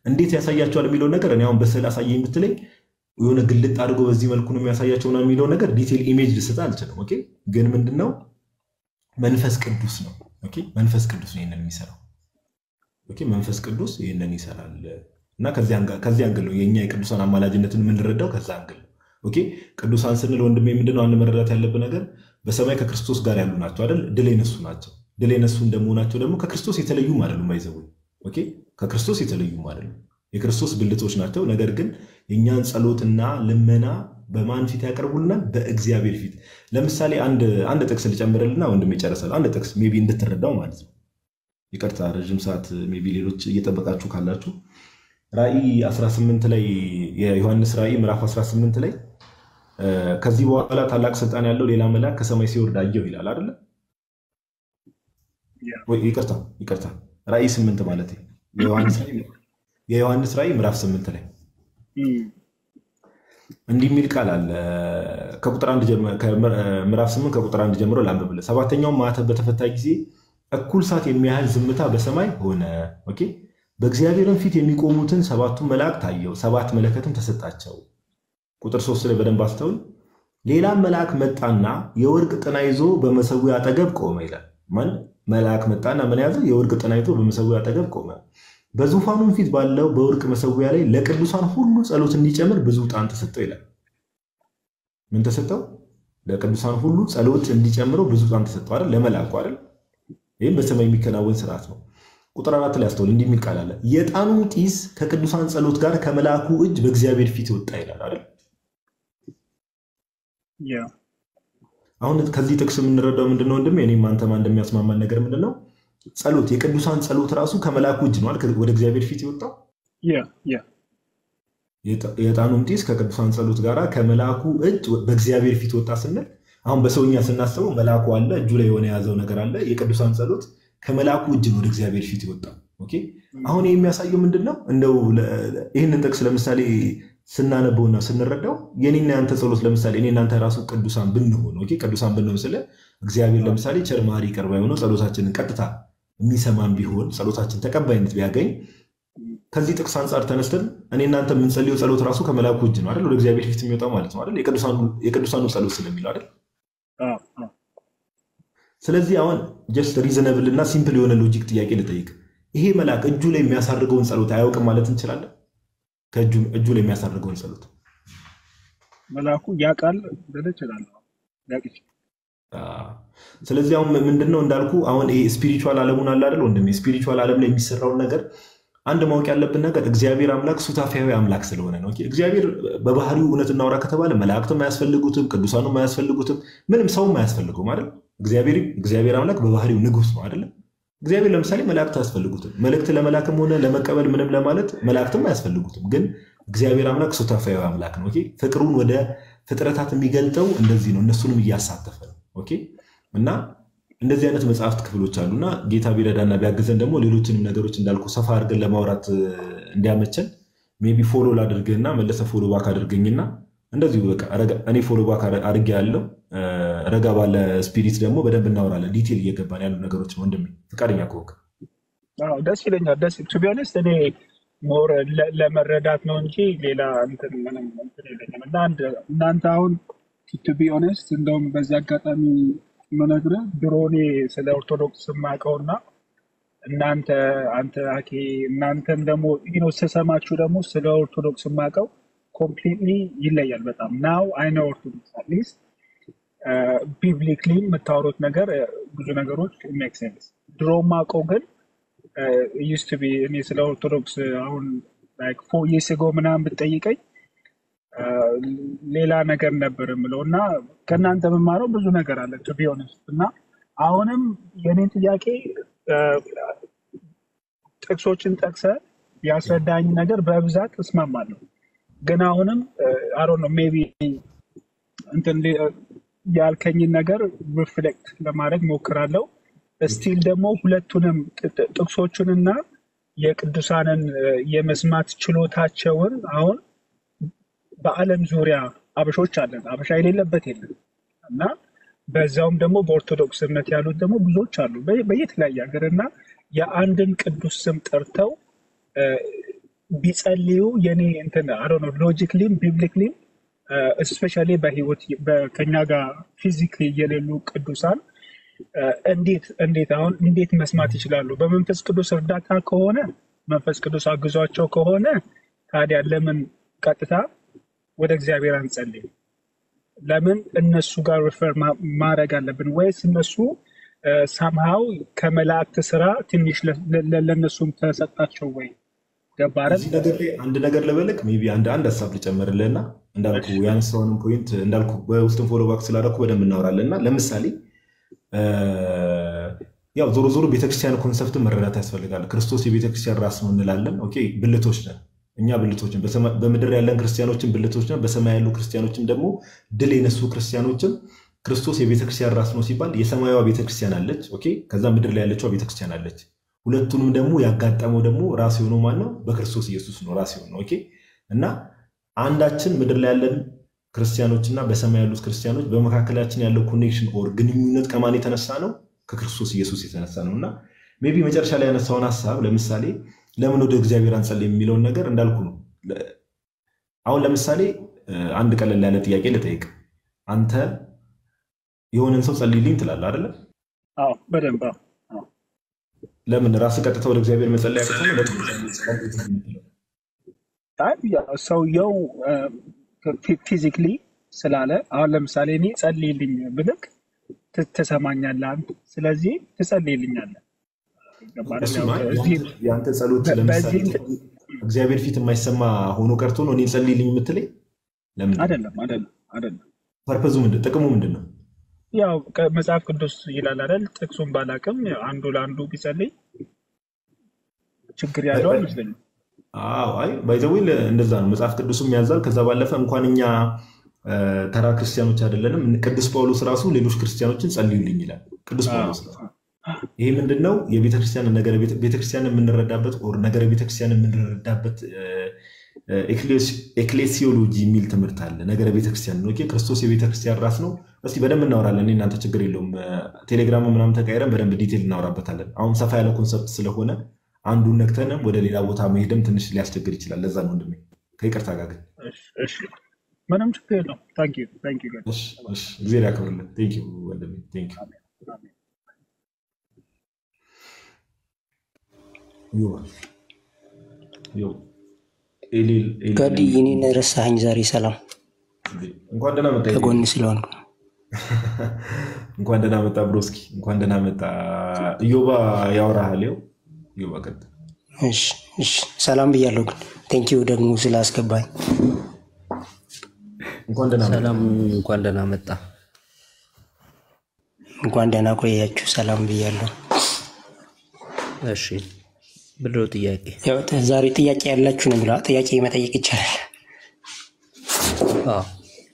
እንዴት ያሳያቸዋል የሚለውን ነገር እኔ አሁን በስዕል አሳየኝ ብትለኝ የሆነ ግልጥ አድርጎ በዚህ መልኩ ነው የሚያሳያቸው ምናምን የሚለውን ነገር ዲቴል ኢሜጅ ልሰጥ አልችልም። ኦኬ ግን ምንድነው መንፈስ ቅዱስ ነው። ኦኬ መንፈስ ቅዱስ ነው ይህንን የሚሰራው። ኦኬ መንፈስ ቅዱስ ይህንን ይሰራል እና ከዚህ አንግል ነው የእኛ የቅዱሳን አማላጅነትን የምንረዳው ከዛ አንግል ነው። ኦኬ ቅዱሳን ስንል ወንድሜ ምንድነው አንድ መረዳት ያለብን ነገር በሰማይ ከክርስቶስ ጋር ያሉ ናቸው አይደል? ድል የነሱ ናቸው። ድል የነሱ እንደመሆናቸው ደግሞ ከክርስቶስ የተለዩም አይደሉም። አይዘው ኦኬ ከክርስቶስ የተለዩም አይደሉም። የክርስቶስ ብልቶች ናቸው። ነገር ግን የእኛን ጸሎትና ልመና በማን ፊት ያቀርቡልናል? በእግዚአብሔር ፊት። ለምሳሌ አንድ ጥቅስ ልጨምርልና ወንድም ይጨርሳል። አንድ ጥቅስ ሜይ ቢ እንድትረዳው ማለት ነው። ይቅርታ ረዥም ሰዓት ሜይ ቢ ሌሎች እየጠበቃችሁ ካላችሁ ራእይ 18 ላይ የዮሐንስ ራእይ ምዕራፍ 18 ላይ ከዚህ በኋላ ታላቅ ስልጣን ያለው ሌላ መልአክ ከሰማይ ሲወርድ አየሁ ይላል አይደለ? ይቅርታ ይቅርታ ራእይ 8 ማለት የዮሐንስ ራእይ ምዕራፍ 8 ላይ እንዲህ የሚል ቃል አለ። ምዕራፍ 8 ከቁጥር አንድ ጀምሮ ላንብብልህ። ሰባተኛውም ማዕተብ በተፈታ ጊዜ እኩል ሰዓት የሚያህል ዝምታ በሰማይ ሆነ። ኦኬ በእግዚአብሔርም ፊት የሚቆሙትን ሰባቱን መላእክት ታየው፣ ሰባት መለከትም ተሰጣቸው። ቁጥር ሶስት ላይ በደንብ አስተውል። ሌላም መልአክ መጣና የወርቅ ጥና ይዞ በመሰዊያ አጠገብ ቆመ ይላል። ማን መልአክ መጣና ምን ያዘ? የወርቅ ጥና ይዞ በመሰዊያ አጠገብ ቆመ። በዙፋኑም ፊት ባለው በወርቅ መሰዊያ ላይ ለቅዱሳን ሁሉ ጸሎት እንዲጨምር ብዙ ዕጣን ተሰጠው ይላል። ምን ተሰጠው? ለቅዱሳን ሁሉ ጸሎት እንዲጨምረው ብዙ ዕጣን ተሰጠው አይደል? ለመልአኩ አይደል? ይህም በሰማይ የሚከናወን ስርዓት ነው። ቁጥር አራት ላይ አስተውል። እንዲህ የሚል ቃል አለ። የዕጣኑም ጢስ ከቅዱሳን ጸሎት ጋር ከመልአኩ እጅ በእግዚአብሔር ፊት ወጣ ይላል አይደል? አሁን ከዚህ ጥቅስ የምንረዳው ምንድነው? ወንድም እኔም አንተማ እንደሚያስማማን ነገር ምንድነው? ጸሎት የቅዱሳን ጸሎት ራሱ ከመልአኩ እጅ ነው ወደ እግዚአብሔር ፊት የወጣው። የዕጣኑም ጢስ ከቅዱሳን ጸሎት ጋር ከመልአኩ እጅ በእግዚአብሔር ፊት ወጣ ስንል አሁን በሰውኛ ስናስበው መልአኩ አለ፣ እጁ ላይ የሆነ የያዘው ነገር አለ። የቅዱሳን ጸሎት ከመልአኩ እጅ ነው ወደ እግዚአብሔር ፊት የወጣው። ኦኬ አሁን የሚያሳየው ምንድን ነው? እንደው ይህንን ጥቅስ ለምሳሌ ስናነበውና ስንረዳው የኔና ያንተ ጸሎት ለምሳሌ እኔ እናንተ ራሱ ቅዱሳን ብንሆን ኦኬ ቅዱሳን ብንሆን ስለ እግዚአብሔር ለምሳሌ ቸር መሐሪ ቅርብ የሆነው ጸሎታችንን ቀጥታ የሚሰማን ቢሆን ጸሎታችን ተቀባይነት ቢያገኝ ከዚህ ጥቅስ አንጻር ተነስተን እኔ እናንተ የምንጸልየው ጸሎት ራሱ ከመልአኩ እጅ ነው አይደል? ወደ እግዚአብሔር ፊት የሚወጣው ማለት ነው አይደል? የቅዱሳኑ ጸሎት ስለሚለው አይደል? ስለዚህ አሁን ጀስት ሪዘነብል እና ሲምፕል የሆነ ሎጂክ ጥያቄ ልጠይቅ። ይሄ መልአክ እጁ ላይ የሚያሳርገውን ጸሎት አያውቅም ማለት እንችላለን? እጁ ላይ የሚያሳርገውን ጸሎት መልአኩ ያውቃል ልል እችላለሁ። ያውቅ ይችላል። ስለዚህ አሁን ምንድነው እንዳልኩ አሁን ይሄ ስፒሪቹዋል ዓለሙን አለ አይደል ወንድሜ፣ ስፒሪቹዋል ዓለም ላይ የሚሰራውን ነገር አንድ ማወቅ ያለብን ነገር እግዚአብሔር አምላክ ሱታፊያዊ አምላክ ስለሆነ ነው። እግዚአብሔር በባህሪው እውነት እናውራ ከተባለ መላእክትም አያስፈልጉትም፣ ቅዱሳኑም አያስፈልጉትም፣ ምንም ሰውም አያስፈልጉም አይደል? እግዚአብሔር አምላክ በባህሪው ንጉስ ነው አይደለም? እግዚአብሔር ለምሳሌ መላእክት አያስፈልጉትም። መልእክት ለመላክም ሆነ ለመቀበል ምንም ለማለት መላእክትም አያስፈልጉትም። ግን እግዚአብሔር አምላክ ሱታፊያዊ አምላክ ነው። ኦኬ ፍቅሩን ወደ ፍጥረታት የሚገልጠው እንደዚህ ነው፣ እነሱንም እያሳተፈ ነው። ኦኬ እና እንደዚህ አይነት መጽሐፍት ክፍሎች አሉና ጌታ ቢረዳና ቢያግዘን ደግሞ ሌሎችንም ነገሮች እንዳልኩ ሰፋ አድርገን ለማውራት እንዲያመቸን ሜይ ቢ ፎሎ ላድርግህና መለሰ ፎሎ ባክ አድርገኝና እንደዚሁ በቃ እኔ ፎሎ ባክ አድርጌ ያለው ረጋ ባለ ስፒሪት ደግሞ በደንብ እናወራለን። ዲቴል እየገባን ያሉ ነገሮች ነው። ወንድሜ ፈቃደኛ ከሆንክ አዎ፣ ደስ ይለኛል። ደስ ቱ ቢ ኦነስት እኔ ሞር ለመረዳት ነው እንጂ ሌላ እንትን ምንም እንትን የለኝም። እና እናንተ አሁን ቱ ቢ ኦነስት እንደውም በዚህ አጋጣሚ የምነግርህ ድሮ እኔ ስለ ኦርቶዶክስ የማውቀውና እናንተ አንተ አኬ እናንተም ደግሞ ነው ስሰማችሁ ደግሞ ስለ ኦርቶዶክስ የማውቀው ኮምፕሊትሊ ይለያል በጣም ናው አይነ ኦርቶዶክስ አትሊስት ቢብሊክሊ የምታወሩት ነገር ብዙ ነገሮች ሜክ ሴንስ ድሮ የማውቀው ግን ዩስት ቢ እኔ ስለ ኦርቶዶክስ አሁን ፎ የስጎ ምናምን ብትጠይቀኝ ሌላ ነገር ነበር የምለው እና ከእናንተ የምማረው ብዙ ነገር አለ ቱ ቢ ኦነስት እና አሁንም የኔን ጥያቄ ጥቅሶችን ጠቅሰ ያስረዳኝ ነገር በብዛት እስማማለሁ። ግን አሁንም አሮ ነው ሜቢ እንትን ያልከኝን ነገር ሪፍሌክት ለማድረግ ሞክራለሁ። ስቲል ደግሞ ሁለቱንም ጥቅሶቹንና የቅዱሳንን የመስማት ችሎታቸውን አሁን በዓለም ዙሪያ አበሾች አለን፣ አበሻ የሌለበት የለም እና በዛውም ደግሞ በኦርቶዶክስ እምነት ያሉት ደግሞ ብዙዎች አሉ በየተለያየ ሀገር እና የአንድን ቅዱስ ስም ጠርተው ቢጸልዩ የኔ እንትን አሮ ነው ሎጂክሊም ቢብሊክሊም እስፔሻሊ በህይወት በ- ከኛ ጋር ፊዚክሊ የሌሉ ቅዱሳን እ፣ እንዴት እንዴት አሁን እንዴት መስማት ይችላሉ? በመንፈስ ቅዱስ እርዳታ ከሆነ መንፈስ ቅዱስ አግዟቸው ከሆነ ታዲያ ለምን ቀጥታ ወደ እግዚአብሔር አንጸልይም? ለምን እነሱ ጋር ሪፈር ማድረግ አለብን? ወይስ እነሱ ሳምሃው ከመላእክት ስራ ትንሽ ለ- ለ- ለእነሱም ተሰጣቸው ወይ? ገባ አይደል? እዚህ ነገር ላይ አንድ ነገር ልበልክ ሜይ ቢ አንድ አንድ ሀሳብ ልጨምርልህና እንዳልኩ ያነሳውንም ፖይንት እንዳልኩ በውስጥም ፎሎ ባክ ስላደረኩ በደንብ እናወራለን እና ለምሳሌ እ፣ ያው ዞሮ ዞሮ ቤተክርስቲያን ኮንሰፕትን መረዳት ያስፈልጋል። ክርስቶስ የቤተክርስቲያን ራስ ነው እንላለን። ኦኬ ብልቶች ነን እኛ ብልቶች ነን። በሰማ- በምድር ያለን ክርስቲያኖችን ብልቶች ነን። በሰማይ ያሉ ክርስቲያኖችም ደግሞ ድል የነሱ ክርስቲያኖችም ክርስቶስ የቤተክርስቲያን ራስ ነው ሲባል የሰማያዋ ቤተክርስቲያን አለች። ኦኬ ከዛ ምድር ላይ ያለችው ቤተክርስቲያን አለች። ሁለቱንም ደግሞ ያጋጠመው ደግሞ ራስ የሆነው ማን ነው? በክርስቶስ ኢየሱስ ነው ራስ የሆነው። ኦኬ እና አንዳችን ምድር ላይ ያለን ክርስቲያኖች እና በሰማይ ያሉት ክርስቲያኖች በመካከላችን ያለው ኮኔክሽን ኦር ግንኙነት ከማን የተነሳ ነው? ከክርስቶስ ኢየሱስ የተነሳ ነው። እና ሜይ ቢ መጨረሻ ላይ ያነሳውን ሀሳብ ለምሳሌ ለምን ወደ እግዚአብሔር አንጸልይም የሚለውን ነገር እንዳልኩ ነው። ለ- አሁን ለምሳሌ እ፣ አንድ ቀለል ያለ ጥያቄ ልጠይቅ። አንተ የሆነን ሰው ጸልይልኝ ትላለህ አይደለ? አዎ በደንብ አዎ። አዎ። ለምን ራስህ ቀጥታ ወደ እግዚአብሔር መጸለይ ያቅተህ ነው? አይ ያው ሰውየው ፊዚክሊ ስላለ አሁን ለምሳሌ እኔ ጸልይልኝ ብልክ ት- ትሰማኛለህ አንተ። ስለዚህ ትጸልይልኛለህ። ገባ አይደል? እሱ ያው ማለት እዚህ የአንተ- የአንተ ጸሎት በ- ለምሳሌ በዚህ እንትን እግዚአብሔር ፊት የማይሰማ ሆኖ ቀርቶ ነው እኔን ጸልይልኝ የምትለኝ? ለምንድን ነው? አይደለም አይደለም አይደለም። ፐርፐዙ ምንድን ጥቅሙ ምንድን ነው? ያው ከ- መጽሐፍ ቅዱስ ይላል አይደል? ጥቅሱን ባላቅም አንዱ ለአንዱ ቢጸልይ ችግር ያለው አይመስለኝም። አዎ አይ ባይዘዌ እንደዛ ነው መጽሐፍ ቅዱስም ያዛል። ከዛ ባለፈ እንኳን እኛ እ፣ ተራ ክርስቲያኖች አይደለንም። ቅዱስ ጳውሎስ ራሱ ሌሎች ክርስቲያኖችን ጸልዩልኝ ይላል። ቅዱስ ጳውሎስ ራሱ ይሄ ምንድን ነው? የቤተክርስቲያን ነገረ ቤተ- ቤተክርስቲያን የምንረዳበት ኦር ነገረ ቤተክርስቲያን የምንረዳበት ኤክሌሲዮሎጂ የሚል ትምህርት አለ። ነገረ ቤተክርስቲያን ነው። ኦኬ፣ ክርስቶስ የቤተክርስቲያን ራስ ነው። እስቲ በደንብ እናወራለን። እኔ እናንተ ችግር የለውም። ቴሌግራም ምናምን ተቀይረን በደንብ ዲቴል እናወራበታለን። አሁን ሰፋ ያለ ኮንሰፕት ስለሆነ አንዱን ነክተንም ወደ ሌላ ቦታ መሄድም ትንሽ ሊያስቸግር ይችላል። ለዛ ነው ወንድሜ፣ ከይቅርታ ጋር ግን እሺ፣ እሺ። ምንም ችግር የለውም። ታንክ ዩ ታንክ ዩ እሺ፣ እሺ፣ እግዚአብሔር ያክብርልን። ቴንክ ዩ ወንድሜ፣ ቴንክ ዩ። ዮ ዮ ኤሊል ኤሊል ጋዲ እኔን ረሳኸኝ ዛሬ። ሰላም እንኳን ደህና መጣ ኤሊል። ከጎን ስለሆንኩ እንኳን ደህና መጣ ብሮስኪ፣ እንኳን ደህና መጣ። እዮባ ያወራሃል። ይኸው እዮባ ቀጥል። እሺ፣ እሺ። ሰላም ብያለሁ ግን ቴንኪው ደግሞ ስላስገባኝ። እንኳን ደህና መጣ። ሰላም፣ እንኳን ደህና መጣ። እንኳን ደህና ቆያችሁ። ሰላም ብያለሁ። እሺ፣ ምንድን ነው ጥያቄ? ያው ተ- ዛሬ ጥያቄ ያላችሁ ነው የሚለው ጥያቄ መጠየቅ ይቻላል። አዎ፣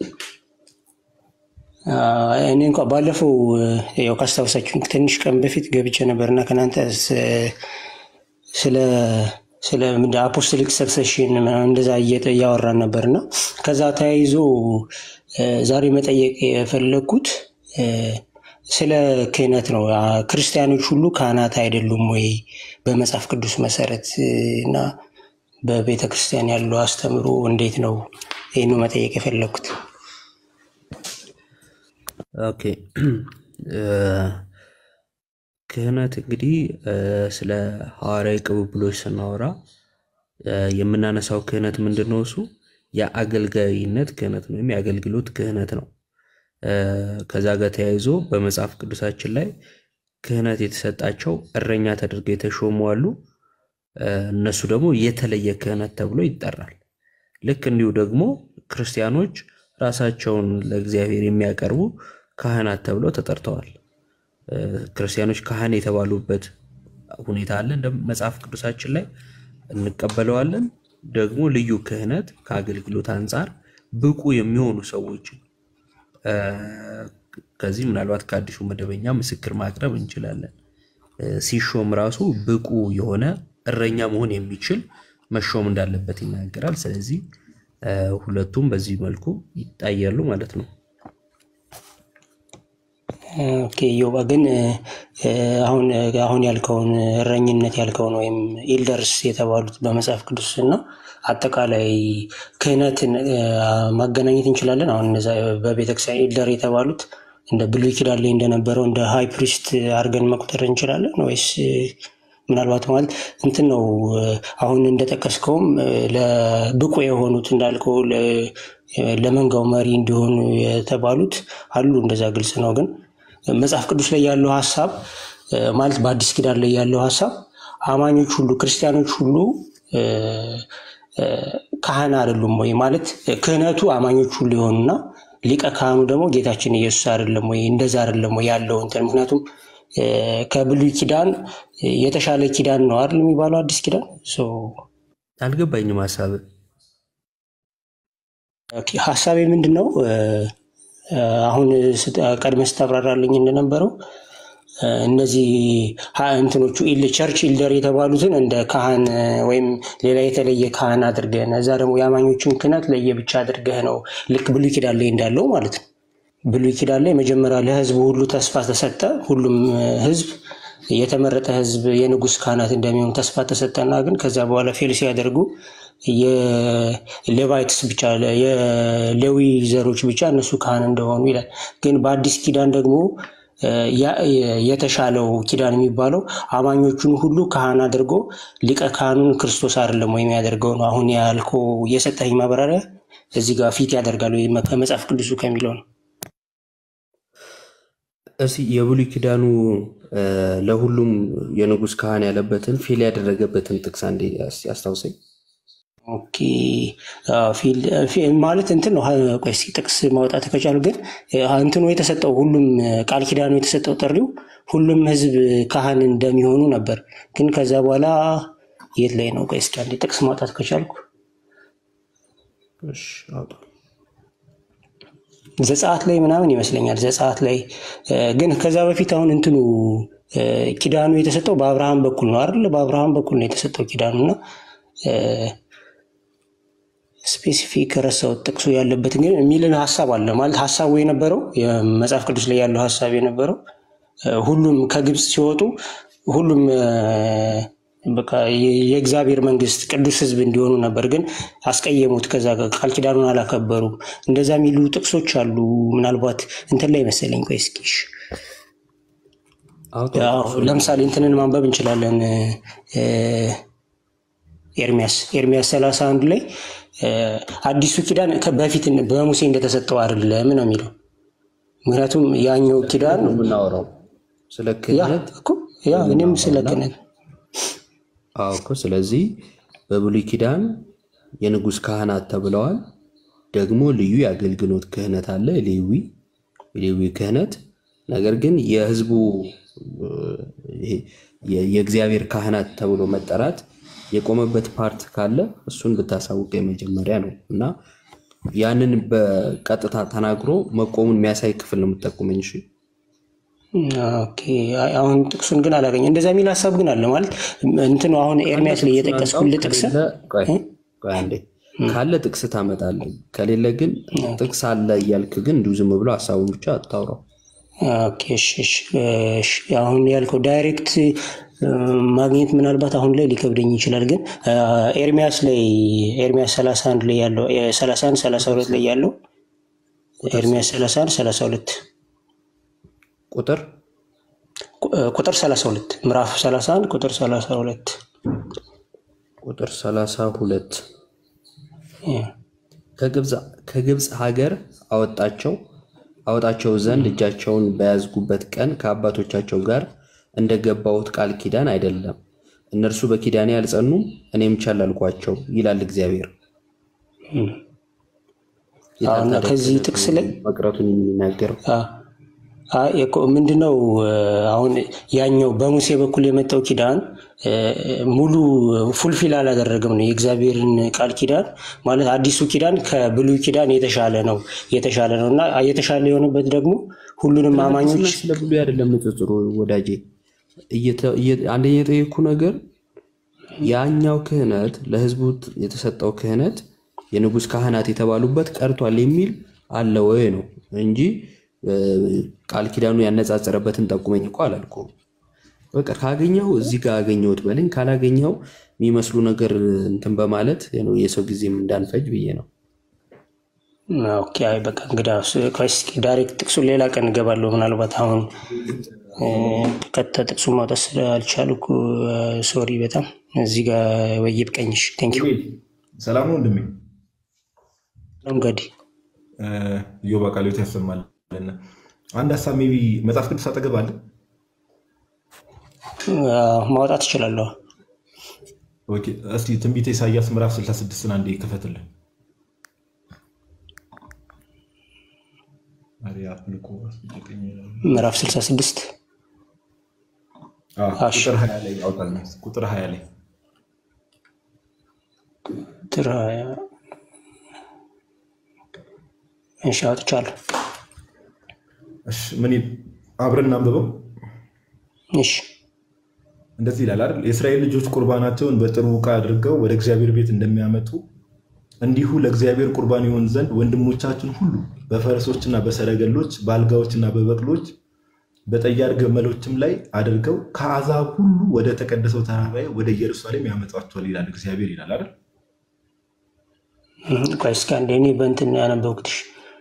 አዎ፣ እኔ እንኳ ባለፈው ያው ካስታውሳችሁ ትንሽ ቀን በፊት ገብቼ ነበርና ከናንተ ስ- ስለ ስለ ምንድን አፖስቶሊክ ሰክሰሽን ምናምን እንደዛ እየጠ- እያወራን ነበርና ከዛ ተያይዞ እ፣ ዛሬ መጠየቅ የፈለግኩት እ፣ ስለ ክህነት ነው። አ፣ ክርስቲያኖች ሁሉ ካህናት አይደሉም ወይ በመጽሐፍ ቅዱስ መሰረት እ፣ እና በቤተ ክርስቲያን ያለው አስተምሮ እንዴት ነው? ይህኑ መጠየቅ የፈለግኩት። ኦኬ እ፣ ክህነት እንግዲህ እ፣ ስለ ሐዋርያዊ ቅብብሎች ስናወራ እ፣ የምናነሳው ክህነት ምንድን ነው? እሱ የአገልጋይነት ክህነት ነው ወይም የአገልግሎት ክህነት ነው። እ፣ ከዛ ጋር ተያይዞ በመጽሐፍ ቅዱሳችን ላይ ክህነት የተሰጣቸው እረኛ ተደርገው የተሾሙ አሉ። እ፣ እነሱ ደግሞ የተለየ ክህነት ተብሎ ይጠራል። ልክ እንዲሁ ደግሞ ክርስቲያኖች ራሳቸውን ለእግዚአብሔር የሚያቀርቡ ካህናት ተብለው ተጠርተዋል። እ፣ ክርስቲያኖች ካህን የተባሉበት ሁኔታ አለ። እንደ መጽሐፍ ቅዱሳችን ላይ እንቀበለዋለን። ደግሞ ልዩ ክህነት ከአገልግሎት አንጻር ብቁ የሚሆኑ ሰዎችን እ፣ ከዚህ ምናልባት ከአዲሱ መደበኛ ምስክር ማቅረብ እንችላለን። እ፣ ሲሾም ራሱ ብቁ የሆነ እረኛ መሆን የሚችል መሾም እንዳለበት ይናገራል። ስለዚህ እ፣ ሁለቱም በዚህ መልኩ ይታያሉ ማለት ነው። ኦኬ ዮባ ግን እ፣ አሁን አሁን ያልከውን እረኝነት ያልከውን ወይም ኢልደርስ የተባሉት በመጽሐፍ ቅዱስ እና አጠቃላይ ክህነትን እ፣ ማገናኘት እንችላለን። አሁን እነዛ በቤተክርስቲያን ኢልደር የተባሉት እንደ ብሉይ ኪዳን ላይ እንደነበረው እንደ ሃይ ፕሪስት አድርገን መቁጠር እንችላለን ወይስ እ፣ ምናልባት ማለት እንትን ነው እ፣ አሁን እንደጠቀስከውም እ፣ ለብቁ የሆኑት እንዳልከው ለ- ለመንጋው መሪ እንዲሆኑ የተባሉት አሉ። እንደዛ ግልጽ ነው ግን መጽሐፍ ቅዱስ ላይ ያለው ሀሳብ እ፣ ማለት በአዲስ ኪዳን ላይ ያለው ሀሳብ አማኞች ሁሉ ክርስቲያኖች ሁሉ እ፣ እ፣ ካህን አይደሉም ወይ ማለት እ፣ ክህነቱ አማኞች ሁሉ የሆኑና ሊቀ ካህኑ ደግሞ ጌታችን ኢየሱስ አይደለም ወይ? እንደዛ አይደለም ወይ ያለው እንትን ምክንያቱም እ፣ ከብሉይ ኪዳን እ፣ የተሻለ ኪዳን ነው አይደል የሚባለው አዲስ ኪዳን ሶ አልገባኝም ሀሳብ ኦኬ፣ ሀሳቤ ምንድን ነው? እ፣ እ፣ አሁን ስት- ቀድመህ ስታብራራልኝ እንደነበረው እ፣ እነዚህ ሀ- እንትኖቹ ኢል ቸርች ኢልደር የተባሉትን እንደ ካህን እ፣ ወይም ሌላ የተለየ ካህን አድርገህ እዛ ደግሞ የአማኞችን ክህነት ለየብቻ አድርገህ ነው ልክ ብሉይ ኪዳን ላይ እንዳለው ማለት ነው። ብሉይ ኪዳን ላይ መጀመሪያ ለሕዝቡ ሁሉ ተስፋ ተሰጠ። ሁሉም እ፣ ሕዝብ የተመረጠ ሕዝብ የንጉሥ ካህናት እንደሚሆን ተስፋ ተሰጠና ግን ከዛ በኋላ ፌል ሲያደርጉ የሌቫይትስ ብቻ የሌዊ ዘሮች ብቻ እነሱ ካህን እንደሆኑ ይላል። ግን በአዲስ ኪዳን ደግሞ እ፣ ያ- የተሻለው ኪዳን የሚባለው አማኞቹን ሁሉ ካህን አድርጎ ሊቀ ካህኑን ክርስቶስ አይደለም ወይ የሚያደርገው ነው። አሁን ያልከው የሰጠኝ ማብራሪያ እዚህ ጋር ፊት ያደርጋል ወይ ከመጽሐፍ ቅዱሱ ከሚለው ነው። እስኪ የብሉይ ኪዳኑ እ፣ ለሁሉም የንጉሥ ካህን ያለበትን ፌል ያደረገበትን ጥቅስ አንዴ እስኪ አስታውሰኝ። ኦኬ አዎ፣ ፊል- ፊ- ማለት እንትን ነው። ሀ- ቆይ እስኪ ጥቅስ ማውጣት ከቻሉ ግን እ፣ እንትኑ የተሰጠው ሁሉም እ፣ ቃል ኪዳኑ የተሰጠው ጥሪው ሁሉም ሕዝብ ካህን እንደሚሆኑ ነበር። ግን ከዛ በኋላ የት ላይ ነው? ቆይ እስኪ አንዴ ጥቅስ ማውጣት ከቻልኩ እሺ፣ አውጣ። ዘጸአት ላይ ምናምን ይመስለኛል። ዘጸአት ላይ እ፣ ግን ከዛ በፊት አሁን እንትኑ እ፣ ኪዳኑ የተሰጠው በአብርሃም በኩል ነው አይደል? በአብርሃም በኩል ነው የተሰጠው ኪዳኑ እና እ፣ ስፔሲፊክ ረሳሁት ጥቅሱ ያለበት ግን የሚልን ሀሳብ አለ ማለት ሀሳቡ የነበረው የመጽሐፍ ቅዱስ ላይ ያለው ሀሳብ የነበረው እ፣ ሁሉም ከግብፅ ሲወጡ ሁሉም እ፣ በቃ የ- የእግዚአብሔር መንግስት ቅዱስ ህዝብ እንዲሆኑ ነበር። ግን አስቀየሙት። ከዛ ጋር ቃል ኪዳኑን አላከበሩም። እንደዛ የሚሉ ጥቅሶች አሉ። ምናልባት እንትን ላይ መሰለኝ። ቆይ እስኪ እሺ። አውጣ ያው ጥቅሱን። ለምሳሌ እንትንን ማንበብ እንችላለን። እ፣ ኤርሚያስ ኤርሚያስ ሰላሳ አንድ ላይ እ፣ አዲሱ ኪዳን ከ- በፊት በሙሴ እንደተሰጠው አይደለም ነው የሚለው። ምክንያቱም ያኛው ኪዳን ነው የምናወራው ስለ ያ ክህነት እኮ ያ እኔም ስለ የምናወራውና ክህነት አዎ እኮ ስለዚህ በብሉይ ኪዳን የንጉሥ ካህናት ተብለዋል። ደግሞ ልዩ የአገልግሎት ክህነት አለ፣ ሌዊ የሌዊ ክህነት። ነገር ግን የህዝቡ እ፣ ይሄ የ- የእግዚአብሔር ካህናት ተብሎ መጠራት የቆመበት ፓርት ካለ እሱን ብታሳውቅ የመጀመሪያ ነው እና ያንን በቀጥታ ተናግሮ መቆሙን የሚያሳይ ክፍል ነው የምጠቁመኝ። እሺ ኦኬ አይ፣ አሁን ጥቅሱን ግን አላገኘ እንደዛ የሚል ሀሳብ ግን አለ ማለት እንትኑ አሁን ኤርሚያስ ላይ ጥቅሱን እየጠቀስኩልህ አንጣው። ጥቅስ ከሌለ ቆይ ቆይ አንዴ ካለ ጥቅስ ታመጣለህ። ከሌለ ግን ጥቅስ አለ እያልክ ግን እንዲሁ ዝም ብሎ ሀሳቡን ብቻ አታውራው። ኦኬ፣ እሺ፣ እሺ፣ እሺ። አሁን ያልከው ዳይሬክት እ፣ ማግኘት ምናልባት አሁን ላይ ሊከብደኝ ይችላል። ግን እ፣ ኤርሚያስ ላይ ኤርሚያስ 31 ላይ ያለው እ፣ 31 32 ላይ ያለው ኤርሚያስ 31 32 ቁጥር ቁ- እ፣ ቁጥር 32 ምዕራፍ 31 ቁጥር 32 ቁጥር ሰላሳ ሁለት ያ። ከግብፅ ከግብፅ ሀገር አወጣቸው አወጣቸው ዘንድ እጃቸውን በያዝጉበት ቀን ከአባቶቻቸው ጋር እንደገባሁት ቃል ኪዳን አይደለም። እነርሱ በኪዳኔ አልጸኑም፣ እኔም ቸል አልኳቸው ይላል እግዚአብሔር። አዎ፣ እና ከዚህ ጥቅስ ላይ መቅረቱን የሚናገረው አይ እኮ ምንድነው እ፣ አሁን ያኛው በሙሴ በኩል የመጣው ኪዳን እ፣ ሙሉ ፉልፊል አላደረገም ነው የእግዚአብሔርን ቃል ኪዳን ማለት አዲሱ ኪዳን ከብሉይ ኪዳን የተሻለ ነው የተሻለ ነው እና የተሻለ የሆነበት ደግሞ ሁሉንም አማኞች ስለ ብሉይ አይደለም ንጽጽሩ ወዳጄ። እየተ- እየ- አንደኛ የጠየኩ ነገር ያኛው ክህነት ለህዝቡ የተሰጠው ክህነት የንጉሥ ካህናት የተባሉበት ቀርቷል የሚል አለ ወይ ነው እንጂ ቃል ኪዳኑ ያነጻጸረበትን ጠቁመኝ እኮ አላልኩም። በቃ ካገኘው እዚህ ጋር አገኘሁት በለኝ፣ ካላገኘው የሚመስሉ ነገር እንትን በማለት ነው የሰው ጊዜም እንዳንፈጅ ብዬ ነው። ኦኬ፣ አይ በቃ እንግዲህ እስኪ ዳይሬክት ጥቅሱን ሌላ ቀን እገባለሁ። ምናልባት አሁን ቀጥታ ጥቅሱን ማውጣት ስላልቻልኩ ሶሪ በጣም እዚህ ጋር ወይ ይብቀኝሽ። ቴንኪው ሰላም ነው ወንድሜ። እንግዲህ ዮባ ቃልዮት ያሰማል። አንድ ሀሳብ ሜይ ቢ መጽሐፍ ቅዱስ አጠገብ አለ ማውጣት እችላለሁ። ኦኬ፣ እስቲ ትንቢተ ኢሳያስ ምዕራፍ 66ን አንዴ ክፈትልን። ምዕራፍ 66 ቁጥር 20 ላይ ያውጣል። ቁጥር 20 ላይ ቁጥር 20 እሺ፣ አውጥቻለሁ። እሺ፣ ምን ይል- አብረን እናንብበው። እሺ እንደዚህ ይላል አይደል? የእስራኤል ልጆች ቁርባናቸውን በጥሩ ዕቃ አድርገው ወደ እግዚአብሔር ቤት እንደሚያመጡ እንዲሁ ለእግዚአብሔር ቁርባን ይሆን ዘንድ ወንድሞቻችን ሁሉ በፈረሶችና በሰረገሎች በአልጋዎችና በበቅሎች በጠያር ገመሎችም ላይ አድርገው ከአሕዛብ ሁሉ ወደ ተቀደሰው ተራራዬ ወደ ኢየሩሳሌም ያመጧቸዋል ይላል እግዚአብሔር ይላል አይደል? እህ፣ ቆይ እስኪ አንዴ እኔ በእንትን ያነበብኩትሽ።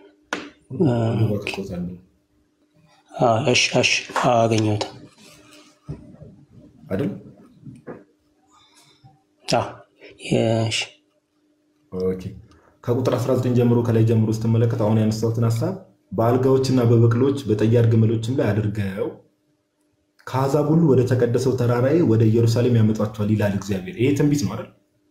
አዎ፣ እሺ እሺ፣ አዎ፣ አገኘሁት አይደል? አዎ፣ እሺ ኦኬ። ከቁጥር 19 ጀምሮ ከላይ ጀምሮ ስትመለከት አሁን ያነሳሁትን ሀሳብ በአልጋዎችና በበቅሎች በጠያር ግመሎችም ላይ አድርገው ከአሕዛብ ሁሉ ወደ ተቀደሰው ተራራዬ ወደ ኢየሩሳሌም ያመጧቸዋል ይላል እግዚአብሔር። ይሄ ትንቢት ነው አይደል?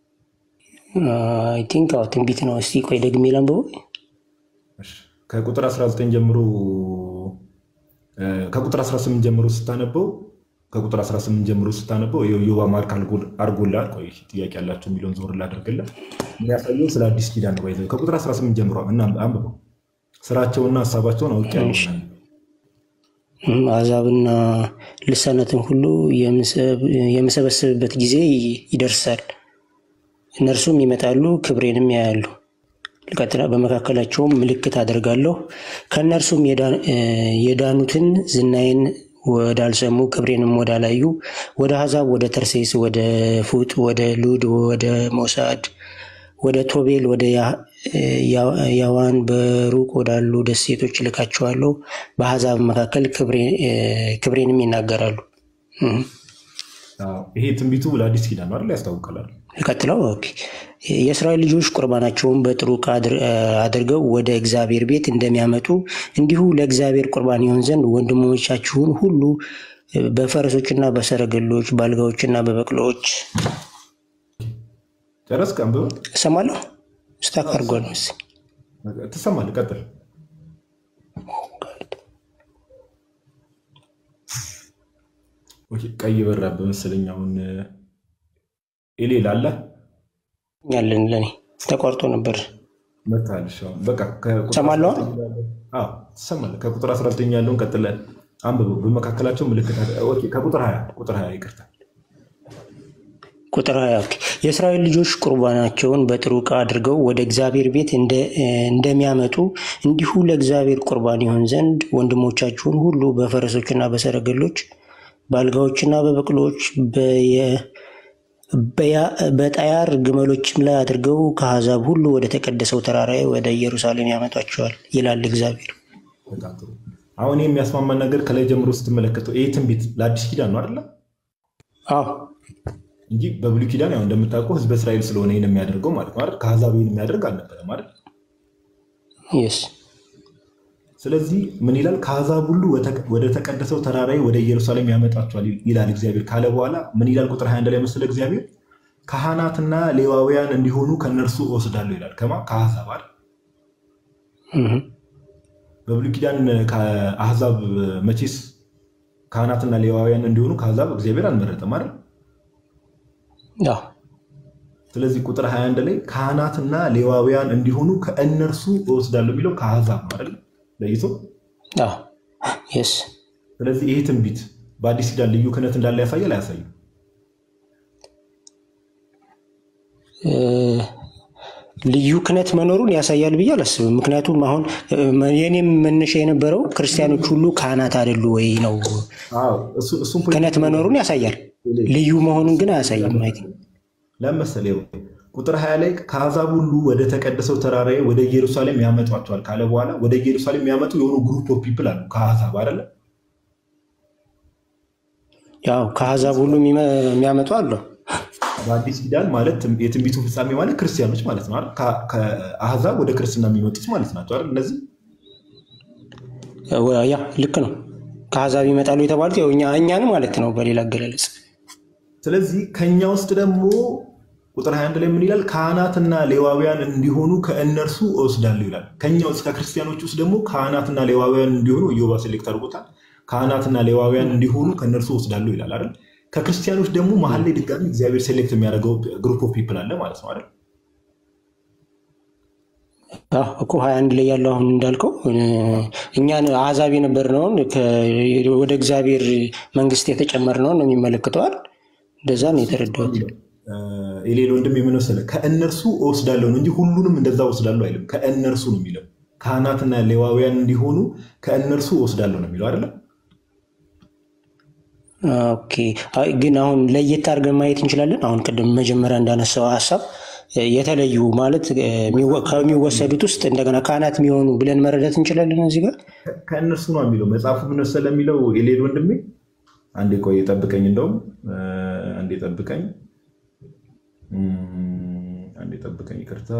አይ ቲንክ አዎ ትንቢት ነው። እስቲ ቆይ ደግሜ ላንብበው። ከቁጥር 19 ጀምሮ እ፣ ከቁጥር 18 ጀምሮ ስታነበው ከቁጥር 18 ጀምሮ ስታነበው ይኸው ዮባ ማርክ አድርጎልሃል። ቆይ ጥያቄ ያላቸው የሚለውን ዞር ላደርግልህ። የሚያሳየው ስለ አዲስ ኪዳን ነው። ባይዘው ከቁጥር 18 ጀምሮ እና አንብበው። ስራቸውና ሀሳባቸውን አውቄአለሁ እሺ። እም፣ አሕዛብና ልሳናትን ሁሉ የምሰብ- የምሰበስብበት ጊዜ ይደርሳል። እነርሱም ይመጣሉ፣ ክብሬንም ያያሉ። ልቀጥላ በመካከላቸውም ምልክት አደርጋለሁ። ከእነርሱም የዳ- እ፣ የዳኑትን ዝናዬን ወዳልሰሙ ክብሬንም ወዳላዩ ወደ አሕዛብ፣ ወደ ተርሴስ፣ ወደ ፉጥ፣ ወደ ሉድ፣ ወደ ሞሳድ፣ ወደ ቶቤል፣ ወደ ያ- ያ- ያዋን በሩቅ ወዳሉ ደሴቶች እልካቸዋለሁ። በአሕዛብ መካከል ክብሬ- እ፣ ክብሬንም ይናገራሉ። እም። አዎ፣ ይሄ ትንቢቱ ለአዲስ ኪዳን ነው አይደል? ያስታውቃል አይደል? ቀጥለው ኦኬ። የእስራኤል ልጆች ቁርባናቸውን በጥሩ ዕቃ አድር- አድርገው ወደ እግዚአብሔር ቤት እንደሚያመጡ እንዲሁ ለእግዚአብሔር ቁርባን ይሆን ዘንድ ወንድሞቻችሁን ሁሉ በፈረሶችና በሰረገሎች በአልጋዎችና በበቅሎች ጨረስክ? አንብበው። እሰማለሁ። ስታክ አድርጓል መሰለኝ። ትሰማለህ? ቀጥል። ኦኬ፣ ቀይ በራብህ መሰለኝ። አሁን ኤሌ ላለ ያለን ለኔ ተቋርጦ ነበር። መታልሽ አሁን በቃ ከቁጥር እሰማለሁ። 19 ያለውን- አዎ፣ ትሰማለህ። ከቁጥር 19 ያለውን ቀጥለህ አንብበው። በመካከላቸው ምልክት አለ። ኦኬ፣ ከቁጥር 20 ቁጥር 20 ይቅርታ። ቁጥር ሀያ ኦኬ። የእስራኤል ልጆች ቁርባናቸውን በጥሩ ዕቃ አድርገው ወደ እግዚአብሔር ቤት እንደ- እንደሚያመጡ እንዲሁ ለእግዚአብሔር ቁርባን ይሆን ዘንድ ወንድሞቻችሁን ሁሉ በፈረሶችና በሰረገሎች በአልጋዎችና በበቅሎች በየ- በያ- በጠያር ግመሎችም ላይ አድርገው ከአሕዛብ ሁሉ ወደ ተቀደሰው ተራራዬ ወደ ኢየሩሳሌም ያመጧቸዋል ይላል እግዚአብሔር። በጣም ጥሩ። አሁን ይህ የሚያስማማን ነገር ከላይ ጀምሮ ስትመለከተው ይህ ትንቢት ለአዲስ ኪዳን ነው አይደለ? አዎ እንጂ በብሉይ ኪዳን ያው እንደምታውቀው ሕዝበ እስራኤል ስለሆነ ይህን የሚያደርገው ማለት ነው አይደል? ከአሕዛብ ይህን የሚያደርግ አልነበረም አይደል? የስ ስለዚህ ምን ይላል? ከአሕዛብ ሁሉ ወተ- ወደ ተቀደሰው ተራራዬ ወደ ኢየሩሳሌም ያመጣቸዋል ይላል እግዚአብሔር ካለ በኋላ ምን ይላል? ቁጥር 21 ላይ መሰለ እግዚአብሔር ካህናትና ሌዋውያን እንዲሆኑ ከእነርሱ እወስዳለሁ ይላል። ከማ ከአሕዛብ አይደል? በብሉይ ኪዳን ከአሕዛብ መቼስ ካህናትና ሌዋውያን እንዲሆኑ ከአሕዛብ እግዚአብሔር አልመረጠም አይደል? አዎ ስለዚህ ቁጥር 21 ላይ ካህናትና ሌዋውያን እንዲሆኑ ከእነርሱ እወስዳለሁ የሚለው ከአሕዛብ ነው አይደል? ለይቶ አዎ የስ ስለዚህ ይሄ ትንቢት በአዲስ ኪዳን ልዩ ክህነት እንዳለ ያሳያል አያሳይም? ልዩ ክህነት መኖሩን ያሳያል ብዬ አላስብም። ምክንያቱም አሁን እ፣ የኔም መነሻ የነበረው ክርስቲያኖች ሁሉ ካህናት አይደሉ ወይ ነው። ክህነት መኖሩን ያሳያል፣ ልዩ መሆኑን ግን አያሳይም። አይ ቲንክ ለመሰለ ቁጥር ሀያ ላይ ከአሕዛብ ሁሉ ወደ ተቀደሰው ተራራዬ ወደ ኢየሩሳሌም ያመጧቸዋል ካለ በኋላ ወደ ኢየሩሳሌም የሚያመጡ የሆኑ ግሩፕ ኦፍ ፒፕል አሉ ከአሕዛብ አይደለ? ያው ከአሕዛብ ሁሉ የሚመ- የሚያመጡ አሉ። በአዲስ ኪዳን ማለት የትንቢቱ ፍጻሜ ማለት ክርስቲያኖች ማለት ነው አይደል? ከ- ከአሕዛብ ወደ ክርስትና የሚመጡት ማለት ናቸው አይደል? እነዚህ ያ ልክ ነው። ከአሕዛብ ይመጣሉ የተባሉት ያው እኛ እኛን ማለት ነው በሌላ አገላለጽ። ስለዚህ ከኛ ውስጥ ደግሞ ቁጥር 21 ላይ ምን ይላል? ካህናትና ሌዋውያን እንዲሆኑ ከእነርሱ እወስዳለሁ ይላል። ከኛ ውስጥ ከክርስቲያኖች ውስጥ ደግሞ ካህናትና ሌዋውያን እንዲሆኑ ኢዮባ ሴሌክት አድርጎታል። ካህናትና ሌዋውያን እንዲሆኑ ከእነርሱ እወስዳለሁ ይላል አይደል? ከክርስቲያኖች ደግሞ መሀል ላይ ድጋሚ እግዚአብሔር ሴሌክት የሚያደርገው ግሩፕ ኦፍ ፒፕል አለ ማለት ነው አይደል? አዎ እኮ ሀያ አንድ ላይ ያለው አሁን እንዳልከው እ፣ እኛን አሕዛብ የነበርነውን ከ- ወደ እግዚአብሔር መንግስት የተጨመርነውን ነው የሚመለክተዋል። እንደዛ ነው የተረዳሁት። የሌለ ወንድም የምንወሰለ ከእነርሱ እወስዳለሁ ነው እንጂ ሁሉንም እንደዛ እወስዳለሁ አይልም። ከእነርሱ ነው የሚለው። ካህናትና ሌዋውያን እንዲሆኑ ከእነርሱ እወስዳለሁ ነው የሚለው አይደለም። ኦኬ አይ፣ ግን አሁን ለየት አድርገን ማየት እንችላለን። አሁን ቅድም መጀመሪያ እንዳነሳው ሀሳብ እ፣ የተለዩ ማለት እ፣ የሚወ- ከሚወሰዱት ውስጥ እንደገና ካህናት የሚሆኑ ብለን መረዳት እንችላለን እዚህ ጋር ከእነርሱ ነው የሚለው መጽሐፉ ምን መሰለህ የሚለው የሌል ወንድሜ፣ አንዴ ቆይ ጠብቀኝ፣ እንደውም እ፣ አንዴ ጠብቀኝ፣ እም፣ አንዴ ጠብቀኝ፣ ይቅርታ።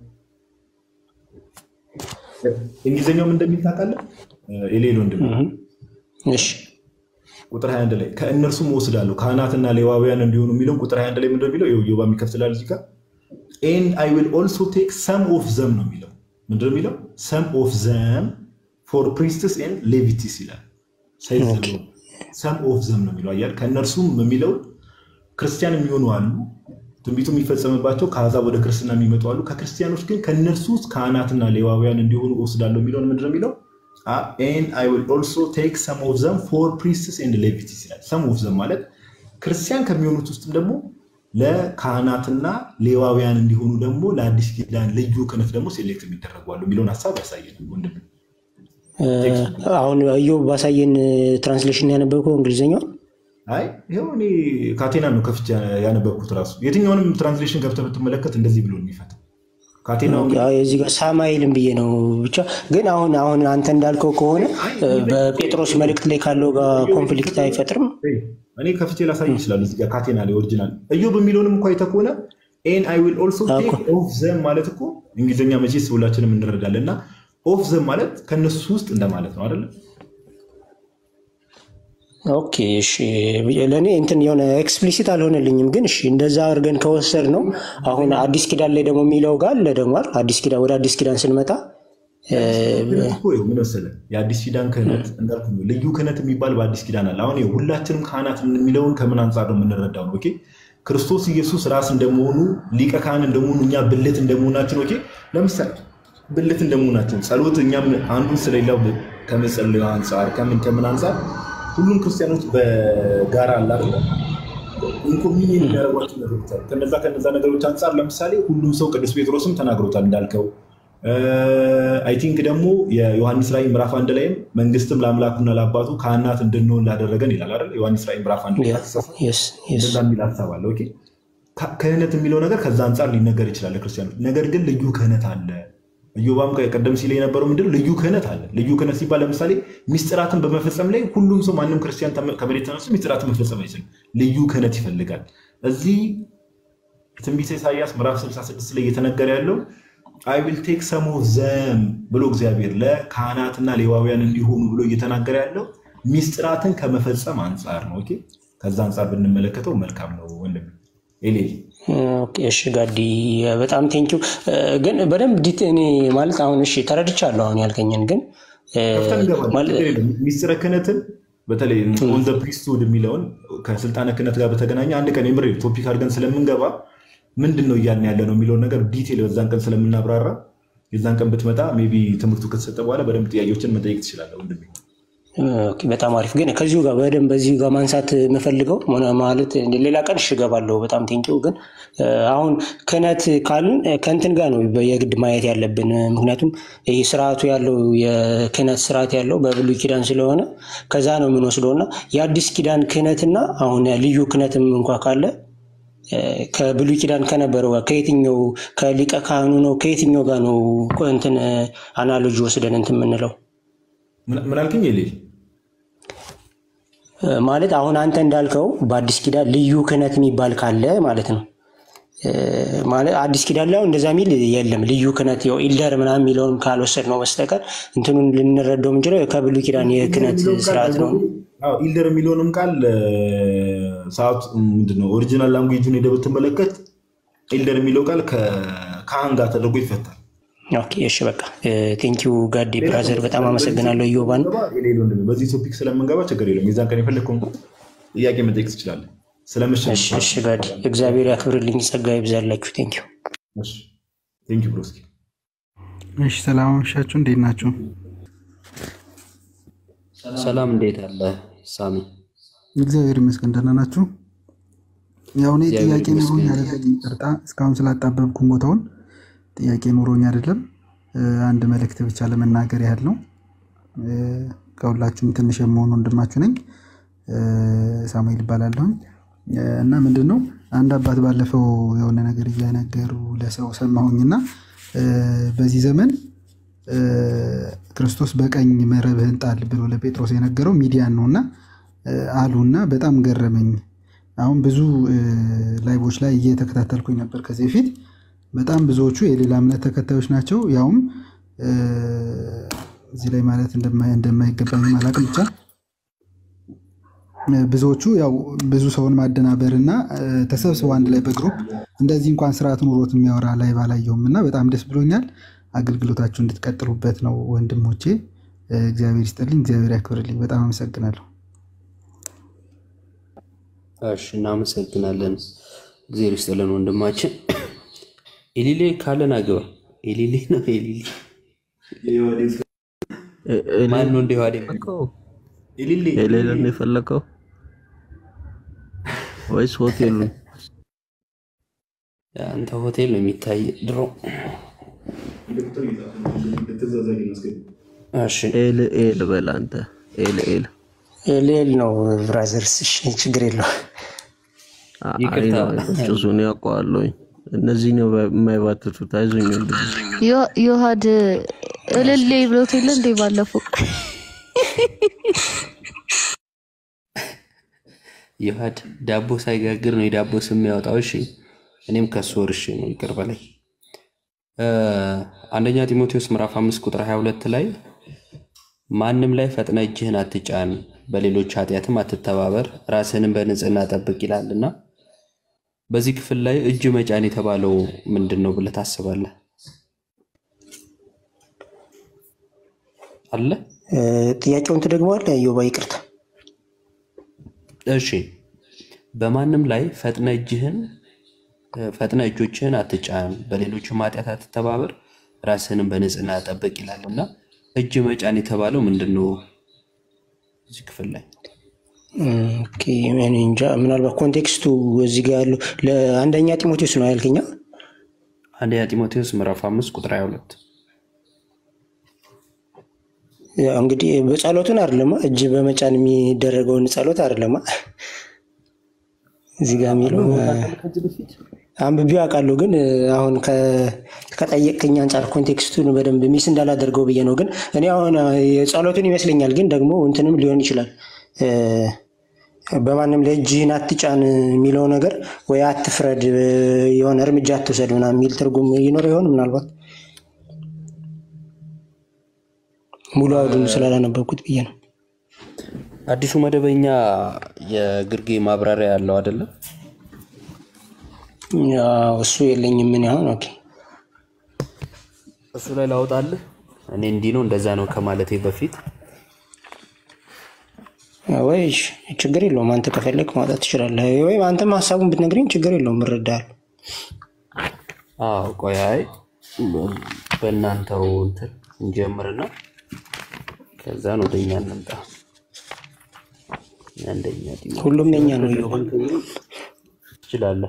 እንግሊዝኛውም እንደሚል ታውቃለህ የሌል ወንድሜ? እሺ ቁጥር 21 ላይ ከእነርሱም እወስዳለሁ ካህናትና ሌዋውያን እንዲሆኑ የሚለውን ቁጥር 21 ላይ ምንድን ነው የሚለው? ኢዮብ የሚከፍትላል እዚህ ጋር ኤንድ አይ ዊል ኦልሶ ቴክ ሰም ኦፍ ዘም ነው የሚለው። ምንድን ነው የሚለው? ሰም ኦፍ ዘም ፎር ፕሪስትስ ኤንድ ሌቪቲስ ይላል። ሰም ኦፍ ዘም ነው የሚለው አያል። ከእነርሱም የሚለው ክርስቲያን የሚሆኑ አሉ፣ ትንቢቱ የሚፈጸምባቸው ከአሕዛብ ወደ ክርስትና የሚመጡ አሉ። ከክርስቲያኖች ግን ከእነርሱ ውስጥ ካህናትና ሌዋውያን እንዲሆኑ እወስዳለሁ የሚለውን ምንድን ነው የሚለው? ኤንድ አይ ዊል ኦልሶ ቴክ ሰም ኦፍ ዘም ፎር ፕሪስትስ ኤንድ ሌቪቲስ ይላል። ሰም ኦፍ ዘም ማለት ክርስቲያን ከሚሆኑት ውስጥም ደግሞ ለካህናትና ሌዋውያን እንዲሆኑ ደግሞ ለአዲስ ኪዳን ልዩ ክህነት ደግሞ ሴሌክት የሚደረጉ አሉ የሚለውን ሀሳብ ያሳየናል ወንድም። እ፣ አሁን ኢዮብ ባሳየን ትራንስሌሽን ያነበብከው እንግሊዝኛው አይ ይኸው እኔ ካቴና ነው ከፍቼ ያነበብኩት ራሱ የትኛውንም ትራንስሌሽን ገብተህ ብትመለከት እንደዚህ ብሎ ነው የሚፈታው። ካቴናው ኦኬ፣ አዎ፣ እዚህ ጋር ሳማይልም ብዬ ነው ብቻ። ግን አሁን አሁን አንተ እንዳልከው ከሆነ እ፣ በጴጥሮስ መልእክት ላይ ካለው ጋር ኮንፍሊክት አይፈጥርም። እኔ ከፍቼ ላሳይ ይችላሉ። እዚህ ጋር ካቴና ላይ ኦሪጂናል ኢዮብ የሚለውንም እኮ አይተህ ከሆነ ኤን አይ ዊል ኦልሶ ቴክ ኦፍ ዘም ማለት እኮ እንግሊዝኛ መቼስ ሁላችንም እንረዳለን። እና ኦፍ ዘም ማለት ከነሱ ውስጥ እንደማለት ነው አይደለም? ኦኬ እሺ፣ ለእኔ እንትን የሆነ ኤክስፕሊሲት አልሆነልኝም። ግን እሺ እንደዛ አድርገን ከወሰድ ነው አሁን አዲስ ኪዳን ላይ ደግሞ የሚለው ጋር አለ ደግሞ አይደል? አዲስ ኪዳን ወደ አዲስ ኪዳን ስንመጣ እ፣ እኮ ይኸው ምን መሰለህ የአዲስ ኪዳን ክህነት እንዳልኩህ ነው። ልዩ ክህነት የሚባል በአዲስ ኪዳን አለ። አሁን ይኸው ሁላችንም ካህናት የሚለውን ከምን አንጻር ነው የምንረዳው ነው? ኦኬ ክርስቶስ ኢየሱስ ራስ እንደመሆኑ ሊቀ ካህን እንደመሆኑ እኛ ብልት እንደመሆናችን ኦኬ ለምሳሌ ብልት እንደመሆናችን ጸሎት እኛም አንዱን ስለሌላው ከመጸለዩ አንጻር ከምን ከምን አንጻር ሁሉም ክርስቲያኖች በጋራ አለ አይደለ ኢንኮሚኒየን የሚያደርጓቸው ነገሮች አሉ። ከነዛ ከነዛ ነገሮች አንጻር ለምሳሌ ሁሉም ሰው ቅዱስ ጴጥሮስም ተናግሮታል እንዳልከው አይ ቲንክ ደግሞ የዮሐንስ ራእይ ምዕራፍ አንድ ላይም መንግስትም ለአምላኩና ለአባቱ ካህናት እንድንሆን ላደረገን ይላል አይደል? ዮሐንስ ራእይ ምዕራፍ አንድ ላይ እንደዛ የሚል ሀሳብ አለ። ኦኬ ክህነት የሚለው ነገር ከዛ አንጻር ሊነገር ይችላል ለክርስቲያኖች። ነገር ግን ልዩ ክህነት አለ። ኢዮባም ቀደም ሲል የነበረው ምንድን ነው? ልዩ ክህነት አለ። ልዩ ክህነት ሲባል ለምሳሌ ሚስጥራትን በመፈጸም ላይ ሁሉም ሰው ማንም ክርስቲያን ከመሬት ተነስቶ ሚስጥራትን መፈጸም አይችልም። ልዩ ክህነት ይፈልጋል። እዚህ ትንቢተ ኢሳያስ ምዕራፍ 66 ላይ እየተነገረ ያለው አይ ዊል ቴክ ሰም ኦፍ ዘም ብሎ እግዚአብሔር ለካህናትና ሌዋውያን እንዲሆኑ ብሎ እየተናገረ ያለው ሚስጥራትን ከመፈጸም አንጻር ነው። ኦኬ ከዛ አንጻር ብንመለከተው መልካም ነው ወንድም ኤሌ ኦኬ፣ እሺ ጋዲ በጣም ቴንኪው። ግን በደንብ ዲት እኔ ማለት አሁን እሺ ተረድቻለሁ አሁን ያልከኝን ግን ሚስጥረ ክህነትን በተለይ ኦን ዘ ፕሪስትሁድ የሚለውን ከስልጣነ ክህነት ጋር በተገናኘ አንድ ቀን የምር ቶፒክ አድርገን ስለምንገባ ምንድን ነው እያልን ያለ ነው የሚለውን ነገር ዲቴል በዛን ቀን ስለምናብራራ የዛን ቀን ብትመጣ ሜይ ቢ ትምህርቱ ከተሰጠ በኋላ በደንብ ጥያቄዎችን መጠየቅ ትችላለህ ወንድሜ። ኦኬ፣ በጣም አሪፍ ግን ከዚሁ ጋር በደንብ በዚሁ ጋር ማንሳት የምፈልገው ሆነ ማለት ሌላ ቀን እሺ እገባለሁ። በጣም ቴንኪው። ግን እ፣ አሁን ክህነት ካልን እ፣ ከእንትን ጋር ነው የግድ ማየት ያለብን። ምክንያቱም ይህ ስርዓቱ ያለው የክህነት ስርዓት ያለው በብሉይ ኪዳን ስለሆነ ከዛ ነው የምንወስደው እና የአዲስ ኪዳን ክህነትና አሁን ልዩ ክህነትም እንኳ ካለ እ፣ ከብሉይ ኪዳን ከነበረው ጋር ከየትኛው ከሊቀ ካህኑ ነው ከየትኛው ጋር ነው እንትን አናሎጂ ወስደን እንትን የምንለው ምን አልከኝ? የሌ ማለት አሁን አንተ እንዳልከው በአዲስ ኪዳን ልዩ ክህነት የሚባል ካለ ማለት ነው። እ፣ ማለት አዲስ ኪዳን ላይ አሁን እንደዛ የሚል የለም። ልዩ ክህነት ያው ኢልደር ምናምን የሚለውን ካልወሰድ ነው በስተቀር እንትኑን ልንረዳው የምንችለው ከብሉይ ኪዳን የክህነት ስርዓት ነው። አዎ ኢልደር የሚለውንም ቃል ሰዓቱ ምንድን ነው ኦሪጂናል ላንጉጁን ሄደህ ብትመለከት ኢልደር የሚለው ቃል ከካህን ጋር ተደርጎ ይፈታል። ኦኬ እሺ በቃ ቴንኪው ጋዲ ብራዘር በጣም አመሰግናለሁ። ኢዮባን የሌለ ወንድሜ፣ በዚህ ቶፒክ ስለምንገባ ችግር የለም። የዛን ቀን የፈለግከውን ጥያቄ መጠየቅ ትችላለህ። ስለምሽት እሺ እሺ ጋዲ እግዚአብሔር ያክብርልኝ፣ ጸጋ ይብዛላችሁ። ቴንኪው ቴንኪው ብሮስኪ። እሺ ሰላም አመሻችሁ። እንዴት ናችሁ? ሰላም እንዴት አለ ሳሚ? እግዚአብሔር ይመስገን ደህና ናችሁ? ያው እኔ እግዚአብሔር ጥያቄ ኑሮኝ ይመስገን። አይደለም፣ ይቅርታ እስካሁን ስላጣበብኩ ቦታውን ጥያቄ ኑሮኝ አይደለም። እ፣ አንድ መልእክት ብቻ ለመናገር ያህል ነው። እ፣ ከሁላችሁም ትንሽ የመሆን ወንድማችሁ ነኝ። እ፣ ሳሙኤል ይባላለሁኝ እ፣ እና ምንድን ነው አንድ አባት ባለፈው የሆነ ነገር እየነገሩ ለሰው ሰማሁኝና እ፣ በዚህ ዘመን እ፣ ክርስቶስ በቀኝ መረብህን ጣል ብሎ ለጴጥሮስ የነገረው ሚዲያን ነውና እ፣ አሉና በጣም ገረመኝ። አሁን ብዙ እ፣ ላይቦች ላይ እየተከታተልኩኝ ነበር ከዚህ በፊት በጣም ብዙዎቹ የሌላ እምነት ተከታዮች ናቸው። ያውም እ፣ እዚህ ላይ ማለት እንደማይ- እንደማይገባኝ አላቅም ብቻ እ፣ ብዙዎቹ ያው ብዙ ሰውን ማደናበር እና እ፣ ተሰብስበው አንድ ላይ በግሩፕ እንደዚህ እንኳን ስርዓት ኑሮት የሚያወራ ላይ ባላየውም እና በጣም ደስ ብሎኛል። አገልግሎታችሁ እንድትቀጥሉበት ነው ወንድሞቼ። እ፣ እግዚአብሔር ይስጥልኝ፣ እግዚአብሔር ያክብርልኝ። በጣም አመሰግናለሁ። እሺ እናመሰግናለን። እግዚአብሔር ይስጥልን ወንድማችን። ኤሊሌ ካለን አግባ። ኤሊሌ ነው ኤሊሌ ማን ነው እንደ ዋዴ የሌለን የፈለከው ወይስ ሆቴሉን? አንተ ሆቴል ነው የሚታይ ድሮ። እሺ ኤል ኤል በል አንተ ኤል ኤል ሌል ነው ብራዘርስ። እሺ ችግር የለው። ይቅርታ። ጭሱን ያውቀዋለሁኝ። እነዚህ ነው የማይባትቱት። አይዞኝ ወንድሜ። ዮ- ዮሐድ እልሌ ብሎት የለ እንዴ ባለፈው ይሃድ ዳቦ ሳይጋግር ነው የዳቦ ስም ያወጣው። እሺ እኔም ከሱ ወርሼ ነው ይቅር በላይ። እ፣ አንደኛ ጢሞቴዎስ ምዕራፍ አምስት ቁጥር 22 ላይ ማንም ላይ ፈጥነ እጅህን አትጫን፣ በሌሎች ኃጢአትም አትተባበር፣ ራስህንም በንጽህና ጠብቅ ይላልና በዚህ ክፍል ላይ እጅ መጫን የተባለው ምንድን ነው ብለህ ታስባለህ? አለ እ፣ ጥያቄውን ትደግመዋለህ? ዮባ ይቅርታ። እሺ በማንም ላይ ፈጥነ እጅህን ፈጥነ እጆችህን አትጫን፣ በሌሎችም ኃጢአት አትተባበር፣ ራስህንም በንጽህና ጠብቅ ይላል እና እጅ መጫን የተባለው ምንድን ነው እዚህ ክፍል ላይ? ኦኬ፣ እኔ እንጃ ምናልባት ኮንቴክስቱ እዚህ ጋር ያለው ለአንደኛ ጢሞቴዎስ ነው ያልከኛ? አንደኛ ጢሞቴዎስ ምዕራፍ አምስት ቁጥር 22 ያው እንግዲህ በጸሎቱን አይደለማ እጅ በመጫን የሚደረገውን ጸሎት አይደለማ እዚህ ጋር የሚለው አንብቤው አውቃለሁ፣ ግን አሁን ከ- ከጠየቅከኝ አንጻር ኮንቴክስቱን በደንብ ሚስ እንዳላደርገው ብዬ ነው። ግን እኔ አሁን የጸሎቱን ይመስለኛል፣ ግን ደግሞ እንትንም ሊሆን ይችላል እ፣ በማንም ላይ እጅህን አትጫን የሚለው ነገር ወይ አትፍረድ፣ የሆነ እርምጃ አትውሰድ ምናምን የሚል ትርጉም ይኖር ይሆን ምናልባት ሙሉ አውዱን ስላላነበብኩት ብዬ ነው። አዲሱ መደበኛ የግርጌ ማብራሪያ ያለው አይደለም? ያው እሱ የለኝም ምን ያሁን ኦኬ እሱ ላይ ላውጣልህ። እኔ እንዲህ ነው እንደዛ ነው ከማለቴ በፊት ወይ እሺ፣ ችግር የለውም። አንተ ከፈለግ ማውጣት ትችላለህ፣ ወይም አንተም ሀሳቡን ብትነግረኝ ችግር የለውም፣ እረዳለሁ። አዎ ቆይ አይ በእናንተው እንትን እንጀምርና ከዛን ወደኛ እንምጣ። አንደኛ ጢሞቴዎስ ሁሉም የኛ ነው። ሁለት እየሆን ትችላለህ።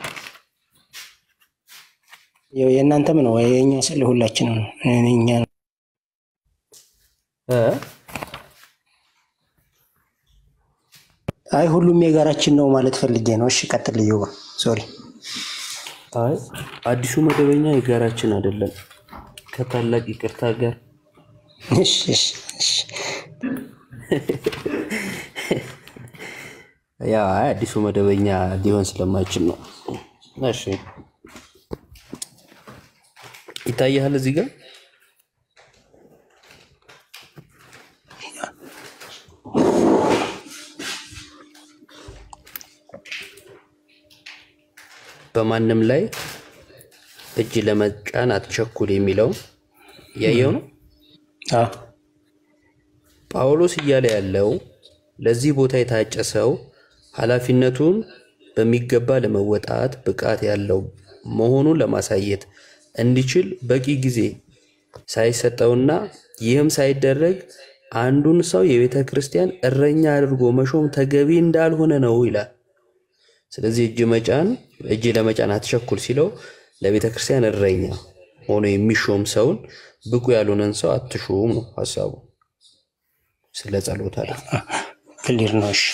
ያው የእናንተም ነው የእኛ ስል ሁላችንም ነው እኛ ነው። እ? አይ ሁሉም የጋራችን ነው ማለት ፈልጌ ነው። እሺ ቀጥል። ልዩ ሶሪ። አይ አዲሱ መደበኛ የጋራችን አይደለም ከታላቅ ይቅርታ ጋር እሺ እሺ እሺ ያ አይ አዲሱ መደበኛ ሊሆን ስለማይችል ነው። እሺ ይታያል እዚህ ጋር በማንም ላይ እጅ ለመጫን አትቸኩል የሚለው ያየው ነው። ጳውሎስ እያለ ያለው ለዚህ ቦታ የታጨ ሰው ኃላፊነቱን በሚገባ ለመወጣት ብቃት ያለው መሆኑን ለማሳየት እንዲችል በቂ ጊዜ ሳይሰጠውና ይህም ሳይደረግ አንዱን ሰው የቤተ ክርስቲያን እረኛ አድርጎ መሾም ተገቢ እንዳልሆነ ነው ይላል። ስለዚህ እጅ መጫን እጅ ለመጫን አትቸኩል ሲለው ለቤተ ክርስቲያን እረኛ ሆኖ የሚሾም ሰውን ብቁ ያልሆነን ሰው አትሹም ነው ሀሳቡ። ስለ ጸሎት አለ። ክሊር ነው። እሺ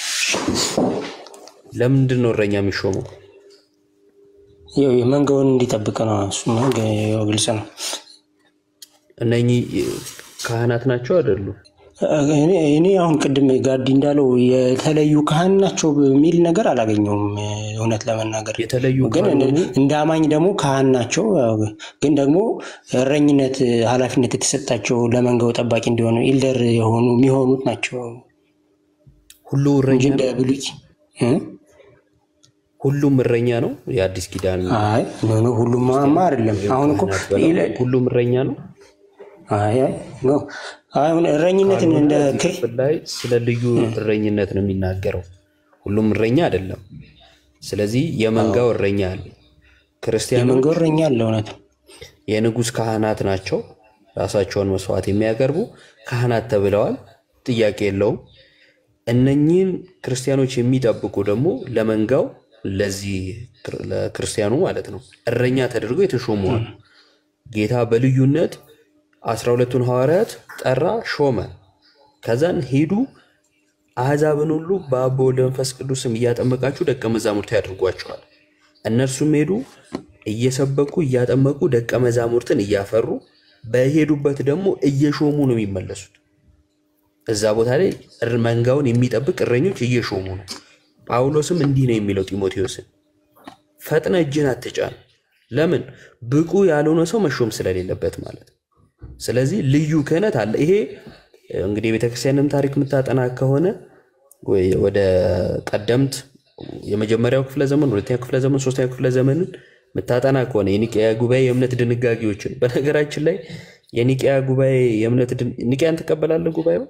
ለምንድን ነው እረኛ የሚሾመው? ያው የመንጋውን እንዲጠብቅ ነው። እሱማ ግ- ያው ግልጽ ነው። እነኚህ ካህናት ናቸው አይደሉም? እኔ እኔ አሁን ቅድም ጋዲ እንዳለው የተለዩ ካህን ናቸው የሚል ነገር አላገኘውም። እውነት ለመናገር የተለዩ ግን ካህን እንደ- እንደ አማኝ ደግሞ ካህን ናቸው። ያው ግን ደግሞ እረኝነት ኃላፊነት የተሰጣቸው ለመንጋው ጠባቂ እንዲሆኑ ኢልደር የሆኑ የሚሆኑት ናቸው ሁሉ እረኛ እንጂ እንደ ነው? ብሉይ እ? ሁሉም እረኛ ነው? የአዲስ ኪዳን አይ ኖ ኖ ሁሉም ማ አይደለም። አሁን እኮ ካህናት በለው ኢለ- ሁሉም እረኛ ነው? አይ አይ ኖ አሁን እረኝነትን ካልሆነ እንደ እዚህ ክፍል ላይ ስለ ልዩ እረኝነት ነው የሚናገረው። ሁሉም እረኛ አይደለም። ስለዚህ የመንጋው እረኛ አለ። ክርስቲያኖች የመንጋው እረኛ አለ። እውነት የንጉሥ ካህናት ናቸው። ራሳቸውን መስዋዕት የሚያቀርቡ ካህናት ተብለዋል። ጥያቄ የለውም። እነኚህን ክርስቲያኖች የሚጠብቁ ደግሞ ለመንጋው ለዚህ ክር- ለክርስቲያኑ ማለት ነው እረኛ ተደርገው የተሾመዋል። ጌታ በልዩነት አስራ ሁለቱን ሐዋርያት ጠራ፣ ሾመ። ከዛን ሄዱ አሕዛብን ሁሉ በአብ በወልድ በመንፈስ ቅዱስም እያጠመቃችሁ ደቀ መዛሙርት ያድርጓቸዋል። እነርሱም ሄዱ እየሰበኩ እያጠመቁ ደቀ መዛሙርትን እያፈሩ በሄዱበት ደግሞ እየሾሙ ነው የሚመለሱት። እዛ ቦታ ላይ እር- መንጋውን የሚጠብቅ እረኞች እየሾሙ ነው። ጳውሎስም እንዲህ ነው የሚለው ጢሞቴዎስን፣ ፈጥነ እጅን አትጫን። ለምን? ብቁ ያልሆነ ሰው መሾም ስለሌለበት ማለት ነው። ስለዚህ ልዩ ክህነት አለ። ይሄ እንግዲህ የቤተክርስቲያንም ታሪክ የምታጠና ከሆነ ወይ ወደ ቀደምት የመጀመሪያው ክፍለ ዘመን፣ ሁለተኛው ክፍለ ዘመን፣ ሶስተኛው ክፍለ ዘመንን የምታጠና ከሆነ የኒቅያ ጉባኤ የእምነት ድንጋጌዎችን በነገራችን ላይ የኒቅያ ጉባኤ የእምነት ድን- ኒቅያን ትቀበላለህ? ጉባኤው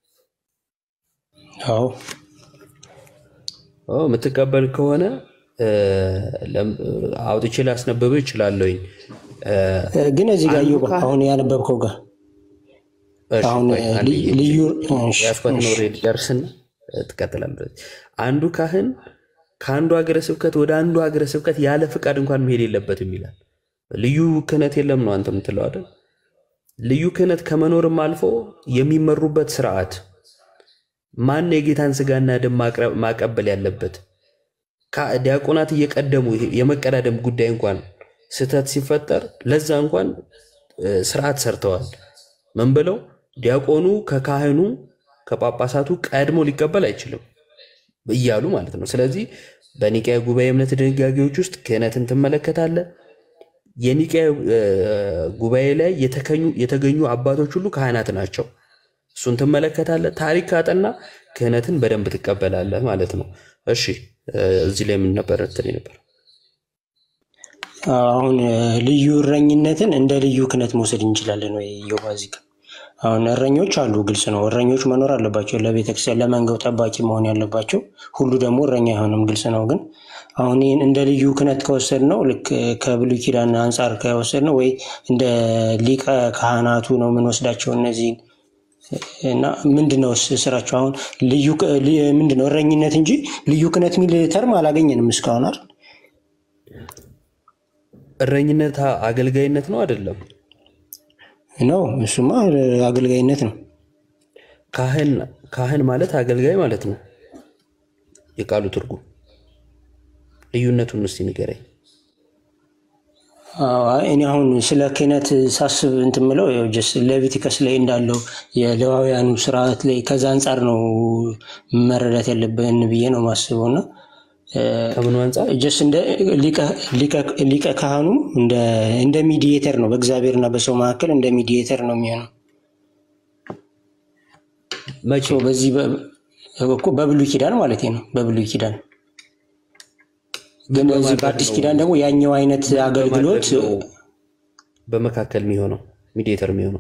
አዎ ኦ፣ የምትቀበል ከሆነ እ፣ ለም- አውጥቼ ላስነበብህ እችላለሁኝ። እ፣ እ፣ ግን እዚህ ጋር አንዱ እዮብ ካህን- አሁን ያነበብከው ጋር እሺ፣ አሁን ቆይ፣ አንድ ልዩ- ጊዜ ልዩ እሺ፣ ያስኳትን እሺ። ወሬ ልጨርስና እ፣ ትቀጥላለህ። አንዱ ካህን ከአንዱ ሀገረ ስብከት ወደ አንዱ ሀገረ ስብከት ያለ ፍቃድ እንኳን መሄድ የለበትም ይላል። ልዩ ክህነት የለም ነው አንተ የምትለው አይደል? ልዩ ክህነት ከመኖርም አልፎ የሚመሩበት ስርዓት ማን የጌታን ስጋና ደም ማቅረብ- ማቀበል ያለበት ካ- ዲያቆናት እየቀደሙ ይሄ የመቀዳደም ጉዳይ እንኳን ስህተት ሲፈጠር ለዛ እንኳን እ፣ ስርዓት ሰርተዋል። ምን ብለው ዲያቆኑ ከካህኑ ከጳጳሳቱ ቀድሞ ሊቀበል አይችልም እያሉ ማለት ነው። ስለዚህ በኒቅያ ጉባኤ እምነት ድንጋጌዎች ውስጥ ክህነትን ትመለከታለህ። የኒቅያ እ፣ ጉባኤ ላይ የተከኙ- የተገኙ አባቶች ሁሉ ካህናት ናቸው። እሱን ትመለከታለህ። ታሪክ ካጠና ክህነትን በደንብ ትቀበላለህ ማለት ነው። እሺ እ፣ እዚህ ላይ ምን ነበር እንትን ነበር? አሁን እ፣ ልዩ እረኝነትን እንደ ልዩ ክህነት መውሰድ እንችላለን ወይ? እዮብ እዚህ ጋር አሁን እረኞች አሉ፣ ግልጽ ነው። እረኞች መኖር አለባቸው፣ ለቤተክርስቲያን ለመንጋው ጠባቂ መሆን ያለባቸው። ሁሉ ደግሞ እረኛ አይሆንም፣ ግልጽ ነው። ግን አሁን ይህን እንደ ልዩ ክህነት ከወሰድ ነው ልክ ከብሉይ ኪዳን አንጻር ከወሰድ ነው ወይ እንደ ሊቀ ካህናቱ ነው የምንወስዳቸው እነዚህን እና ምንድነው ስ- ስራቸው? አሁን ልዩ ክ- ል- ምንድነው እረኝነት እንጂ ልዩ ክህነት የሚል ተርም አላገኘንም እስካሁን አይደል? እረኝነት አ- አገልጋይነት ነው አይደለም? ነው እሱማ አገልጋይነት ነው። ካህን ካህን ማለት አገልጋይ ማለት ነው የቃሉ ትርጉም። ልዩነቱን እስቲ ንገረኝ። አዎ፣ አይ እኔ አሁን ስለ ክህነት ሳስብ እንትን ምለው ያው ጀስት ሌቪቲከስ ላይ እንዳለው የሌዋውያኑ ስርዓት ላይ ከዛ አንጻር ነው መረዳት ያለብን ብዬ ነው ማስበው እና ከምኑ አንጻር ጀስት እንደ ሊቀ- ሊቀ- ሊቀ ካህኑ እንደ እንደ ሚዲዬተር ነው በእግዚአብሔርና በሰው መካከል እንደ ሚዲዬተር ነው የሚሆነው። መቼ በዚህ በ- እኮ በብሉይ ኪዳን ማለት ነው። በብሉይ ኪዳን ግን በዚህ በማድረግ በአዲስ ነው? ኪዳን ደግሞ ያኛው አይነት አገልግሎት በማድረግ ነው በመካከል የሚሆነው ሚዲየተር የሚሆነው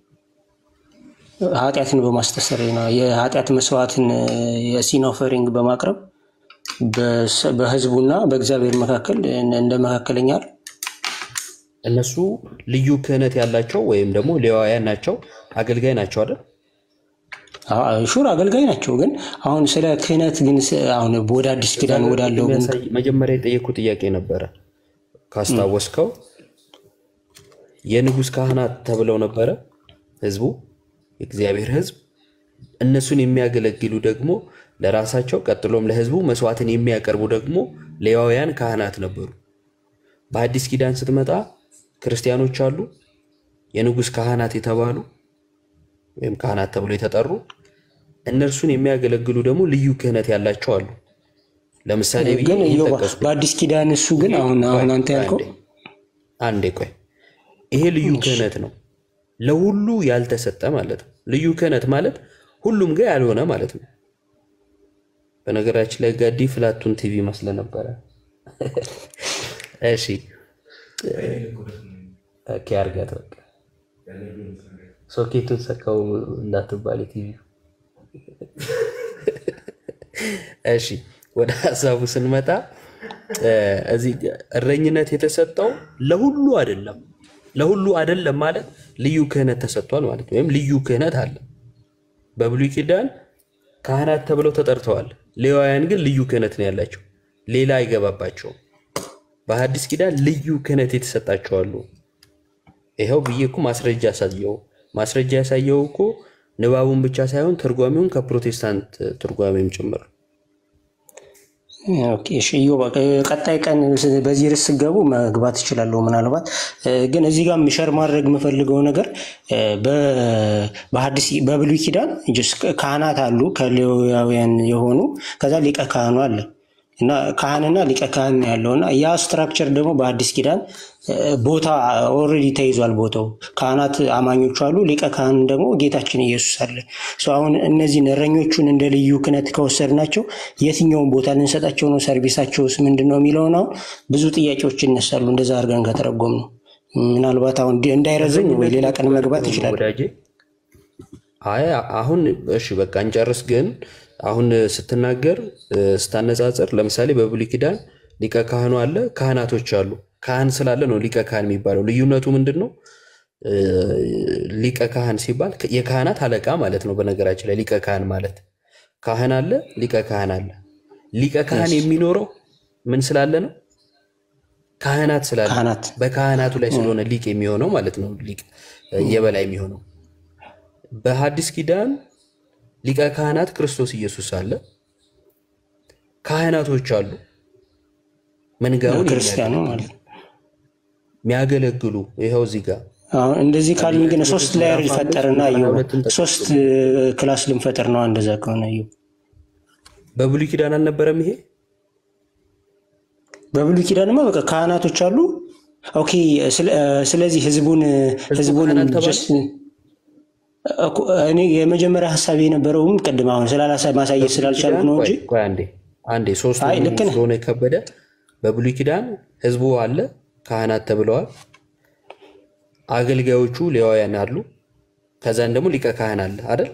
ኃጢአትን በማስተሰረይ ነው። የኃጢአት መስዋዕትን የሲን ኦፈሪንግ በማቅረብ በሰ- በህዝቡና በእግዚአብሔር መካከል እንደ መካከለኛ እነሱ ልዩ ክህነት ያላቸው ወይም ደግሞ ሌዋውያን ናቸው፣ አገልጋይ ናቸው አይደል? ሹር አገልጋይ ናቸው። ግን አሁን ስለ ክህነት ግን ስ- አሁን ወደ አዲስ ኪዳን ወዳለው ግን የሚያሳይ- መጀመሪያ የጠየኩ ጥያቄ ነበረ ካስታወስከው የንጉሥ ካህናት ተብለው ነበረ ህዝቡ የእግዚአብሔር ህዝብ እነሱን የሚያገለግሉ ደግሞ ለራሳቸው ቀጥሎም ለህዝቡ መስዋዕትን የሚያቀርቡ ደግሞ ሌዋውያን ካህናት ነበሩ በአዲስ ኪዳን ስትመጣ ክርስቲያኖች አሉ የንጉሥ ካህናት የተባሉ ወይም ካህናት ተብሎ የተጠሩ እነርሱን የሚያገለግሉ ደግሞ ልዩ ክህነት ያላቸው አሉ ለምሳሌ ብዬ ግን ይህን ኢዮብ ጠቀስኩ በአዲስ ኪዳን እሱ ግን አሁን አሁን አንተ ያልከው አንዴ ቆይ ይሄ ልዩ ክህነት ነው ለሁሉ ያልተሰጠ ማለት ነው ልዩ ክህነት ማለት ሁሉም ጋር ያልሆነ ማለት ነው በነገራችን ላይ ጋዲ ፍላቱን ቲቪ መስለ ነበረ እሺ ኦኬ አርጋት በቃ ሶኬቱን ሰካው እንዳትባል ቲቪ እሺ ወደ ሀሳቡ ስንመጣ እ፣ እዚህ እረኝነት የተሰጠው ለሁሉ አይደለም። ለሁሉ አይደለም ማለት ልዩ ክህነት ተሰጥቷል ማለት ነው። ወይም ልዩ ክህነት አለ። በብሉይ ኪዳን ካህናት ተብለው ተጠርተዋል። ሌዋውያን ግን ልዩ ክህነት ነው ያላቸው፣ ሌላ አይገባባቸውም። በሐዲስ ኪዳን ልዩ ክህነት የተሰጣቸው አሉ። ይኸው ብዬ እኮ ማስረጃ ያሳየው ማስረጃ ያሳየው እኮ ንባቡን ብቻ ሳይሆን ትርጓሜውን ከፕሮቴስታንት ትርጓሜም ጭምር ኦኬ፣ እሺ ኢዮብ፣ ቀጣይ ቀን ስ- በዚህ ርዕስ ስገቡ መግባት እችላለሁ። ምናልባት እ፣ ግን እዚህ ጋር ሸር ማድረግ የምፈልገው ነገር እ፣ በ- በሐዲስ በብሉይ ኪዳን ጅስ ካህናት አሉ ከሌዋውያን የሆኑ ከዛ ሊቀ ካህኑ አለ እና ካህንና ሊቀ ካህን ነው ያለው እና ያ ስትራክቸር ደግሞ በአዲስ ኪዳን እ፣ ቦታ ኦልሬዲ ተይዟል። ቦታው ካህናት አማኞቹ አሉ፣ ሊቀ ካህን ደግሞ ጌታችን ኢየሱስ አለ። ሶ አሁን እነዚህን እረኞቹን እንደ ልዩ ክህነት ከወሰድናቸው የትኛውን ቦታ ልንሰጣቸው ነው? ሰርቪሳቸውስ ምንድን ነው የሚለውን አሁን ብዙ ጥያቄዎች ይነሳሉ። እንደዛ አድርገን ከተረጎም ነው ምናልባት አሁን እንዲ- እንዳይረዝም ወይ ሌላ ቀን መግባት ይችላል። ወዳጄ አይ አሁን እሺ በቃ እንጨርስ። ግን አሁን ስትናገር እ፣ ስታነጻጽር ለምሳሌ በብሉይ ኪዳን ሊቀ ካህኑ አለ፣ ካህናቶች አሉ። ካህን ስላለ ነው ሊቀ ካህን የሚባለው። ልዩነቱ ምንድን ነው? እ፣ ሊቀ ካህን ሲባል የካህናት አለቃ ማለት ነው። በነገራችን ላይ ሊቀ ካህን ማለት ካህን አለ፣ ሊቀ ካህን አለ። ሊቀ ካህን የሚኖረው ምን ስላለ ነው? ካህናት ስላለ በካህናቱ ላይ ስለሆነ ሊቅ የሚሆነው ማለት ነው። ሊቅ እ፣ የበላይ የሚሆነው በሐዲስ ኪዳን ሊቀ ካህናት ክርስቶስ ኢየሱስ አለ። ካህናቶች አሉ፣ መንጋውን ክርስቲያኑ የሚያገለግሉ ማለት ነው። የሚያገለግሉ ይኸው እዚህ ጋር አሁን እንደዚህ ካልን ግን ሶስት ላየር ልፈጠርና ኢዮብ ሶስት እ፣ ክላስ ልንፈጥር ነው። እንደዛ ከሆነ ኢዮብ በብሉይ ኪዳን አልነበረም ይሄ በብሉይ ኪዳንማ በቃ ካህናቶች አሉ። ኦኬ ስለ- እ፣ ስለዚህ ህዝቡን ህዝቡን just- እኮ እኔ የመጀመሪያ ሀሳብ የነበረውም ቅድም አሁን ስላላሳ ማሳየት ስላልቻልኩ ነው እንጂ ቆይ ቆይ አንዴ አንዴ ሶስቱ አይ ልክ ነህ። ስለሆነ የከበደ በብሉይ ኪዳን ህዝቡ አለ፣ ካህናት ተብለዋል። አገልጋዮቹ ሌዋውያን አሉ። ከዛን ደግሞ ሊቀ ካህን አለ አይደል?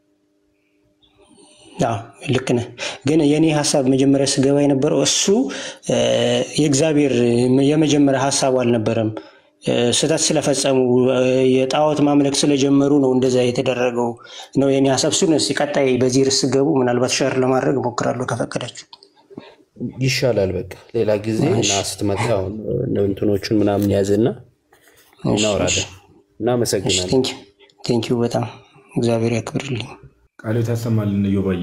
አዎ ልክ ነህ። ግን የኔ ሀሳብ መጀመሪያ ስገባ የነበረው እሱ እ፣ የእግዚአብሔር የመጀመሪያ ሀሳቡ አልነበረም። እ፣ ስህተት ስለፈጸሙ እ፣ የጣዖት ማምለክ ስለጀመሩ ነው እንደዛ የተደረገው ነው የኔ ሀሳብ። እሱን እስኪ ቀጣይ በዚህ ርዕስ ገቡ ምናልባት ሸር ለማድረግ እሞክራለሁ ከፈቀዳችሁ። ይሻላል። በቃ ሌላ ጊዜ እና ስትመጣ አሁን እንትኖቹን ምናምን ያዝና እናወራለን። እናመሰግናለን። ቴንኪዩ በጣም እግዚአብሔር ያክብርልኝ። ቃሎት ያሰማልን። እዮባዬ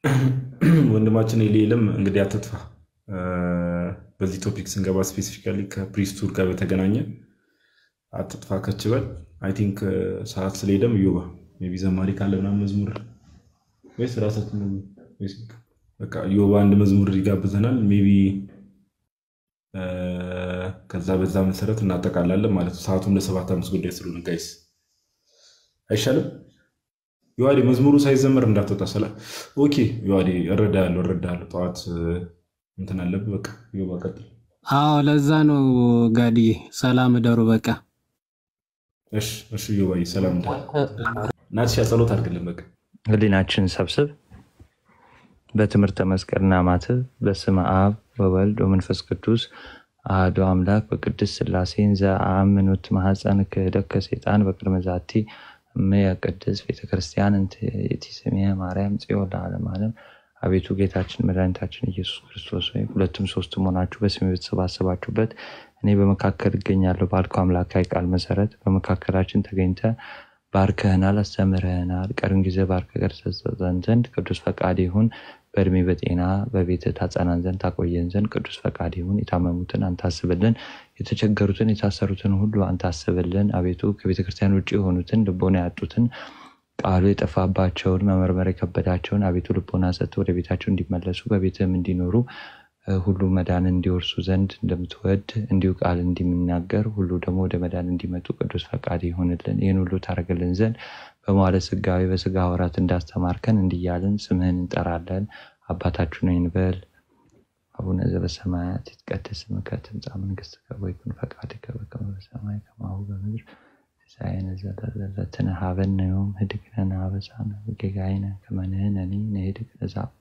ወንድማችን የሌለም እንግዲህ አትጥፋ። እ፣ በዚህ ቶፒክ ስንገባ ስፔሲፊካሊ ከፕሪስቱር ጋር በተገናኘ አትጥፋ ከችበል አይ ቲንክ ሰዓት ስለሄደም እዮባ ሜይ ቢ ዘማሪ ካለ ምናምን መዝሙር ወይስ ራሳችን ነው? ወይስ በቃ እዮባ አንድ መዝሙር ይጋብዘናል ሜይ ቢ እ፣ ከዛ በዛ መሰረት እናጠቃላለን ማለት ነው። ሰዓቱም ለሰባት አምስት ጉዳይ ስለሆነ ጋይስ አይሻልም? ዮሐዴ መዝሙሩ ሳይዘመር እንዳትወጣ ስላ ኦኬ ዮሐዴ እረዳለሁ እረዳለሁ። ጠዋት እ፣ እንትን አለብህ። በቃ ዮባ ቀጥል። አዎ ለዛ ነው ጋድዬ። ሰላም እደሩ በቃ እሺ እሺ ዮባዬ ሰላም እንደ ናትሻ ጸሎት አድርግልን። በቃ ህሊናችን ሰብስብ በትምህርተ መስቀልና ማትብ በስመ አብ ወወልድ ወመንፈስ ቅዱስ አሐዱ አምላክ በቅድስት ሥላሴን ዘአምኑት ማኅፀን ክህደከ ሰይጣን በቅድመ ዛቲ እምየ ቅድስት ቤተክርስቲያን እንተ ይእቲ ስምየ ማርያም ጽዮን ለዓለመ ዓለም። አቤቱ ጌታችን መድኃኒታችን ኢየሱስ ክርስቶስ ሆይ ሁለቱም ሶስትም ሆናችሁ በስሜ በተሰባሰባችሁበት እኔ በመካከል እገኛለሁ ባልከው አምላካዊ ቃል መሰረት በመካከላችን ተገኝተ ባርከህናል፣ አስተምረህናል። ቀሪውን ጊዜ ባርከ ገርሰጸን ዘንድ ቅዱስ ፈቃድ ይሁን። በእድሜ በጤና በቤት ታጸናን ዘንድ ታቆየን ዘንድ ቅዱስ ፈቃድ ይሁን። የታመሙትን አንተ አስብልን፣ የተቸገሩትን የታሰሩትን ሁሉ አንተ አስብልን። አቤቱ ከቤተ ክርስቲያን ውጭ የሆኑትን ልቦና ያጡትን ቃሉ የጠፋባቸውን መመርመር የከበዳቸውን አቤቱ ልቦና ሰጥተው ወደ ቤታቸው እንዲመለሱ በቤትህም እንዲኖሩ እ፣ ሁሉ መዳን እንዲወርሱ ዘንድ እንደምትወድ እንዲሁ ቃል እንዲናገር ሁሉ ደግሞ ወደ መዳን እንዲመጡ ቅዱስ ፈቃድ ይሆንልን። ይህን ሁሉ ታደርግልን ዘንድ በመዋለ ስጋዊ በስጋ ወራት እንዳስተማርከን እንዲያልን ስምህን እንጠራለን። አባታችን ሆይ እንበል። አቡነ ዘበሰማያት ይትቀደስ ስምከ ትምጻእ መንግሥትከ ወይኩን ፈቃድከ በከመ በሰማይ ከማሁ በምድር ሲሳየነ ዘለለዕለትነ ሀበነ ዮም ህድግ ለነ አበሳነ ወጌጋየነ ከመ ንሕነኒ ንህድግ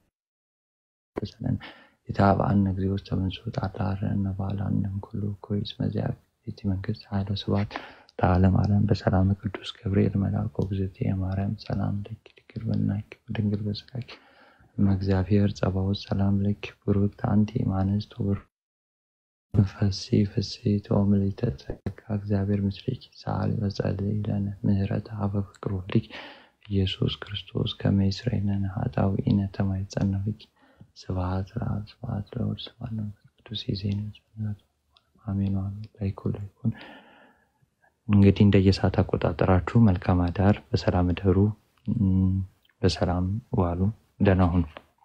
ለዘአበሰለነ ኢታብአነ እግዚኦ ውስተ መንሱት አላረነ ባላንም ኩሉ እኩይ እስመ ዚአከ መንግስት ኃይለ ስብሐት ለዓለም ዓለም በሰላም ቅዱስ ገብርኤል መልአኩ እግዝእትየ ማርያም ሰላም ለኪ ድንግል በናኪ ድንግል በስጋኪ እመ እግዚአብሔር ጸባኦት ሰላም ለኪ ቡርክት አንቲ እምአንስት ወቡሩክ መንፈሲ ፍሥሕት ወምልዕተ ጸጋ እግዚአብሔር ምስሌኪ ሰአሊ ወጸልይ ለነ ምህረተ ሀበ ፍቅር ወልድኪ ኢየሱስ ክርስቶስ ከመ ይስረይለነ ኃጣውኢነ ተማይጸነብኪ ስብሐት ለአብ ስብሐት ለወልድ ስብሐት ለመንፈስ ቅዱስ ይዜነ አሜን አሜን። ላይኩን ላይኩን እንግዲህ እንደየሰዓት አቆጣጠራችሁ መልካም አዳር፣ በሰላም እደሩ፣ እም፣ በሰላም ዋሉ፣ ደህና ሁኑ።